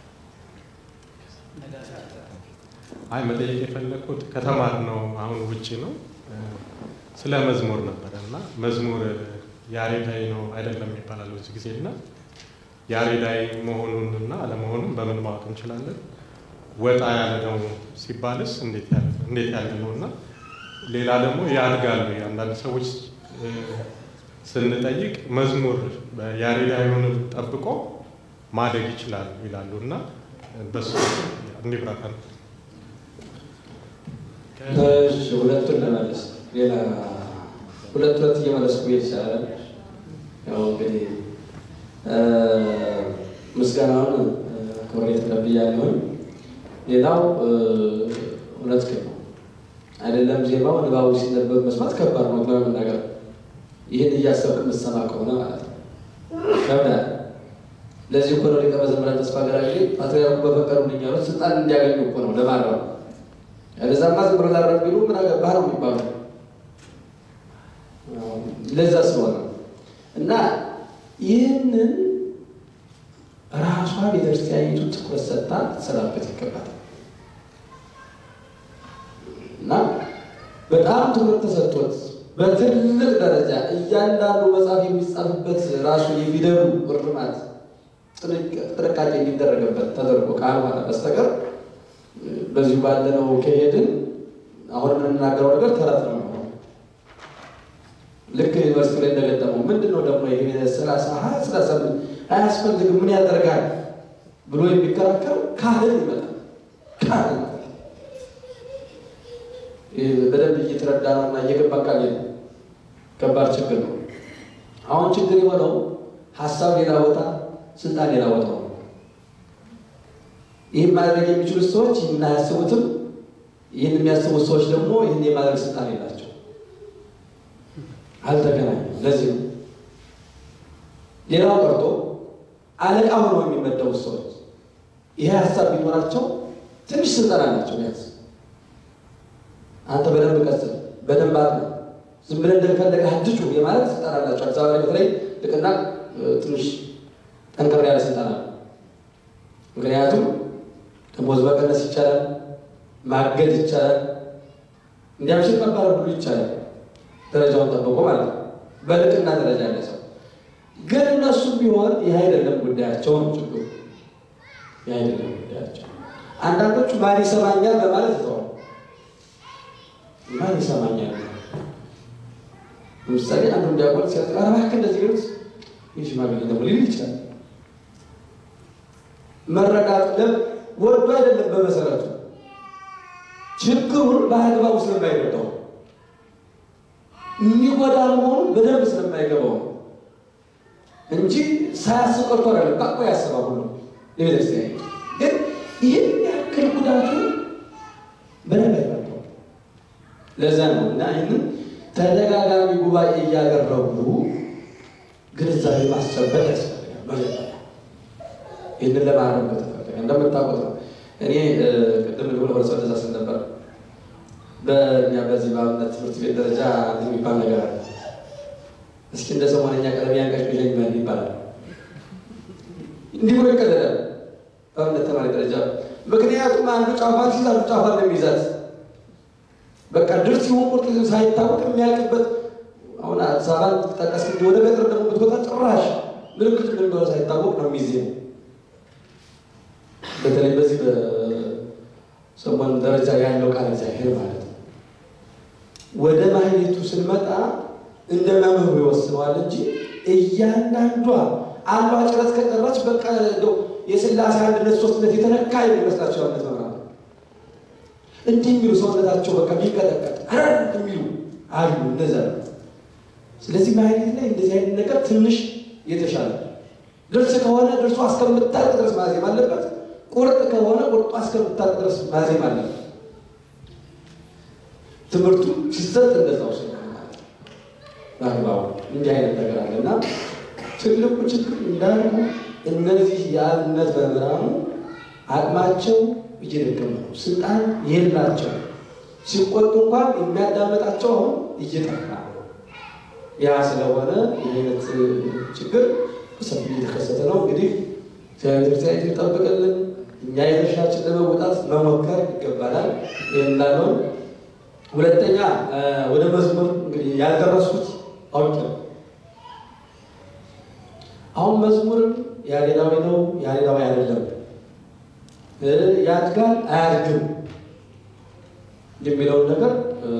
አይ መጠየቅ የፈለኩት ከተማር ነው አሁን ውጭ ነው ስለ መዝሙር ነበረ እና መዝሙር ያሬዳዊ ነው አይደለም ይባላል ብዙ ጊዜ እና ያሬዳዊ መሆኑን እና አለመሆኑን በምን ማወቅ እንችላለን? ወጣ ያለ ነው ሲባልስ እንዴት ያለ እንዴት ያለ ነው እና ሌላ ደግሞ ያድጋሉ አንዳንድ ሰዎች ስንጠይቅ መዝሙር ያሬዳዊውን ጠብቆ ማደግ ይችላል ይላሉ እና በሱ እንዲብራራ ነው። እሺ ሁለቱን ለመለስ ሌላ ሁለት ሁለት እየመለስኩ ብሄድ ይቻላል። ያው እንግዲህ ምስጋናውን ክብሬ ተቀብያለሁኝ። ሌላው እውነት ግን ነው አይደለም ዜማው ንባቡ ሲነበብ መስማት ከባድ ነው ለመናገር ይህን እያሰብክ የምትሰማ ከሆነ ማለት ነው ከብዳል። ለዚህ እኮ ነው ሊቀ መዘምራን ተስፋ ገራጌ ፓትርያርኩ በፈቀዱልኝ ያሉት ስልጣን እንዲያገኙ እኮ ነው ለማድረግ ያለዛማ ዝም ብሎ ላረግ ቢሉ ምን አገባህ ነው የሚባሉ ለዛ ስለሆነ እና ይህንን ራሷ ቤተክርስቲያኒቱ ትኩረት ሰጥታ ትሰራበት ይገባል እና በጣም ትኩረት ተሰጥቶት በትልቅ ደረጃ እያንዳንዱ መጽሐፍ የሚጻፍበት ራሱ የፊደሉ እርማት ጥንቃቄ የሚደረግበት ተደርጎ ካልሆነ በስተቀር በዚሁ ባለነው ከሄድን አሁን የምንናገረው ነገር ተረት ነው የሚሆነው። ልክ ዩኒቨርሲቲ ላይ እንደገጠመው ምንድን ነው ደግሞ ይሄ ሰላሳ ሀያ ሰላሳ አያስፈልግም ምን ያደርጋል ብሎ የሚከራከር ካህን ይመጣል። ካህን ይመጣል። በደንብ እየተረዳ ነው እና እየገባ ቃል ከባድ ችግር ነው። አሁን ችግር የሆነው ሀሳብ ሌላ ቦታ፣ ስልጣን ሌላ ቦታ ነው። ይህን ማድረግ የሚችሉት ሰዎች ይህን አያስቡትም። ይህን የሚያስቡት ሰዎች ደግሞ ይህን የማድረግ ስልጣን የላቸው፣ አልተገናኙም። ለዚህ ነው ሌላው ቀርቶ አለቃ ሆነው የሚመደቡት ሰዎች ይሄ ሀሳብ ቢኖራቸው ትንሽ ስልጣን አላቸው። ቢያንስ አንተ በደንብ ቀጽል፣ በደንብ አጥና፣ ዝም ብለህ እንደፈለገ ሀድጩ የማለት ስልጣን አላቸው። አዲስ አበባ ላይ በተለይ ልቅና ትንሽ ጠንከር ያለ ስልጣን አለ። ምክንያቱም ደሞዝ መቀነስ ይቻላል፣ ማገድ ይቻላል፣ እንዲያምሽል መባረር ሁሉ ይቻላል። ደረጃውን ጠብቆ ማለት ነው። በልቅና ደረጃ ያለ ሰው ግን እነሱም ቢሆን ይህ አይደለም ጉዳያቸው ነው ችግሩ። ይህ አይደለም ጉዳያቸው። አንዳንዶቹ ማን ይሰማኛል በማለት ይተዋል። ማን ይሰማኛል? ለምሳሌ አንዱ እንዲያቆል ሲያ እባክህ እንደዚህ ቢሉት ይህ ሽማግሌ ደግሞ ሊል ይችላል። መረዳት ለም ወዶ አይደለም በመሰረቱ ችግሩን በአግባቡ ስለማይረዳው የሚጎዳ መሆኑን በደንብ ስለማይገባው ነው እንጂ ሳያስብ ቀርቶ አይደለም። ቃቆ ያስባል ሁሉ ለቤተክርስቲያን ግን ይህን ያክል ጉዳቱ በደንብ አይረዳው። ለዛ ነው እና ይህንን ተደጋጋሚ ጉባኤ እያደረጉ ግንዛቤ ማስጨበጥ ያስፈልጋል። መጀመሪያ ይህንን ለማድረግ በተፈለገ እንደምታውቁት ነው። እኔ ቅድም ልሆነ ወደ ሰው ስል ነበር። በእኛ በዚህ በአብነት ትምህርት ቤት ደረጃ እንትን የሚባል ነገር አለ። እስኪ እንደ ሰሞነኛ ቀለም ያንቀሽቅሸኝ ምን ይባላል? እንዲህ ብሎ ይቀለዳል በአብነት ተማሪ ደረጃ። ምክንያቱም አንዱ ጫፏን ሲይዝ አንዱ ጫፏን ነው የሚይዛት። በቃ ድርስ ሲሆን ቁርጥ ሳይታወቅ የሚያልቅበት አሁን አዲስ አበባ ጠቀስ ወደ ገጠር ደግሞ ብትወጣ ጭራሽ ምልክት ምን እንደሆነ ሳይታወቅ ነው የሚዜ በተለይ በዚህ በሰሞን ደረጃ ያለው ቃል እግዚአብሔር ማለት ነው። ወደ ማህሌቱ ስንመጣ እንደ መምህሩ ይወስነዋል እንጂ እያንዳንዷ አንዷ ጭረት ከቀረች በቃ እንደው የስላሴ አንድነት ሶስትነት የተነካ የሚመስላቸው አነት መምራት እንዲህ የሚሉ ሰውነታቸው በቃ ቢንቀጠቀጥ አረ የሚሉ አሉ። እነዛ ነው። ስለዚህ ማህሌት ላይ እንደዚህ አይነት ነገር ትንሽ የተሻለ ድርስ ከሆነ ድርሱ እስከምታልቅ ድረስ ማዜም አለበት። ቁርጥ ከሆነ ቁርጧ እስከምታልቅ ድረስ ማዜም አለበት። ትምህርቱ ሲሰጥ እንደዛው ስለሆነ በአግባቡ እንዲህ አይነት ነገር አለ እና ትልቁ ችግር እንዳልኩ እነዚህ የአብነት መምህራኑ አቅማቸው እየደከመ ነው። ስልጣን የላቸው። ሲቆጡ እንኳን የሚያዳመጣቸው አሁን እየጠፋ ነው። ያ ስለሆነ ይህ አይነት ችግር በሰፊ እየተከሰተ ነው። እንግዲህ ቤተክርስቲያን ይጠብቅልን። እኛ የድርሻችን ለመወጣት መሞከር ይገባናል። ይህ እንዳለው ሁለተኛ ወደ መዝሙር እንግዲህ ያልደረስኩት አውቅ አሁን መዝሙር ያሬዳዊ ነው ያሬዳዊ አይደለም፣ ያድጋል አያድግም የሚለውን ነገር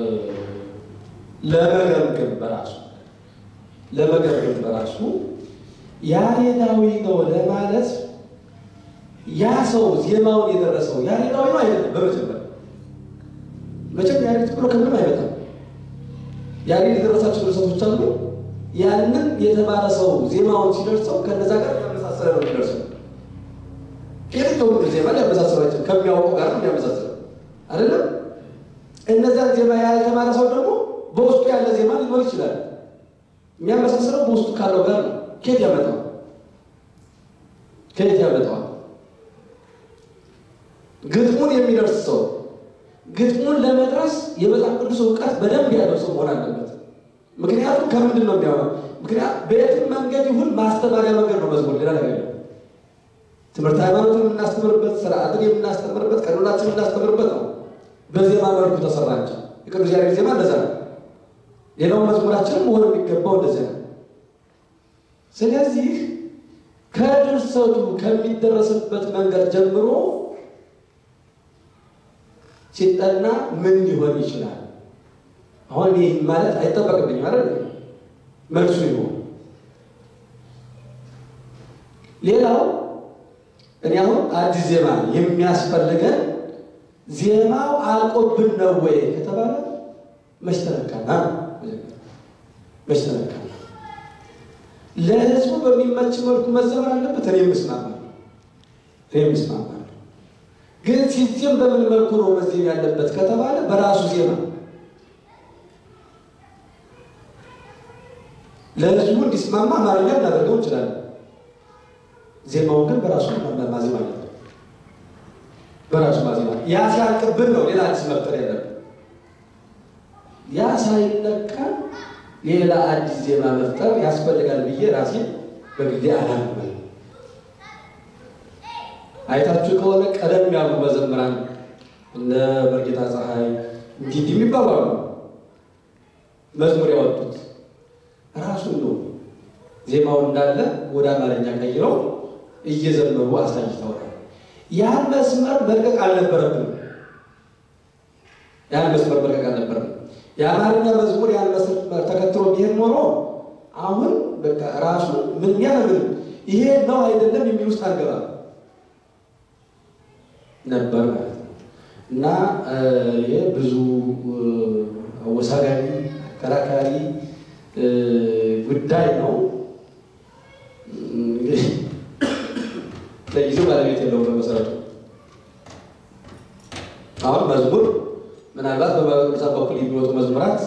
ለመገምገም በራሱ ለመገምገም በራሱ ያሬዳዊ ነው ለማለት ያ ሰው ዜማውን የደረሰው ያሬዳዊ ነው አይደለም። በመጀመሪያ መቼም ያሬድ ብሎ ከምንም አይመጣም። ያሬድ የደረሳቸው ድርሰቶች አሉ። ያንን የተማረ ሰው ዜማውን ሲደርሰው ከነዛ ጋር ያመሳሰለ ነው የሚደርሰው። የትኛውም ዜማ ሊያመሳሰላቸው ከሚያውቁ ጋር ነው የሚያመሳስለው አይደለም። እነዛን ዜማ ያልተማረ ሰው ደግሞ በውስጡ ያለ ዜማ ሊኖር ይችላል። የሚያመሳስለው በውስጡ ካለው ጋር ነው። ከየት ያመጣዋል? ከየት ያመጣዋል? ግጥሙን የሚደርስ ሰው ግጥሙን ለመድረስ የመጽሐፍ ቅዱስ እውቀት በደንብ ያለው ሰው መሆን አለበት። ምክንያቱም ከምንድን ነው የሚያወራው? ምክንያት በየትም መንገድ ይሁን ማስተማሪያ መንገድ ነው መዝሙር፣ ሌላ ነገር የለም። ትምህርት ሃይማኖትን የምናስተምርበት፣ ስርዓትን የምናስተምርበት፣ ቀኖናችን የምናስተምርበት ነው። በዜማ መልኩ ተሰራ እንጂ የቅዱስ ያሬድ ዜማ እንደዛ ነው። ሌላው መዝሙራችንም መሆን የሚገባው እንደዚያ ነው። ስለዚህ ከድርሰቱ ከሚደረስበት መንገድ ጀምሮ ሲጠና ምን ሊሆን ይችላል? አሁን ይህ ማለት አይጠበቅብኝም አይደል? መልሱ ይሆን። ሌላው እኔ አሁን አዲስ ዜማ የሚያስፈልገን ዜማው አልቆብን ነው ወይ ከተባለ መች ተነካና መች ተነካና ለህዝቡ በሚመች መልኩ መዘመር አለበት። እኔ ምስማማለሁ እኔ ምስማማለሁ። ግን ሲዜም በምን መልኩ ነው መዜም ያለበት ከተባለ በራሱ ዜማ ለህዝቡ እንዲስማማ አማርኛ እናደርገው እንችላለን። ዜማውን ግን በራሱ ማዜም አለበት። በራሱ ማዜም አለ። ያ ሲያልቅብን ነው ሌላ አዲስ መፍጠር ያለብን። ያ ሳይለካ ሌላ አዲስ ዜማ መፍጠር ያስፈልጋል ብዬ ራሴ በግሌ አላምንም። አይታችሁ ከሆነ ቀደም ያሉ መዘምራን እነ በርጌታ ፀሐይ እንዲህ እንዲህ የሚባሉ አሉ። መዝሙር ያወጡት ራሱን ነው ዜማው እንዳለ ወደ አማርኛ ቀይረው እየዘመሩ አሳይተዋል። ያን መስመር መልቀቅ አልነበረብንም። ያን መስመር መልቀቅ አልነበረብንም። የአማርኛ መዝሙር ያን መስመር ተከትሎ ቢሄድ ኖሮ አሁን በቃ ራሱ ምን ያምን ይሄ ነው አይደለም የሚል ውስጥ አልገባም ነበር ማለት ነው። እና ይሄ ብዙ አወሳጋቢ አከራካሪ ጉዳይ ነው። እንግዲህ ለጊዜው ባለቤት የለውም በመሰረቱ አሁን መዝሙር ምናልባት በቅዱሳን በኩል የሚወጡ መዝሙራት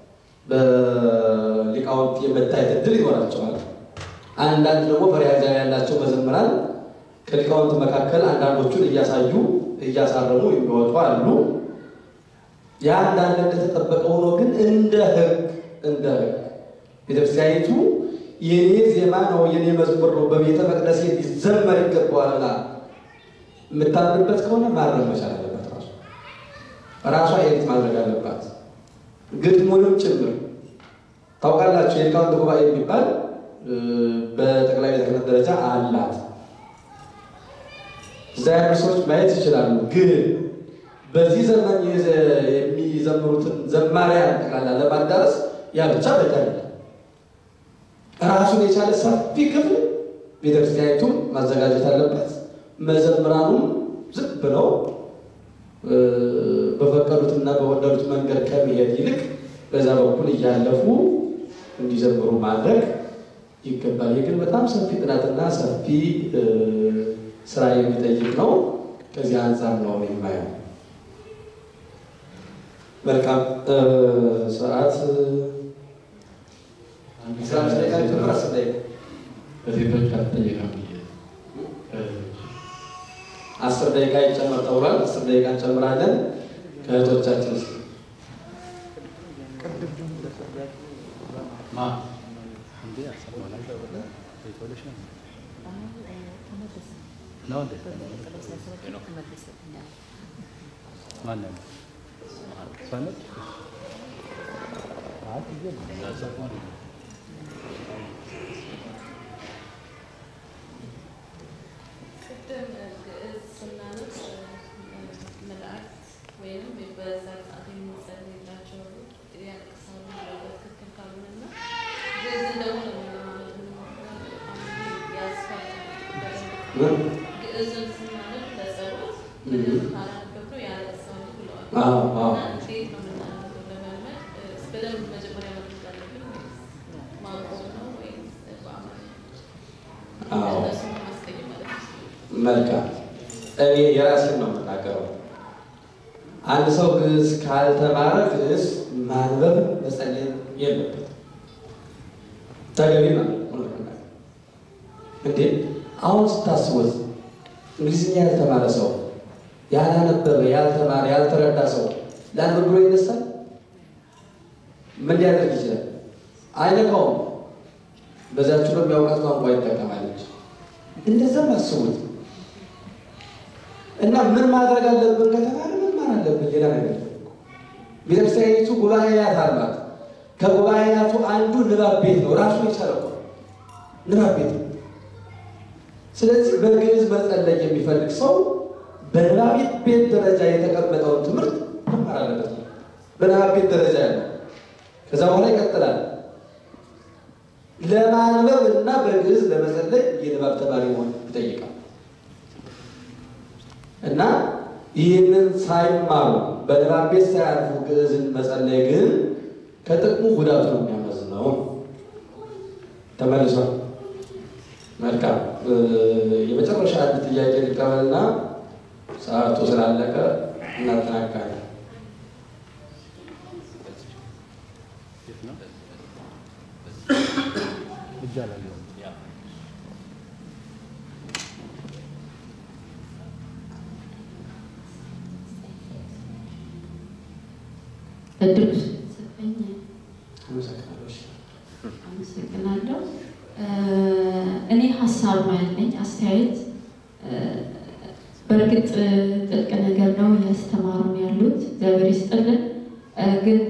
በሊቃውንት የመታየት እድል ይኖራቸዋል። አንዳንድ ደግሞ ፈሪሃ እግዚአብሔር ያላቸው መዘምራን ከሊቃውንት መካከል አንዳንዶቹን እያሳዩ እያሳረሙ የሚወጡ አሉ። ያ አንዳንድ እንደተጠበቀ ሆኖ ግን እንደ ሕግ እንደ ሕግ ቤተክርስቲያኒቱ የኔ ዜማ ነው የኔ መዝሙር ነው በቤተ መቅደስ ሊዘመር ይገባዋል ብላ የምታምንበት ከሆነ ማረም መቻል አለበት። ራሱ ራሷ ኤዲት ማድረግ አለባት፣ ግጥሙንም ጭምር ታውቃላችሁ። የሊቃውንት ጉባኤ የሚባል በጠቅላይ ቤተ ክህነት ደረጃ አላት። እዛ ያሉ ሰዎች ማየት ይችላሉ። ግን በዚህ ዘመን የሚዘምሩትን ዘማሪያን ጠቅላላ ለማዳረስ ያ ብቻ በቂ አይደለም። ራሱን የቻለ ሰፊ ክፍል ቤተክርስቲያኒቱ ማዘጋጀት አለበት። መዘምራኑም ዝም ብለው በፈቀዱትና በወደዱት መንገድ ከመሄድ ይልቅ በዛ በኩል እያለፉ እንዲዘምሩ ማድረግ ይገባል። ይህ ግን በጣም ሰፊ ጥናትና ሰፊ ስራ የሚጠይቅ ነው። ከዚህ አንጻር ነው የማየው። መልካም ሰዓት በሴቶች አልተጠየቀም ብዬ አስር ደቂቃ ይጨመር ተብሏል። አስር ደቂቃ እንጨምራለን ከእህቶቻችን ውስጥ ማ ቅድም ግዕዝ ስናነብ መላእክት ወይም በዛ ሰዓት የሚጸልይላቸው ያለቅሳሉ ብለው ትክክል ካልሆነና ግዕዝን ደግሞ ያስፋል ግዕዝን ስናነብ ለጸሎት በደንብ ካላነበብነው ያለቅሳሉ ብለዋል። አዎ፣ አዎ። እና እንዴት ነው የምናነበው ለመልመድ በደንብ መጀመሪያ መድረግ አለብን ወይስ ማቆም ነው ወይስ በአማርኛ አዎ። እነሱን ማስቀየም ማለት ነው? መልካም እኔ የራሴን ነው የምናገረው። አንድ ሰው ግዕዝ ካልተማረ ግዕዝ ማንበብ መጸለይ የለበትም። ተገቢ ማለት ነው። እንዴ አሁን ስታስቡት እንግሊዝኛ ያልተማረ ሰው ያላነበበ፣ ያልተማረ፣ ያልተረዳ ሰው ለአንድ ብሎ ይነሳል። ምን ሊያደርግ ይችላል? አይነካውም። በዛችሁ ነው የሚያውቃት ቋንቋ ይጠቀማለች። እንደዛም አስቡት እና ምን ማድረግ አለብን ከተባለ መማር አለብን። ሌላ ነገር ቤተክርስቲያኒቱ ጉባኤያት አላት። ከጉባኤያቱ አንዱ ንባብ ቤት ነው። ራሱ የቻለ እኮ ንባብ ቤት ነው። ስለዚህ በግዕዝ መጸለይ የሚፈልግ ሰው በንባብ ቤት ደረጃ የተቀመጠውን ትምህርት መማር አለበት። በንባብ ቤት ደረጃ ያለው ከዛ በኋላ ይቀጥላል። ለማንበብ እና በግዕዝ ለመጸለይ የንባብ ተማሪ መሆን ይጠይቃል እና ይህንን ሳይማሩ በንባብ ቤት ሳያልፉ ግዕዝን መጸለይ ግን ከጥቅሙ ጉዳቱ ነው የሚያመዝነው። ተመልሷል። መልካም የመጨረሻ አንድ ጥያቄ ልቀበልና ሰዓቱ ስላለቀ እናጠናቅቃለን። እድሉ ስለተሰጠኝ አመሰግናለሁ። እሺ። አመሰግናለሁ። እኔ ሀሳብ ነው ያለኝ አስተያየት። በእርግጥ ጥልቅ ነገር ነው እያስተማሩ ነው ያሉት፣ እግዚአብሔር ይስጥልን። ግን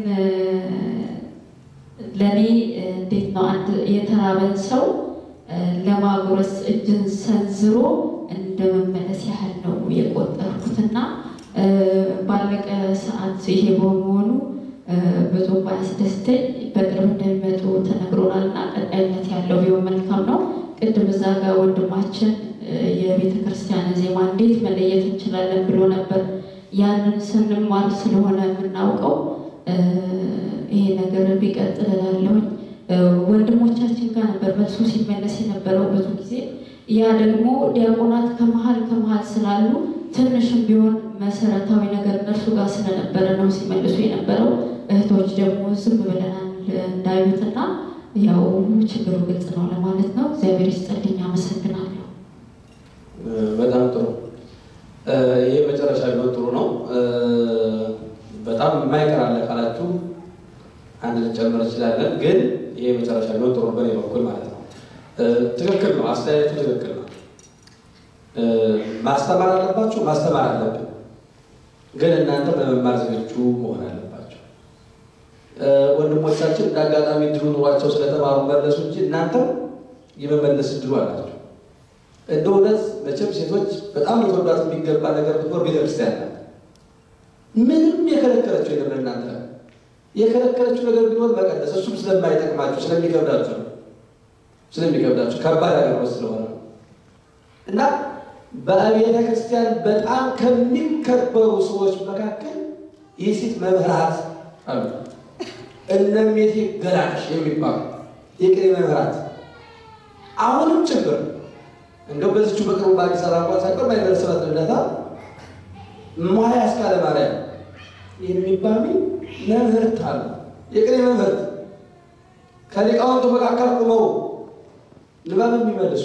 ለእኔ እንዴት ነው አንድ የተራበን ሰው ለማጉረስ እጅን ሰንዝሮ እንደ መመለስ ያህል ነው የቆጠርኩትና ባለቀ ሰዓት ይሄ በመሆኑ ብዙ ባያስደስተኝ በቅርብ እንደሚመጡ ተነግሮናል እና ቀጣይነት ያለው ቢሆን መልካም ነው። ቅድም እዛ ጋር ወንድማችን የቤተ ክርስቲያን ዜማ እንዴት መለየት እንችላለን ብሎ ነበር። ያንን ስንማር ስለሆነ የምናውቀው ይሄ ነገር ቢቀጥል እላለሁኝ። ወንድሞቻችን ጋር ነበር መልሱ ሲመለስ የነበረው ብዙ ጊዜ። ያ ደግሞ ዲያቆናት ከመሀል ከመሀል ስላሉ ትንሽም ቢሆን መሰረታዊ ነገር እነርሱ ጋር ስለነበረ ነው ሲመልሱ የነበረው። እህቶች ደግሞ ዝም ብለናል እንዳዩትና ያው ችግሩ ግልጽ ነው ለማለት ነው። እግዚአብሔር ይስጥልኝ፣ አመሰግናለሁ። በጣም ጥሩ። ይሄ መጨረሻ ቢሆን ጥሩ ነው። በጣም የማይቀር አለ ካላችሁ አንድ ልንጨምር እንችላለን፣ ግን ይሄ መጨረሻ ቢሆን ጥሩ ነው በእኔ በኩል ማለት ነው። ትክክል ነው፣ አስተያየቱ ትክክል ነው። ማስተማር አለባችሁ፣ ማስተማር አለብን። ግን እናንተ ለመማር ዝግጁ መሆን አለባቸው። ወንድሞቻችን እንደ አጋጣሚ እድሉ ኑሯቸው ስለተማሩ መለሱ እንጂ እናንተም የመመለስ እድሉ አላቸው። እንደ እውነት መቼም ሴቶች በጣም ልትወዷት የሚገባ ነገር ብትኖር ቤተክርስቲያን ናት። ምንም የከለከለችው የለም ለእናንተ የከለከለችው ነገር ቢኖር መቀደስ፣ እሱም ስለማይጠቅማችሁ ስለሚከብዳችሁ ነው። ስለሚከብዳችሁ ከባድ አገልግሎት ስለሆነ ነው እና በቤተ ክርስቲያን በጣም ከሚከበሩ ሰዎች መካከል የሴት መምህራት አሉ። እነሜቴ ገላሽ የሚባሉ የቅኔ መምህራት አሁንም ችግር እንደው በዚቹ በቅርቡ በአዲስ አበባ እንኳን ሳይቀር ማይደረስበት ልደታ ማያ አስካለ ማርያም የሚባሉ መምህርት አሉ። የቅኔ መምህርት ከሊቃውንቱ መካከል ቁመው ንባብ የሚመልሱ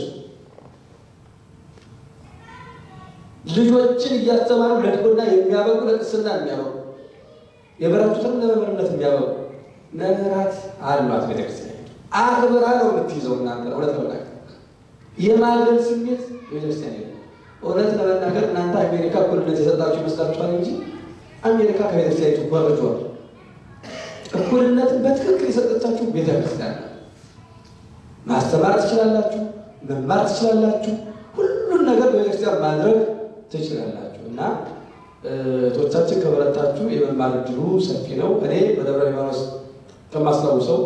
ልጆችን እያስተማሩ ለዲቁና የሚያበቁ ለቅስና የሚያበቁ የበረቱትን ለመምህርነት የሚያበቁ መምህራት አሏት ቤተክርስቲያን። አክብራ ነው የምትይዘው። እናንተ እውነት ለመናገር የማገል ስሜት ቤተክርስቲያን የለም። እውነት ለመናገር እናንተ አሜሪካ እኩልነት የሰጣችሁ ይመስላችኋል እንጂ አሜሪካ ከቤተክርስቲያኒቱ ኮርጇል። እኩልነትን በትክክል የሰጠቻችሁ ቤተክርስቲያን ናት። ማስተማር ትችላላችሁ፣ መማር ትችላላችሁ፣ ሁሉን ነገር በቤተክርስቲያን ማድረግ ትችላላችሁ እና እህቶቻችን ከበረታችሁ የመማር እድሉ ሰፊ ነው። እኔ በደብረ ሊባኖስ ከማስታውሰው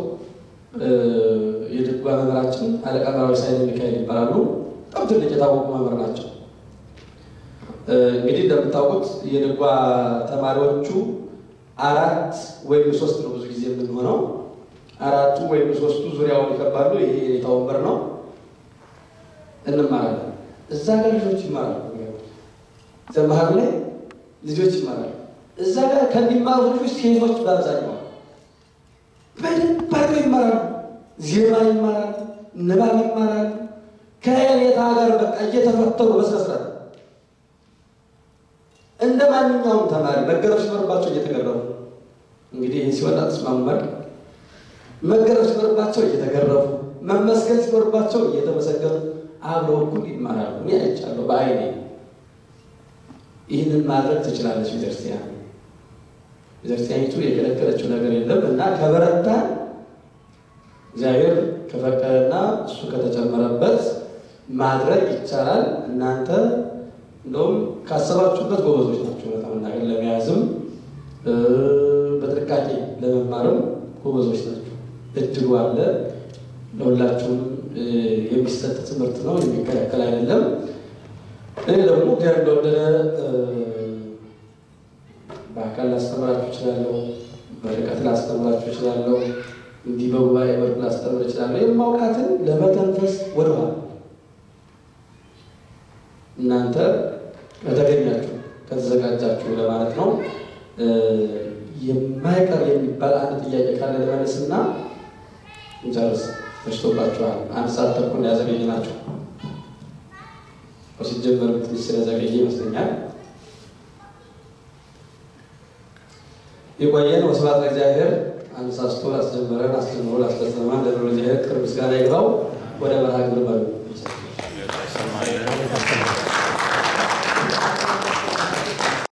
የድጓ መምህራችን አለቃ መራዊ ሳይል ሚካኤል ይባላሉ። በጣም ትልቅ የታወቁ መምህር ናቸው። እንግዲህ እንደምታውቁት የድጓ ተማሪዎቹ አራት ወይም ሶስት ነው ብዙ ጊዜ የምንሆነው። አራቱ ወይም ሶስቱ ዙሪያውን ይከባሉ። ይሄ የኔታ ወንበር ነው። እንማራለን። እዛ ጋር ልጆች ይማራሉ። ዘመሀሉ ላይ ልጆች ይማራሉ። እዛ ጋር ከሚማሩ ልጆች ሴቶች በአብዛኛው በደንብ አድርገው ይማራሉ። ዜማ ይማራሉ፣ ንባብ ይማራሉ። ከየኔታ ጋር በቃ እየተፈተሩ በስነስርዓት እንደ ማንኛውም ተማሪ መገረፍ ሲኖርባቸው እየተገረፉ እንግዲህ ይህ ሲወጣ ተስማሙ መልክ መገረፍ ሲኖርባቸው እየተገረፉ መመስገን ሲኖርባቸው እየተመሰገኑ አብረው እኩል ይማራሉ። እኔ አይቻለሁ በአይኔ። ይህንን ማድረግ ትችላለች ቤተክርስቲያን። ቤተክርስቲያኒቱ የከለከለችው ነገር የለም እና ከበረታ እግዚአብሔር ከፈቀደና እሱ ከተጨመረበት ማድረግ ይቻላል። እናንተ እንደውም ካሰባችሁበት ጎበዞች ናቸው። በጣም መናገር ለመያዝም እ፣ በጥንቃቄ ለመማርም ጎበዞች ናቸው። እድሉ አለ። ለሁላችሁም እ፣ የሚሰጥ ትምህርት ነው፣ የሚከለከል አይደለም። እኔ ደግሞ እግዚአብሔር እንደወደደ እ፣ በአካል ላስተምራችሁ እችላለሁ፣ በርቀት ላስተምራችሁ እችላለሁ፣ እንዲህ በጉባኤ መልክ ላስተምር እችላለሁ። የማውቃትን ለመተንፈስ ወደኋላ እናንተ ከተገኛችሁ ከተዘጋጃችሁ ለማለት ነው። እ፣ የማይቀር የሚባል አንድ ጥያቄ ካለ ለመለስና እንጨርስ። መሽቶባችኋል። አንድ ሰዓት ተኩል ያዘገኝ ናቸው። ሲጀመር ትንሽ ስለዘገየ ይመስለኛል። የቆየን ወስብሐት ለእግዚአብሔር። አነሳስቶ ላስጀመረን አስጀምሮ ላስፈጸመን ለልዑል እግዚአብሔር ክብር ምስጋና ይግባው። ወደ መርሃ ግብር በሉ። ሰማይ